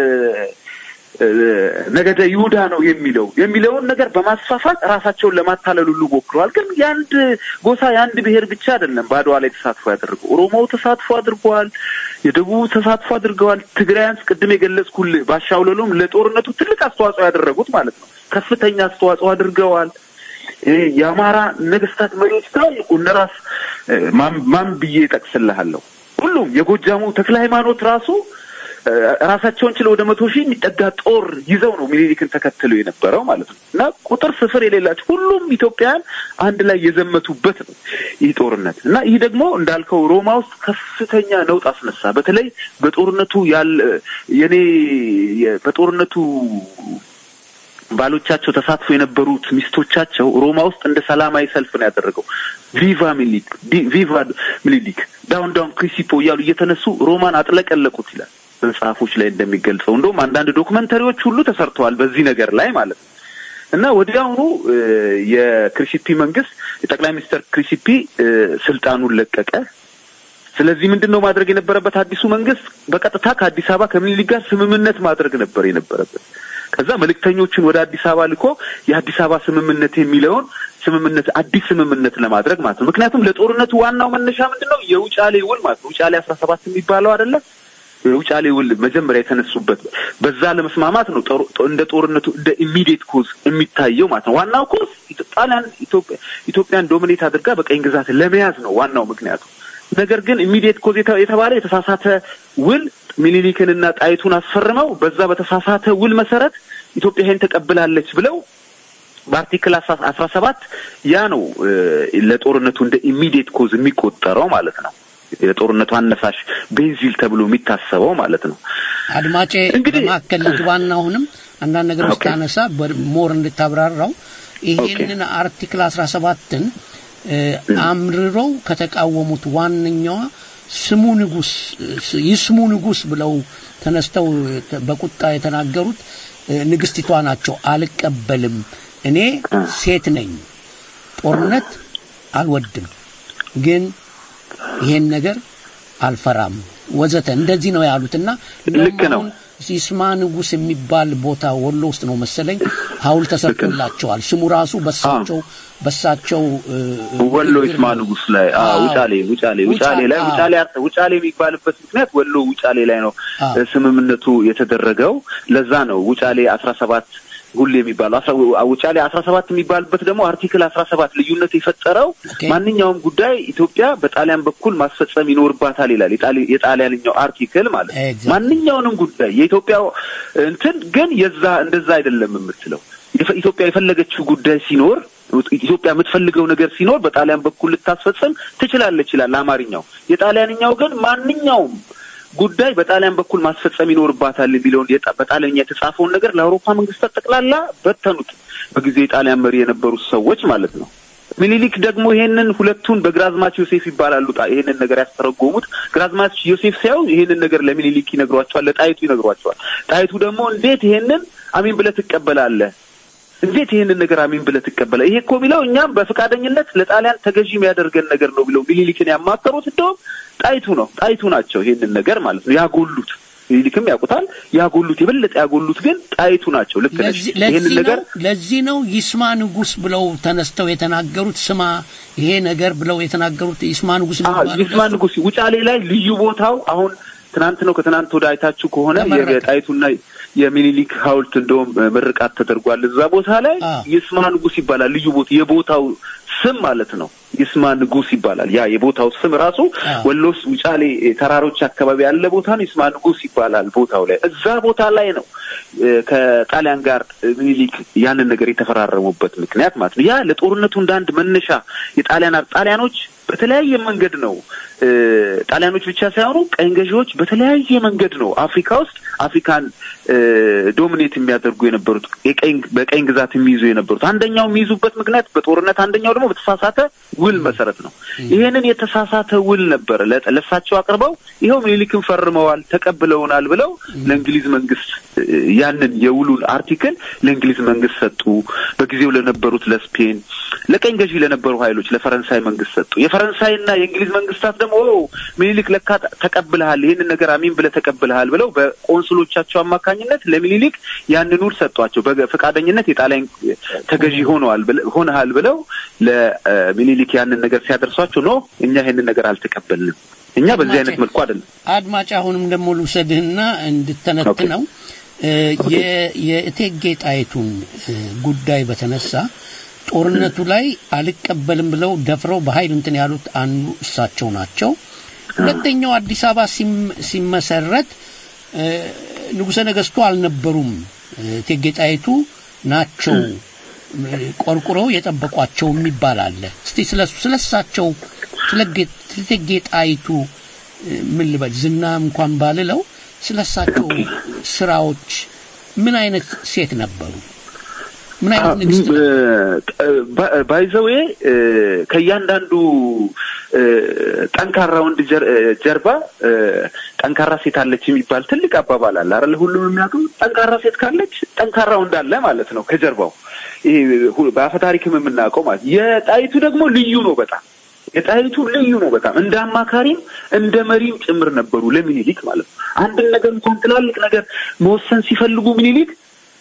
እ፣ ነገደ ይሁዳ ነው የሚለው የሚለውን ነገር በማስፋፋት ራሳቸውን ለማታለል ሁሉ ሞክረዋል። ግን የአንድ ጎሳ የአንድ ብሔር ብቻ አይደለም በአድዋ ላይ ተሳትፎ ያደረገው። ኦሮሞው ተሳትፎ አድርገዋል፣ የደቡቡ ተሳትፎ አድርገዋል። ትግራያንስ ቅድም የገለጽኩልህ ባሻውለሎም ለጦርነቱ ትልቅ አስተዋጽኦ ያደረጉት ማለት ነው። ከፍተኛ አስተዋጽኦ አድርገዋል። እ፣ የአማራ ነገስታት መሪዎች ትላልቁ እነ ራስ እ፣ ማን ማን ብዬ እጠቅስልሃለሁ? ሁሉም የጎጃሙ ተክለ ሃይማኖት ራሱ እ፣ ራሳቸውን ችለው ወደ መቶ ሺህ የሚጠጋ ጦር ይዘው ነው ሚኒሊክን ተከትለው የነበረው ማለት ነው። እና ቁጥር ስፍር የሌላቸው ሁሉም ኢትዮጵያውያን አንድ ላይ የዘመቱበት ነው ይህ ጦርነት እና ይህ ደግሞ እንዳልከው ሮማ ውስጥ ከፍተኛ ነውጥ አስነሳ። በተለይ በጦርነቱ ያለ የኔ የ- በጦርነቱ ባሎቻቸው ተሳትፎ የነበሩት ሚስቶቻቸው ሮማ ውስጥ እንደ ሰላማዊ ሰልፍ ነው ያደረገው። ቪቫ ሚኒሊክ ዲ- ቪቫ ሚኒሊክ ዳውን ዳውን ክሪሲፖ እያሉ እየተነሱ ሮማን አጥለቀለቁት ይላል በመጽሐፎች ላይ እንደሚገልጸው። እንደውም አንዳንድ ዶክመንተሪዎች ሁሉ ተሰርተዋል በዚህ ነገር ላይ ማለት ነው። እና ወዲያውኑ እ፣ የክሪሲፒ መንግስት የጠቅላይ ሚኒስትር ክሪሲፒ እ፣ ስልጣኑን ለቀቀ። ስለዚህ ምንድን ነው ማድረግ የነበረበት አዲሱ መንግስት በቀጥታ ከአዲስ አበባ ከምኒልክ ጋር ስምምነት ማድረግ ነበር የነበረበት። ከዛ መልእክተኞችን ወደ አዲስ አበባ ልኮ የአዲስ አበባ ስምምነት የሚለውን ስምምነት አዲስ ስምምነት ለማድረግ ማለት ነው። ምክንያቱም ለጦርነቱ ዋናው መነሻ ምንድን ነው? የውጫሌ ውል ማለት ነው። ውጫሌ አስራ ሰባት የሚባለው አይደለ? የውጫሌ ውል መጀመሪያ የተነሱበት በዛ ለመስማማት ነው። ጦር- ጦ- እንደ ጦርነቱ እንደ ኢሚዲየት ኮዝ የሚታየው ማለት ነው። ዋናው ኮዝ ኢትዮ- ጣሊያን ኢትዮጵያ ኢትዮጵያን ዶሚኔት አድርጋ በቀኝ ግዛት ለመያዝ ነው ዋናው ምክንያቱ። ነገር ግን ኢሚዲየት ኮዝ የተ- የተባለ የተሳሳተ ውል ሚኒሊክንና ጣይቱን አስፈርመው በዛ በተሳሳተ ውል መሰረት ኢትዮጵያ ይሄን ተቀብላለች ብለው በአርቲክል አስራ ሰባት ያ ነው እ፣ ለጦርነቱ እንደ ኢሚዲየት ኮዝ የሚቆጠረው ማለት ነው። የጦርነቱ አነሳሽ ቤንዚል ተብሎ የሚታሰበው ማለት ነው። አድማጬ በማከል ልግባና አሁንም አንዳንድ ነገሮች ታነሳ ሞር እንድታብራራው ይሄንን አርቲክል 17ን አምርረው ከተቃወሙት ዋነኛዋ ስሙ ንጉስ ይስሙ ንጉስ ብለው ተነስተው በቁጣ የተናገሩት እ፣ ንግስቲቷ ናቸው። አልቀበልም፣ እኔ ሴት ነኝ፣ ጦርነት አልወድም፣ ግን ይሄን ነገር አልፈራም ወዘተ እንደዚህ ነው ያሉትና ልክ ነው። ይስማ ንጉስ የሚባል ቦታ ወሎ ውስጥ ነው መሰለኝ ሐውልት ተሰርቶላቸዋል። ስሙ ራሱ በሳቸው በሳቸው እ፣ እ፣ ወሎ ይስማ ንጉስ ላይ አ አዎ። ውጫሌ ውጫሌ ውጫሌ ላይ አዎ። ውጫሌ ውጫሌ የሚባልበት ምክንያት ወሎ ውጫሌ ላይ ነው አዎ። እ፣ ስምምነቱ የተደረገው። ለዛ ነው ውጫሌ አስራ ሰባት ሁሌ የሚባለው አስራ- ውጫሌ አስራ ሰባት የሚባልበት ደግሞ አርቲክል አስራ ሰባት ልዩነት የፈጠረው ማንኛውም ጉዳይ ኢትዮጵያ በጣሊያን በኩል ማስፈጸም ይኖርባታል ይላል የጣሊ- የጣሊያንኛው አርቲክል ማለት ነው። ማንኛውንም ጉዳይ የኢትዮጵያ እንትን ግን የዛ እንደዛ አይደለም የምትለው የፈ- ኢትዮጵያ የፈለገችው ጉዳይ ሲኖር ኢትዮጵያ የምትፈልገው ነገር ሲኖር በጣሊያን በኩል ልታስፈጽም ትችላለች ይላል አማርኛው። የጣሊያንኛው ግን ማንኛውም ጉዳይ በጣሊያን በኩል ማስፈጸም ይኖርባታል የሚለውን የጣ- በጣሊያንኛ የተጻፈውን ነገር ለአውሮፓ መንግስታት ጠቅላላ በተኑት። በጊዜ የጣሊያን መሪ የነበሩት ሰዎች ማለት ነው። ሚኒሊክ ደግሞ ይሄንን ሁለቱን በግራዝማች ዮሴፍ ይባላሉ። ጣ- ይሄንን ነገር ያስተረጎሙት ግራዝማች ዮሴፍ ሳይሆን ይሄንን ነገር ለሚኒሊክ ይነግሯቸዋል፣ ለጣይቱ ይነግሯቸዋል። ጣይቱ ደግሞ እንዴት ይሄንን አሚን ብለህ ትቀበላለህ? እንዴት ይሄንን ነገር አሚን ብለህ ትቀበላለህ? ይሄ እኮ የሚለው እኛም በፈቃደኝነት ለጣሊያን ተገዢ የሚያደርገን ነገር ነው ብለው ሚኒሊክን ያማከሩት እንደውም ጣይቱ ነው። ጣይቱ ናቸው ይሄንን ነገር ማለት ነው ያጎሉት። ሚኒሊክም ያውቁታል። ያጎሉት የበለጠ ያጎሉት ግን ጣይቱ ናቸው። ልክ ነሽ። ለዚህ ይሄንን ለዚህ ነገር ነው ለዚህ ነው ይስማ ንጉስ ብለው ተነስተው የተናገሩት ስማ ይሄ ነገር ብለው የተናገሩት ይስማ ንጉስ አዎ የሚባለው ይስማ ንጉስ ውጫሌ ላይ ልዩ ቦታው አሁን ትናንት ነው ከትናንት ወደ አይታችሁ ከሆነ ተመረቀ። የጣይቱና የሚኒሊክ ሐውልት እንደውም ምርቃት ተደርጓል። እዛ ቦታ ላይ ይስማ ንጉስ ይባላል። ልዩ ቦታ የቦታው ስም ማለት ነው። ይስማ ንጉስ ይባላል። ያ የቦታው ስም ራሱ ወሎ ውስጥ ውጫሌ ተራሮች አካባቢ ያለ ቦታ ነው። ይስማ ንጉስ ይባላል ቦታው ላይ። እዛ ቦታ ላይ ነው እ፣ ከጣሊያን ጋር ሚኒሊክ ያንን ነገር የተፈራረሙበት ምክንያት ማለት ነው። ያ ለጦርነቱ እንደ አንድ መነሻ የጣሊያን ጣሊያኖች በተለያየ መንገድ ነው እ፣ ጣሊያኖች ብቻ ሳይሆኑ ቀኝ ገዢዎች በተለያየ መንገድ ነው አፍሪካ ውስጥ አፍሪካን እ፣ ዶሚኔት የሚያደርጉ የነበሩት የቀኝ በቀኝ ግዛት የሚይዙ የነበሩት አንደኛው የሚይዙበት ምክንያት በጦርነት አንደኛው ደግሞ በተሳሳተ ውል መሰረት ነው። ይሄንን የተሳሳተ ውል ነበረ ለ- ለእሳቸው አቅርበው ይኸው ምኒልክን ፈርመዋል ተቀብለውናል ብለው ለእንግሊዝ መንግስት እ፣ ያንን የውሉን አርቲክል ለእንግሊዝ መንግስት ሰጡ። በጊዜው ለነበሩት ለስፔን፣ ለቀኝ ገዢ ለነበሩ ኃይሎች ለፈረንሳይ መንግስት ሰጡ። የፈረንሳይና የእንግሊዝ መንግስታት ደግሞ ኦ ሚኒሊክ ለካ ተቀብልሃል፣ ይህንን ነገር አሚን ብለህ ተቀብልሃል ብለው በቆንስሎቻቸው አማካኝነት ለሚኒሊክ ያንን ውል ሰጧቸው። በፈቃደኝነት የጣሊያን ተገዢ ሆነዋል ብለ- ሆነሃል ብለው ለሚኒሊክ ያንን ነገር ሲያደርሷቸው ኖ እኛ ይህንን ነገር አልተቀበልንም፣ እኛ በዚህ አይነት መልኩ አይደለም አድማጭ አሁንም ደግሞ ልውሰድህና እንድተነትነው እ፣ የ- የእቴጌ ጣይቱን እ፣ ጉዳይ በተነሳ ጦርነቱ ላይ አልቀበልም ብለው ደፍረው በኃይል እንትን ያሉት አንዱ እሳቸው ናቸው። ሁለተኛው አዲስ አበባ ሲም- ሲመሰረት እ፣ ንጉሠ ነገሥቱ አልነበሩም። እ፣ እቴጌ ጣይቱ ናቸው እ፣ ቆርቁረው የጠበቋቸው የሚባል አለ። እስቲ ስለ ስለ እሳቸው ስለ ጌ- ስለ እቴጌ ጣይቱ እ፣ ምን ልበል ዝና እንኳን ባልለው ስለ እሳቸው ስራዎች ምን አይነት ሴት ነበሩ? ምን አይነት ንግስት ባይዘዌ ከእያንዳንዱ እ፣ ጠንካራ ወንድ ጀር- እ፣ ጀርባ እ፣ ጠንካራ ሴት አለች የሚባል ትልቅ አባባል አለ አይደል? ሁሉም የሚያውቀው ጠንካራ ሴት ካለች ጠንካራ ወንድ አለ ማለት ነው ከጀርባው። ይሄ ሁ- በአፈ ታሪክም የምናውቀው ማለት የጣይቱ ደግሞ ልዩ ነው በጣም የጣይቱ ልዩ ነው በጣም እንደ አማካሪም እንደ መሪም ጭምር ነበሩ ለሚኒሊክ ማለት ነው። አንድን ነገር እንኳን ትላልቅ ነገር መወሰን ሲፈልጉ ሚኒሊክ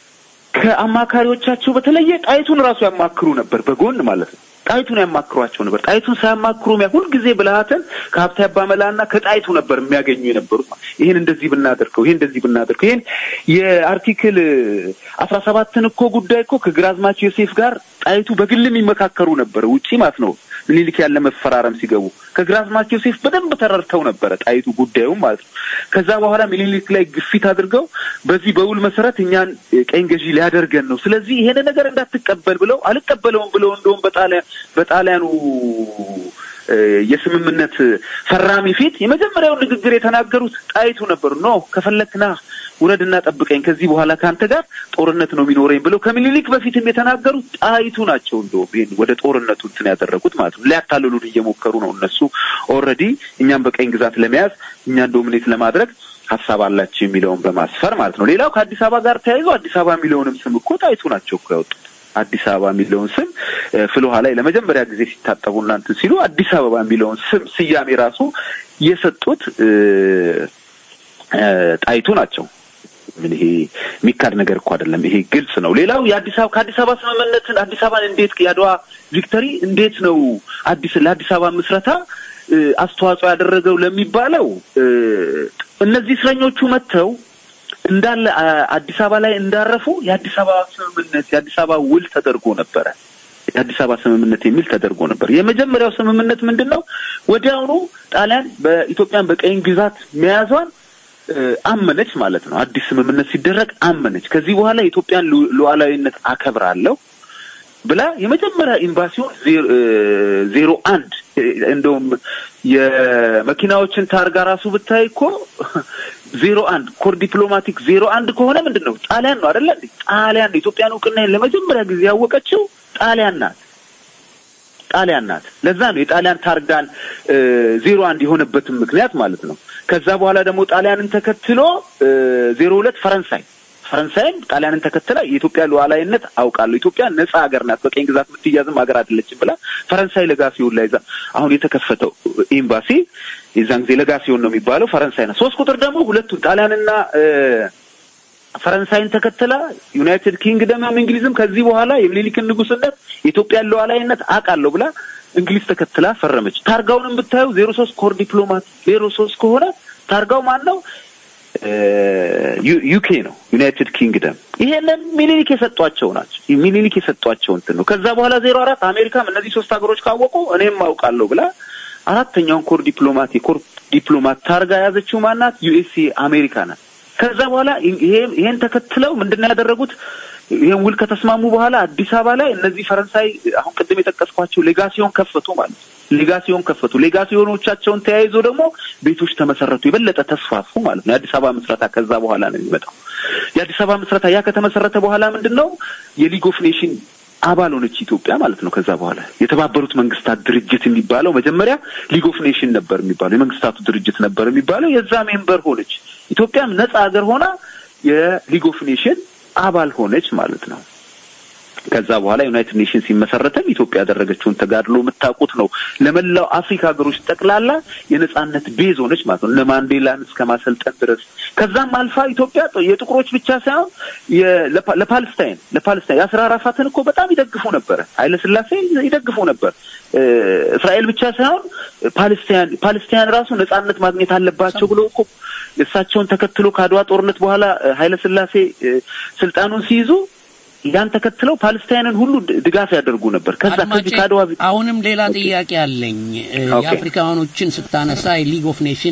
ከአማካሪዎቻቸው በተለየ ጣይቱን ራሱ ያማክሩ ነበር በጎን ማለት ነው። ጣይቱን ያማክሯቸው ነበር። ጣይቱን ሳያማክሩ ሚያ ሁልጊዜ ብልሃትን ከሀብተ አባመላና ከጣይቱ ነበር የሚያገኙ የነበሩት። ይህን እንደዚህ ብናደርገው፣ ይህን እንደዚህ ብናደርገው፣ ይህን የአርቲክል አስራ ሰባትን እኮ ጉዳይ እኮ ከግራዝማች ዮሴፍ ጋር ጣይቱ በግል የሚመካከሩ ነበር ውጪ ማለት ነው። ምኒልክ ያለ መፈራረም ሲገቡ ከግራዝማች ዮሴፍ በደንብ ተረድተው ነበረ ጣይቱ ጉዳዩም ማለት ነው። ከዛ በኋላ ምኒልክ ላይ ግፊት አድርገው በዚህ በውል መሰረት እኛን ቀኝ ገዢ ሊያደርገን ነው፣ ስለዚህ ይሄን ነገር እንዳትቀበል ብለው አልቀበለውም ብለው እንደውም በጣሊያ በጣሊያኑ እ፣ የስምምነት ፈራሚ ፊት የመጀመሪያውን ንግግር የተናገሩት ጣይቱ ነበሩ። ኖ ከፈለክና ውረድና ጠብቀኝ፣ ከዚህ በኋላ ከአንተ ጋር ጦርነት ነው የሚኖረኝ ብለው ከምኒልክ በፊትም የተናገሩት ጣይቱ ናቸው። እንደውም ይሄን ወደ ጦርነቱ እንትን ያደረጉት ማለት ነው። ሊያታልሉን እየሞከሩ ነው እነሱ ኦልሬዲ እኛም በቀኝ ግዛት ለመያዝ እኛን ዶሚኔት ለማድረግ ሀሳብ አላቸው የሚለውን በማስፈር ማለት ነው። ሌላው ከአዲስ አበባ ጋር ተያይዞ አዲስ አበባ የሚለውንም ስም እኮ ጣይቱ ናቸው እኮ ያወጡት። አዲስ አበባ የሚለውን ስም እ፣ ፍልውሃ ላይ ለመጀመሪያ ጊዜ ሲታጠቡ እናንትን ሲሉ አዲስ አበባ የሚለውን ስም ስያሜ ራሱ የሰጡት እ፣ እ፣ ጣይቱ ናቸው። ምን ይሄ የሚካድ ነገር እኮ አይደለም። ይሄ ግልጽ ነው። ሌላው የአዲስ አበባ ከአዲስ አበባ ስምምነትን አዲስ አበባን እንዴት የአድዋ ቪክተሪ እንዴት ነው አዲስ ለአዲስ አበባ ምስረታ እ፣ አስተዋጽኦ ያደረገው ለሚባለው እ፣ እነዚህ እስረኞቹ መጥተው እንዳለ አ- አዲስ አበባ ላይ እንዳረፉ የአዲስ አበባ ስምምነት የአዲስ አበባ ውል ተደርጎ ነበረ። የአዲስ አበባ ስምምነት የሚል ተደርጎ ነበር። የመጀመሪያው ስምምነት ምንድን ነው? ወዲያውኑ ጣሊያን በኢትዮጵያን በቀኝ ግዛት መያዟን እ፣ አመነች ማለት ነው። አዲስ ስምምነት ሲደረግ አመነች። ከዚህ በኋላ የኢትዮጵያን ሉ- ሉዓላዊነት አከብራለሁ ብላ የመጀመሪያ ኤምባሲውን ዜ- እ፣ ዜሮ አንድ እ፣ እንደውም የመኪናዎችን ታርጋ ራሱ ብታይ እኮ ዜሮ አንድ ኮር ዲፕሎማቲክ ዜሮ አንድ ከሆነ ምንድን ነው ጣሊያን ነው አይደለ እንዴ? ጣሊያን ነው ኢትዮጵያን እውቅና ለመጀመሪያ ጊዜ ያወቀችው ጣሊያን ናት። ጣሊያን ናት። ለዛ ነው የጣሊያን ታርጋን እ፣ ዜሮ አንድ የሆነበትን ምክንያት ማለት ነው። ከዛ በኋላ ደግሞ ጣሊያንን ተከትሎ እ፣ ዜሮ ሁለት ፈረንሳይ ፈረንሳይም ጣሊያንን ተከትላ የኢትዮጵያ ሉዓላዊነት አውቃለሁ፣ ኢትዮጵያ ነጻ ሀገር ናት፣ በቀኝ ግዛት የምትያዝም ሀገር አይደለችም ብላ ፈረንሳይ ለጋሲዮን ላይ ዛ አሁን የተከፈተው ኤምባሲ የዛን ጊዜ ለጋሲዮን ነው የሚባለው ፈረንሳይ ናት። ሶስት ቁጥር ደግሞ ሁለቱን ጣሊያንና እ፣ ፈረንሳይን ተከትላ ዩናይትድ ኪንግደምም እንግሊዝም ከዚህ በኋላ የምኒልክን ንጉስነት የኢትዮጵያን ሉዓላዊነት አውቃለሁ ብላ እንግሊዝ ተከትላ ፈረመች። ታርጋውንም ብታዩ ዜሮ ሶስት ኮር ዲፕሎማት ዜሮ ሶስት ከሆነ ታርጋው ማን ነው? እ፣ ዩ- ዩኬ ነው፣ ዩናይትድ ኪንግደም። ይሄንን ሚኒሊክ የሰጧቸው ናቸው። ሚኒሊክ የሰጧቸው እንትን ነው። ከዛ በኋላ ዜሮ አራት አሜሪካም እነዚህ ሶስት ሀገሮች ካወቁ እኔም አውቃለሁ ብላ አራተኛውን ኮር ዲፕሎማት የኮር ዲፕሎማት ታርጋ የያዘችው ማናት? ዩኤስኤ አሜሪካ ናት። ከዛ በኋላ ይሄ ይሄን ተከትለው ምንድን ነው ያደረጉት? ይሄን ውል ከተስማሙ በኋላ አዲስ አበባ ላይ እነዚህ ፈረንሳይ አሁን ቅድም የጠቀስኳቸው ሌጋሲዮን ከፈቱ ማለት ነው። ሌጋሲዮን ከፈቱ። ሌጋሲዮኖቻቸውን ተያይዞ ደግሞ ቤቶች ተመሰረቱ፣ የበለጠ ተስፋፉ ማለት ነው። የአዲስ አበባ ምስረታ ከዛ በኋላ ነው የሚመጣው። የአዲስ አበባ ምስረታ ያ ከተመሰረተ በኋላ ምንድን ነው የሊግ ኦፍ ኔሽን አባል ሆነች ኢትዮጵያ ማለት ነው። ከዛ በኋላ የተባበሩት መንግስታት ድርጅት የሚባለው መጀመሪያ ሊግ ኦፍ ኔሽን ነበር የሚባለው የመንግስታቱ ድርጅት ነበር የሚባለው የዛ ሜምበር ሆነች። ኢትዮጵያም ነጻ ሀገር ሆና የሊግ ኦፍ ኔሽን አባል ሆነች ማለት ነው። ከዛ በኋላ ዩናይትድ ኔሽን ሲመሰረትም ኢትዮጵያ ያደረገችውን ተጋድሎ የምታውቁት ነው። ለመላው አፍሪካ ሀገሮች ጠቅላላ የነጻነት ቤዝ ሆነች ማለት ነው። እነ ማንዴላን እስከ ማሰልጠን ድረስ ከዛም አልፋ ኢትዮጵያ የጥቁሮች ብቻ ሳይሆን የ- ለፓ- ለፓለስታይን ለፓለስታይን የአስራ አራፋትን እኮ በጣም ይደግፉ ነበረ። ኃይለ ስላሴ ይደግፉ ነበር። እ፣ እስራኤል ብቻ ሳይሆን ፓለስታይን ፓለስታይን ራሱ ነጻነት ማግኘት አለባቸው ብሎ እኮ እሳቸውን ተከትሎ ከአድዋ ጦርነት በኋላ እ፣ ኃይለ ስላሴ እ፣ ስልጣኑን ሲይዙ ያን ተከትለው ፓለስታይንን ሁሉ ድ- ድጋፍ ያደርጉ ነበር። ከዛ ከዚህ አድማጬ ከአድዋ አሁንም ሌላ ጥያቄ አለኝ። እ፣ ኦኬ። የአፍሪካውያኖችን ስታነሳ የሊግ ኦፍ ኔሽን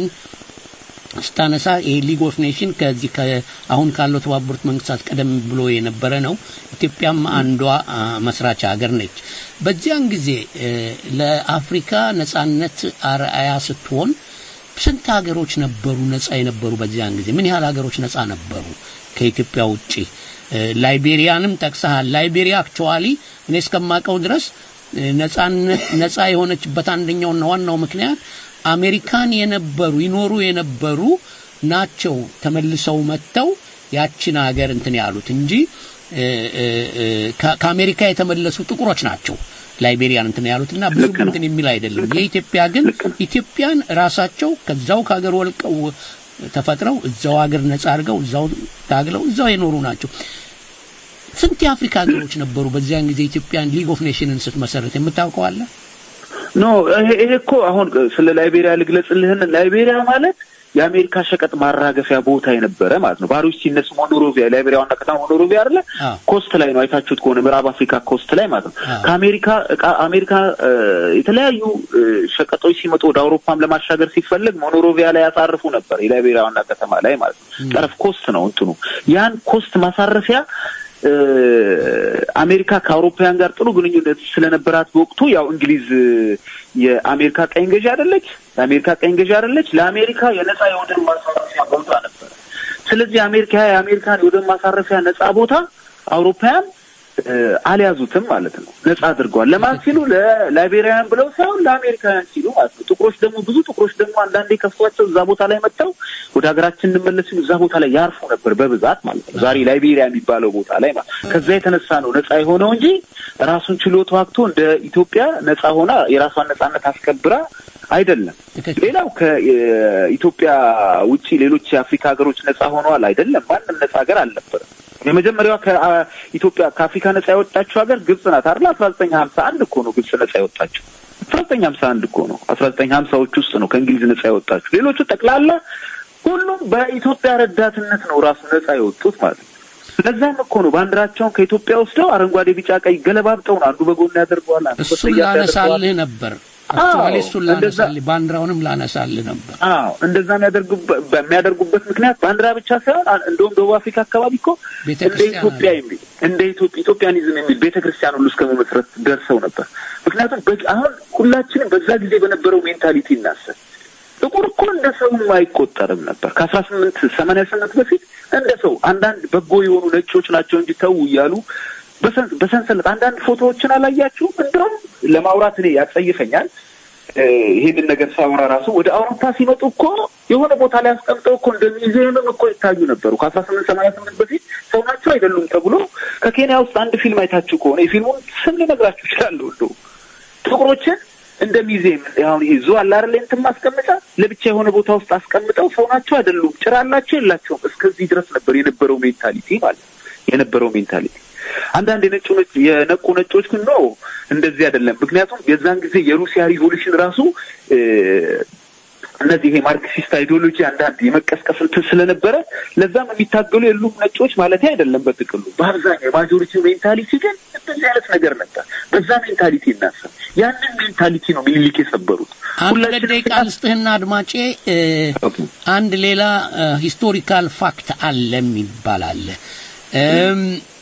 ስታነሳ ይሄ ሊግ ኦፍ ኔሽን ከዚህ ከ- አሁን ካለው ተባበሩት መንግስታት ቀደም ብሎ የነበረ ነው። ኢትዮጵያም አንዷ አ፣ መስራች ሀገር ነች። በዚያን ጊዜ እ፣ ለአፍሪካ ነጻነት አርአያ ስትሆን ስንት ሀገሮች ነበሩ ነጻ የነበሩ? በዚያን ጊዜ ምን ያህል ሀገሮች ነጻ ነበሩ ከኢትዮጵያ ውጪ? እ፣ ላይቤሪያንም ጠቅሰሃል። ላይቤሪያ አክቹዋሊ እኔ እስከማውቀው ድረስ እ፣ ነጻነት ነጻ የሆነችበት አንደኛውና ዋናው ምክንያት አሜሪካን የነበሩ ይኖሩ የነበሩ ናቸው ተመልሰው መጥተው ያችን ሀገር እንትን ያሉት እንጂ እ፣ እ፣ እ፣ ከ- ከአሜሪካ የተመለሱ ጥቁሮች ናቸው ላይቤሪያን እንትን ያሉትና ብዙ እንትን የሚል አይደለም። የኢትዮጵያ ግን ኢትዮጵያን ራሳቸው ከዛው ከሀገር ወልቀው ተፈጥረው እዛው ሀገር ነጻ አድርገው እዛው ታግለው እዛው የኖሩ ናቸው። ስንት የአፍሪካ ሀገሮች ነበሩ በዚያን ጊዜ ኢትዮጵያን ሊግ ኦፍ ኔሽንን ስትመሰረት የምታውቀው አለ? ኖ ይሄ ይሄ እኮ አሁን ስለ ላይቤሪያ ልግለጽልህን። ላይቤሪያ ማለት የአሜሪካ ሸቀጥ ማራገፊያ ቦታ የነበረ ማለት ነው። ባሮች ሲነሱ ሞኖሮቪያ ላይቤሪያ ዋና ከተማ ሞኖሮቪያ አይደለ? ኮስት ላይ ነው። አይታችሁት ከሆነ ምዕራብ አፍሪካ ኮስት ላይ ማለት ነው። ከአሜሪካ እቃ አሜሪካ እ፣ የተለያዩ እ፣ ሸቀጦች ሲመጡ ወደ አውሮፓም ለማሻገር ሲፈለግ ሞኖሮቪያ ላይ ያሳርፉ ነበር። የላይቤሪያ ዋና ከተማ ላይ ማለት ነው። ጠረፍ ኮስት ነው እንትኑ ያን ኮስት ማሳረፊያ እ፣ አሜሪካ ከአውሮፓውያን ጋር ጥሩ ግንኙነት ስለነበራት በወቅቱ ያው እንግሊዝ እ፣ የአሜሪካ ቀኝ ገዢ አይደለች፣ የአሜሪካ ቀኝ ገዢ አይደለች። ለአሜሪካ የነጻ የወደብ ማሳረፊያ ቦታ ነበር። ስለዚህ አሜሪካ የአሜሪካን የወደብ ማሳረፊያ ነጻ ቦታ አውሮፓውያን እ፣ አልያዙትም ማለት ነው። ነጻ አድርገዋል። ለማን ሲሉ? ለላይቤሪያውያን ብለው ሳይሆን ለአሜሪካውያን ሲሉ ማለት ነው። ጥቁሮች ደግሞ ብዙ ጥቁሮች ደግሞ አንዳንዴ ከፍቷቸው እዛ ቦታ ላይ መጥተው ወደ ሀገራችን እንመለስ ሲሉ እዛ ቦታ ላይ ያርፉ ነበር በብዛት ማለት ነው። ዛሬ ላይቤሪያ የሚባለው ቦታ ላይ ማለት ነው። ከዛ የተነሳ ነው ነጻ የሆነው እንጂ ራሱን ችሎ ተዋግቶ እንደ ኢትዮጵያ ነጻ ሆና የራሷን ነጻነት አስከብራ አይደለም። ሌላው ከኢትዮጵያ ውጪ ሌሎች የአፍሪካ ሀገሮች ነጻ ሆነዋል አይደለም። ማንም ነጻ ሀገር አልነበረም። የመጀመሪያዋ ከኢትዮጵያ ከአፍሪካ ነጻ የወጣችው ሀገር ግብጽ ናት አይደል? አስራ ዘጠኝ ሀምሳ አንድ እኮ ነው ግብጽ ነጻ የወጣችው። አስራ ዘጠኝ ሀምሳ አንድ እኮ ነው። አስራ ዘጠኝ ሀምሳዎች ውስጥ ነው ከእንግሊዝ ነጻ የወጣችው። ሌሎቹ ጠቅላላ ሁሉም በኢትዮጵያ ረዳትነት ነው ራሱ ነጻ የወጡት ማለት ነው። ለዛም እኮ ነው ባንዲራቸውን ከኢትዮጵያ ወስደው አረንጓዴ፣ ቢጫ፣ ቀይ ገለባብጠው ነው አንዱ በጎን ያደርገዋል፣ አንዱ እሱን በሰያፍ ያደርገዋል። ላነሳልህ ነበር። አክቹዋሊ አዎ፣ እሱን እንደዛ ላነሳልህ ባንዲራውንም ላነሳልህ ነበር። አዎ እንደዛ የሚያደርጉበት በሚያደርጉበት ምክንያት ባንዲራ ብቻ ሳይሆን አ- እንደውም ደቡብ አፍሪካ አካባቢ እኮ እንደ ቤተክርስቲያን ኢትዮጵያ የሚል እንደ ኢትዮጵያ ኢትዮጵያኒዝም የሚል ቤተክርስቲያን ሁሉ እስከ መመስረት ደርሰው ነበር። ምክንያቱም በ- አሁን ሁላችንም በዛ ጊዜ በነበረው ሜንታሊቲ እናስብ። ጥቁር እኮ እንደ ሰውም አይቆጠርም ነበር። ከአስራ ስምንት ሰማንያ ስምንት በፊት እንደ ሰው አንዳንድ በጎ የሆኑ ነጮች ናቸው እንጂ ተው እያሉ በሰን- በሰንሰለት አንዳንድ ፎቶዎችን አላያችሁም? እንደውም ለማውራት እኔ ያጸይፈኛል። እ፣ ይሄንን ነገር ሳወራ ራሱ ወደ አውሮፓ ሲመጡ እኮ የሆነ ቦታ ላይ አስቀምጠው እኮ እንደ ሚዚየምም እኮ ይታዩ ነበሩ። ከአስራ ስምንት ሰማንያ ስምንት በፊት ሰው ናቸው አይደሉም ተብሎ ከኬንያ ውስጥ አንድ ፊልም አይታችሁ ከሆነ የፊልሙን ስም ልነግራችሁ እችላለሁ። እንደው ጥቁሮችን እንደ ሚዚየም አሁን ይሄ ዙ አለ አይደል እንትን ማስቀመጫ ለብቻ የሆነ ቦታ ውስጥ አስቀምጠው ሰው ናቸው አይደሉም፣ ጭራ አላቸው የላቸውም፣ እስከዚህ ድረስ ነበር የነበረው ሜንታሊቲ ማለት ነው የነበረው ሜንታሊቲ። አንዳንድ የነጩ ነጭ የነቁ ነጮች ግን ነው እንደዚህ አይደለም። ምክንያቱም የዛን ጊዜ የሩሲያ ሪቮሉሽን ራሱ እ፣ እነዚህ ይሄ ማርክሲስት አይዲዮሎጂ አንዳንድ የመቀስቀስ እንትን ስለነበረ ለዛም የሚታገሉ የሉም ነጮች ማለት አይደለም። በጥቅሉ በአብዛኛው የማጆሪቲ ሜንታሊቲ ግን እንደዚህ አይነት ነገር ነበር። በዛ ሜንታሊቲ እናስብ። ያንን ሜንታሊቲ ነው ሚኒሊክ የሰበሩት። አንድ ሁለት ደቂቃ ልስጥህና አድማጬ እ፣ አንድ ሌላ ሂስቶሪካል ፋክት አለ የሚባል አለ እም፣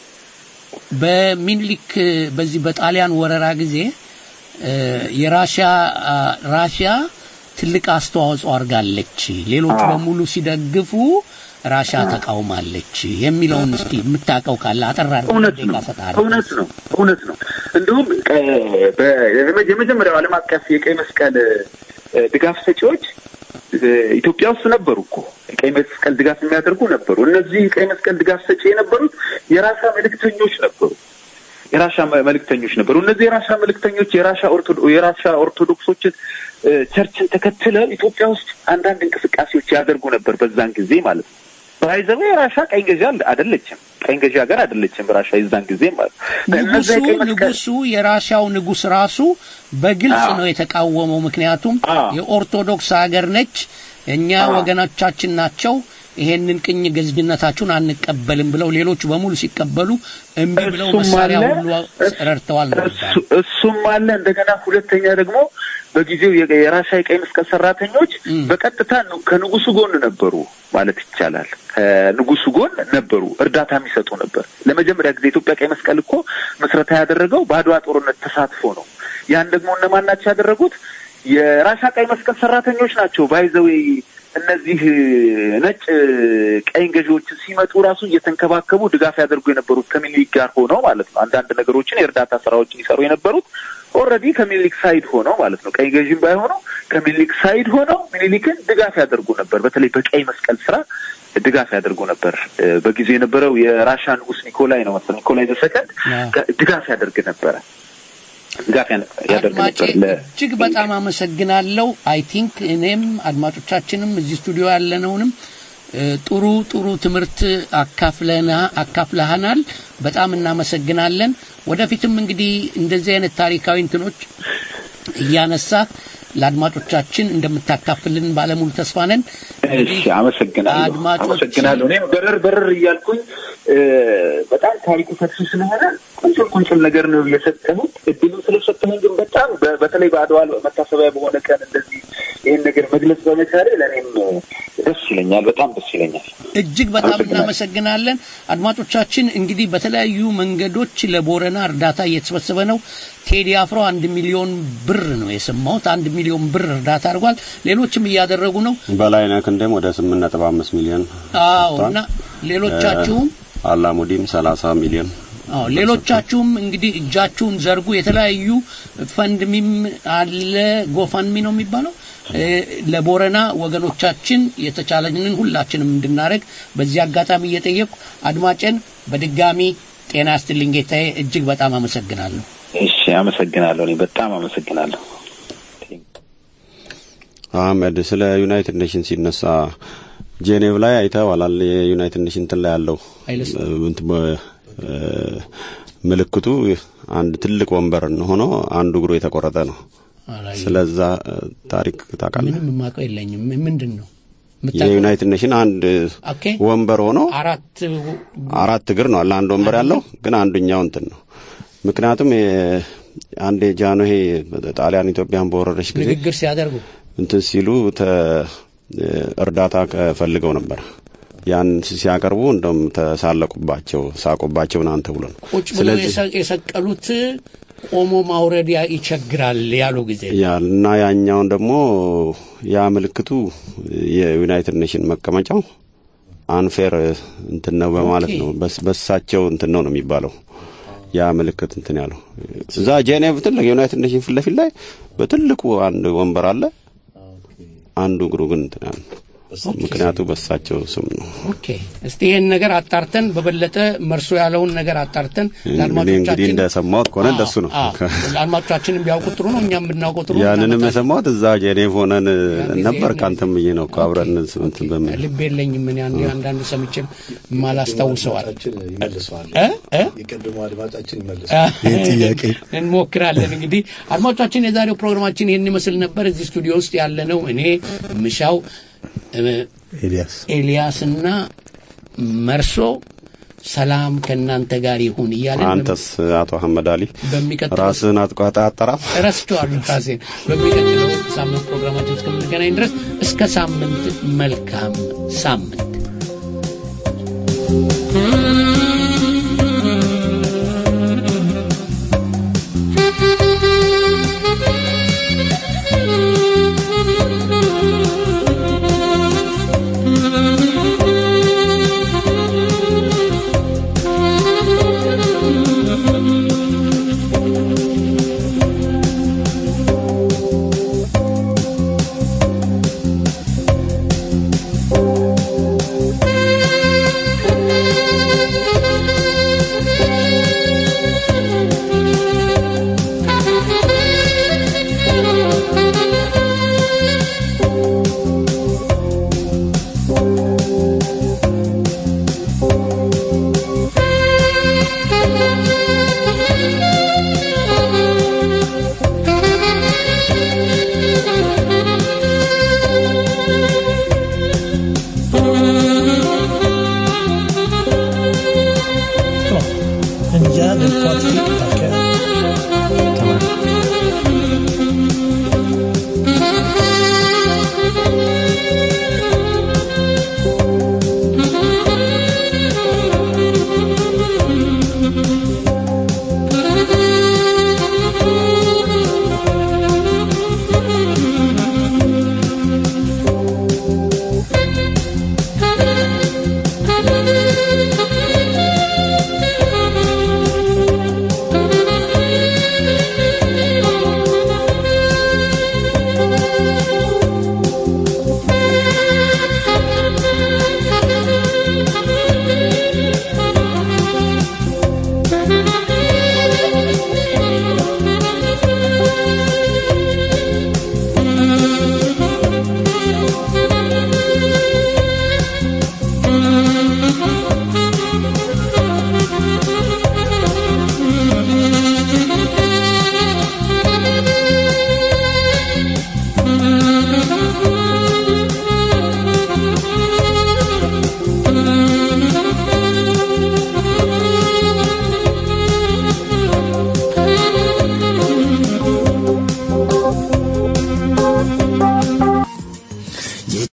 በሚኒሊክ እ፣ በዚህ በጣሊያን ወረራ ጊዜ እ፣ የራሽያ አ፣ ራሽያ ትልቅ አስተዋጽኦ አድርጋለች፣ ሌሎች አዎ። በሙሉ ሲደግፉ ራሻ ተቃውማለች የሚለውን እስቲ የምታውቀው ካለ አጠራ አድርገህ እውነት ደቂቃ ነው። እሰጥሃለሁ። እውነት ነው። እውነት ነው። እንዲሁም እ፣ በ- የመ- የመጀመሪያው ዓለም አቀፍ የቀይ መስቀል እ፣ ድጋፍ ሰጪዎች እ፣ ኢትዮጵያ ውስጥ ነበሩ እኮ የቀይ መስቀል ድጋፍ የሚያደርጉ ነበሩ። እነዚህ የቀይ መስቀል ድጋፍ ሰጪ የነበሩት የራሻ መልእክተኞች ነበሩ። የራሻ መ- መልእክተኞች ነበሩ። እነዚህ የራሻ መልእክተኞች የራሻ ኦርቶዶ- የራሻ ኦርቶዶክሶችን እ፣ ቸርችን ተከትለው ኢትዮጵያ ውስጥ አንዳንድ እንቅስቃሴዎች ያደርጉ ነበር በዛን ጊዜ ማለት ነው። ባይዘዌ የራሻ ቀኝ ገዢ አል- አይደለችም። ቀኝ ገዢ ሀገር አይደለችም ራሻ የዛን ጊዜ ማለት ነው። ንጉሱ እነዚያ የቀይ መስቀል ንጉሱ የራሻው ንጉስ ራሱ በግልጽ አዎ። ነው የተቃወመው። ምክንያቱም የኦርቶዶክስ ሀገር ነች፣ እኛ አዎ። ወገኖቻችን ናቸው፣ ይሄንን ቅኝ ገዝነታችሁን አንቀበልም ብለው ሌሎቹ በሙሉ ሲቀበሉ እምቢ ብለው እሱም መሳሪያ አለ፣ ሁሉ ረድተዋል ነው የሚባለው። እሱ- እሱም አለ። እንደገና ሁለተኛ ደግሞ በጊዜው የቀ- የራሻ የቀይ መስቀል ሰራተኞች በቀጥታ ኑ- ከንጉሱ ጎን ነበሩ ማለት ይቻላል። ከንጉሱ ጎን ነበሩ፣ እርዳታ የሚሰጡ ነበር። ለመጀመሪያ ጊዜ የኢትዮጵያ ቀይ መስቀል እኮ ምስረታ ያደረገው በአድዋ ጦርነት ተሳትፎ ነው። ያን ደግሞ እነማን ናቸው ያደረጉት? የራሻ ቀይ መስቀል ሰራተኞች ናቸው። ባይዘዌ እነዚህ ነጭ ቀኝ ገዢዎችን ሲመጡ ራሱ እየተንከባከቡ ድጋፍ ያደርጉ የነበሩት ከሚኒሊክ ጋር ሆነው ማለት ነው። አንዳንድ ነገሮችን የእርዳታ ስራዎችን ይሰሩ የነበሩት ኦልሬዲ ከሚኒሊክ ሳይድ ሆነው ማለት ነው። ቀኝ ገዢም ባይሆነው ከሚኒሊክ ሳይድ ሆነው ሚኒሊክን ድጋፍ ያደርጉ ነበር። በተለይ በቀይ መስቀል ስራ ድጋፍ ያደርጉ ነበር። እ፣ በጊዜው የነበረው የራሻ ንጉስ ኒኮላይ ነው መሰለኝ ኒኮላይ ዘሰከንድ ድጋፍ ያደርግ ነበረ። ድጋፍ ያነ- ያደርግ አድማጬ ነበር ለ እጅግ በጣም አመሰግናለሁ። አይ ቲንክ እኔም አድማጮቻችንም እዚህ ስቱዲዮ ያለነውንም እ፣ ጥሩ ጥሩ ትምህርት አካፍለና አካፍለሃናል። በጣም እናመሰግናለን። ወደፊትም እንግዲህ እንደዚህ አይነት ታሪካዊ እንትኖች እያነሳ ለአድማጮቻችን እንደምታካፍልን ባለሙሉ ተስፋ ነን። እሺ፣ አመሰግናለሁ። አድማጮች- አመሰግናለሁ። እኔም በረር በረር እያልኩኝ እ፣ በጣም ታሪኩ ሰፊ ስለሆነ ቁንጭል ቁንጭል ነገር ነው የሰጠሁት። እድሉን ስለሰጠሁኝ ግን በጣም በ- በተለይ በአድዋ መታሰቢያ በሆነ ቀን እንደዚህ ይህን ነገር መግለጽ በመቻሌ ለእኔም ደስ ይለኛል። በጣም ደስ ይለኛል። እጅግ በጣም እናመሰግናለን። አድማጮቻችን እንግዲህ በተለያዩ መንገዶች ለቦረና እርዳታ እየተሰበሰበ ነው። ቴዲ አፍሮ አንድ ሚሊዮን ብር ነው የሰማሁት። አንድ ሚሊዮን ብር እርዳታ አድርጓል። ሌሎችም እያደረጉ ነው። በላይነህ ክንዴም ወደ ስምንት ነጥብ አምስት ሚሊዮን አዎ ሰጥቷል። እና ሌሎቻችሁም እ፣ አላሙዲም ሰላሳ ሚሊዮን አዎ ሌሎቻችሁም እንግዲህ እጃችሁን ዘርጉ። የተለያዩ ፈንድሚም አለ ጎፋንሚ ነው የሚባለው እ፣ ለቦረና ወገኖቻችን የተቻለንን ሁላችንም እንድናደርግ በዚህ አጋጣሚ እየጠየቁ አድማጭን በድጋሚ ጤና ያስትልኝ ጌታዬ፣ እጅግ በጣም አመሰግናለሁ። እሺ፣ አመሰግናለሁ። እኔ በጣም አመሰግናለሁ። አህመድ ስለ ዩናይትድ ኔሽን ሲነሳ ጄኔቭ ላይ አይተዋላል። የዩናይትድ ኔሽን እንትን ላይ ያለው እ፣ እንትን በ- እ፣ ምልክቱ አንድ ትልቅ ወንበር ሆኖ አንዱ እግሩ የተቆረጠ ነው። አላየሁም። ስለዛ እ፣ ታሪክ ታውቃለህ? ምንም የማውቀው የለኝም። ምንድን ነው የዩናይትድ ኔሽን አንድ ኦኬ ወንበር ሆኖ አራት አራት እግር ነው አለ አንድ ወንበር ያለው ግን አንዱኛው እንትን ነው። ምክንያቱም የ- አንዴ ጃንሆይ ጣሊያን ኢትዮጵያን በወረረች ጊዜ ንግግር ሲያደርጉ እንትን ሲሉ ተ እርዳታ ፈልገው ነበር። ያን ሲያቀርቡ እንደውም ተሳለቁባቸው፣ ሳቁባቸው ምናምን ተብሎ ነው። ቁጭ ብለው የሰ- የሰቀሉት ቆሞ ማውረድ ያ- ይቸግራል ያሉ ጊዜ ያል እና ያኛውን ደግሞ ያ ምልክቱ የዩናይትድ ኔሽን መቀመጫው አንፌር እንትን ነው በማለት ነው። በስ- በሳቸው እንትን ነው ነው የሚባለው ያ ምልክት እንትን ያለው እዛ ጄኔቭ ትልቅ የዩናይትድ ኔሽን ፊት ለፊት ላይ በትልቁ አንድ ወንበር አለ። አንዱ እግሩ ግን እንትን ያለ ነው። ምክንያቱ በሳቸው ስም ነው። ኦኬ እስቲ ይህን ነገር አጣርተን በበለጠ መርሶ ያለውን ነገር አጣርተን እኔ እንግዲህ ለአድማጮቻችን እንደሰማሁት ከሆነ እንደሱ ነው። አዎ፣ ለአድማጮቻችንም ቢያውቁ ጥሩ ነው፣ እኛም ብናውቀው ጥሩ ነው። ያንንም የሰማሁት እዛ ጄኔቭ ሆነን ነበር። ካንተም ብዬ ነው እኮ አብረን እንትን በሚል ልብ የለኝም እኔ አንድ አንዳንድ ሰምቼም ማላስታውሰዋል ይመልሰዋል። እ እ የቀድሞ አድማጫችን ይመልሰዋል። ይህ ጥያቄ እንሞክራለን እንግዲህ አድማጮቻችን የዛሬው ፕሮግራማችን ይህን ይመስል ነበር እዚህ ስቱዲዮ ውስጥ ያለነው እኔ ምሻው እ፣ ኤልያስ ኤልያስና መርሶ ሰላም ከእናንተ ጋር ይሁን እያለን አንተስ አቶ አህመድ አሊ በሚቀጥለው ራስህን አጥቋጣ አጠራም እረስተዋለሁ ራሴን በሚቀጥለው ሳምንት ፕሮግራማችን እስከምንገናኝ ድረስ እስከ ሳምንት መልካም ሳምንት En jävel på att fitta kö. Thank you.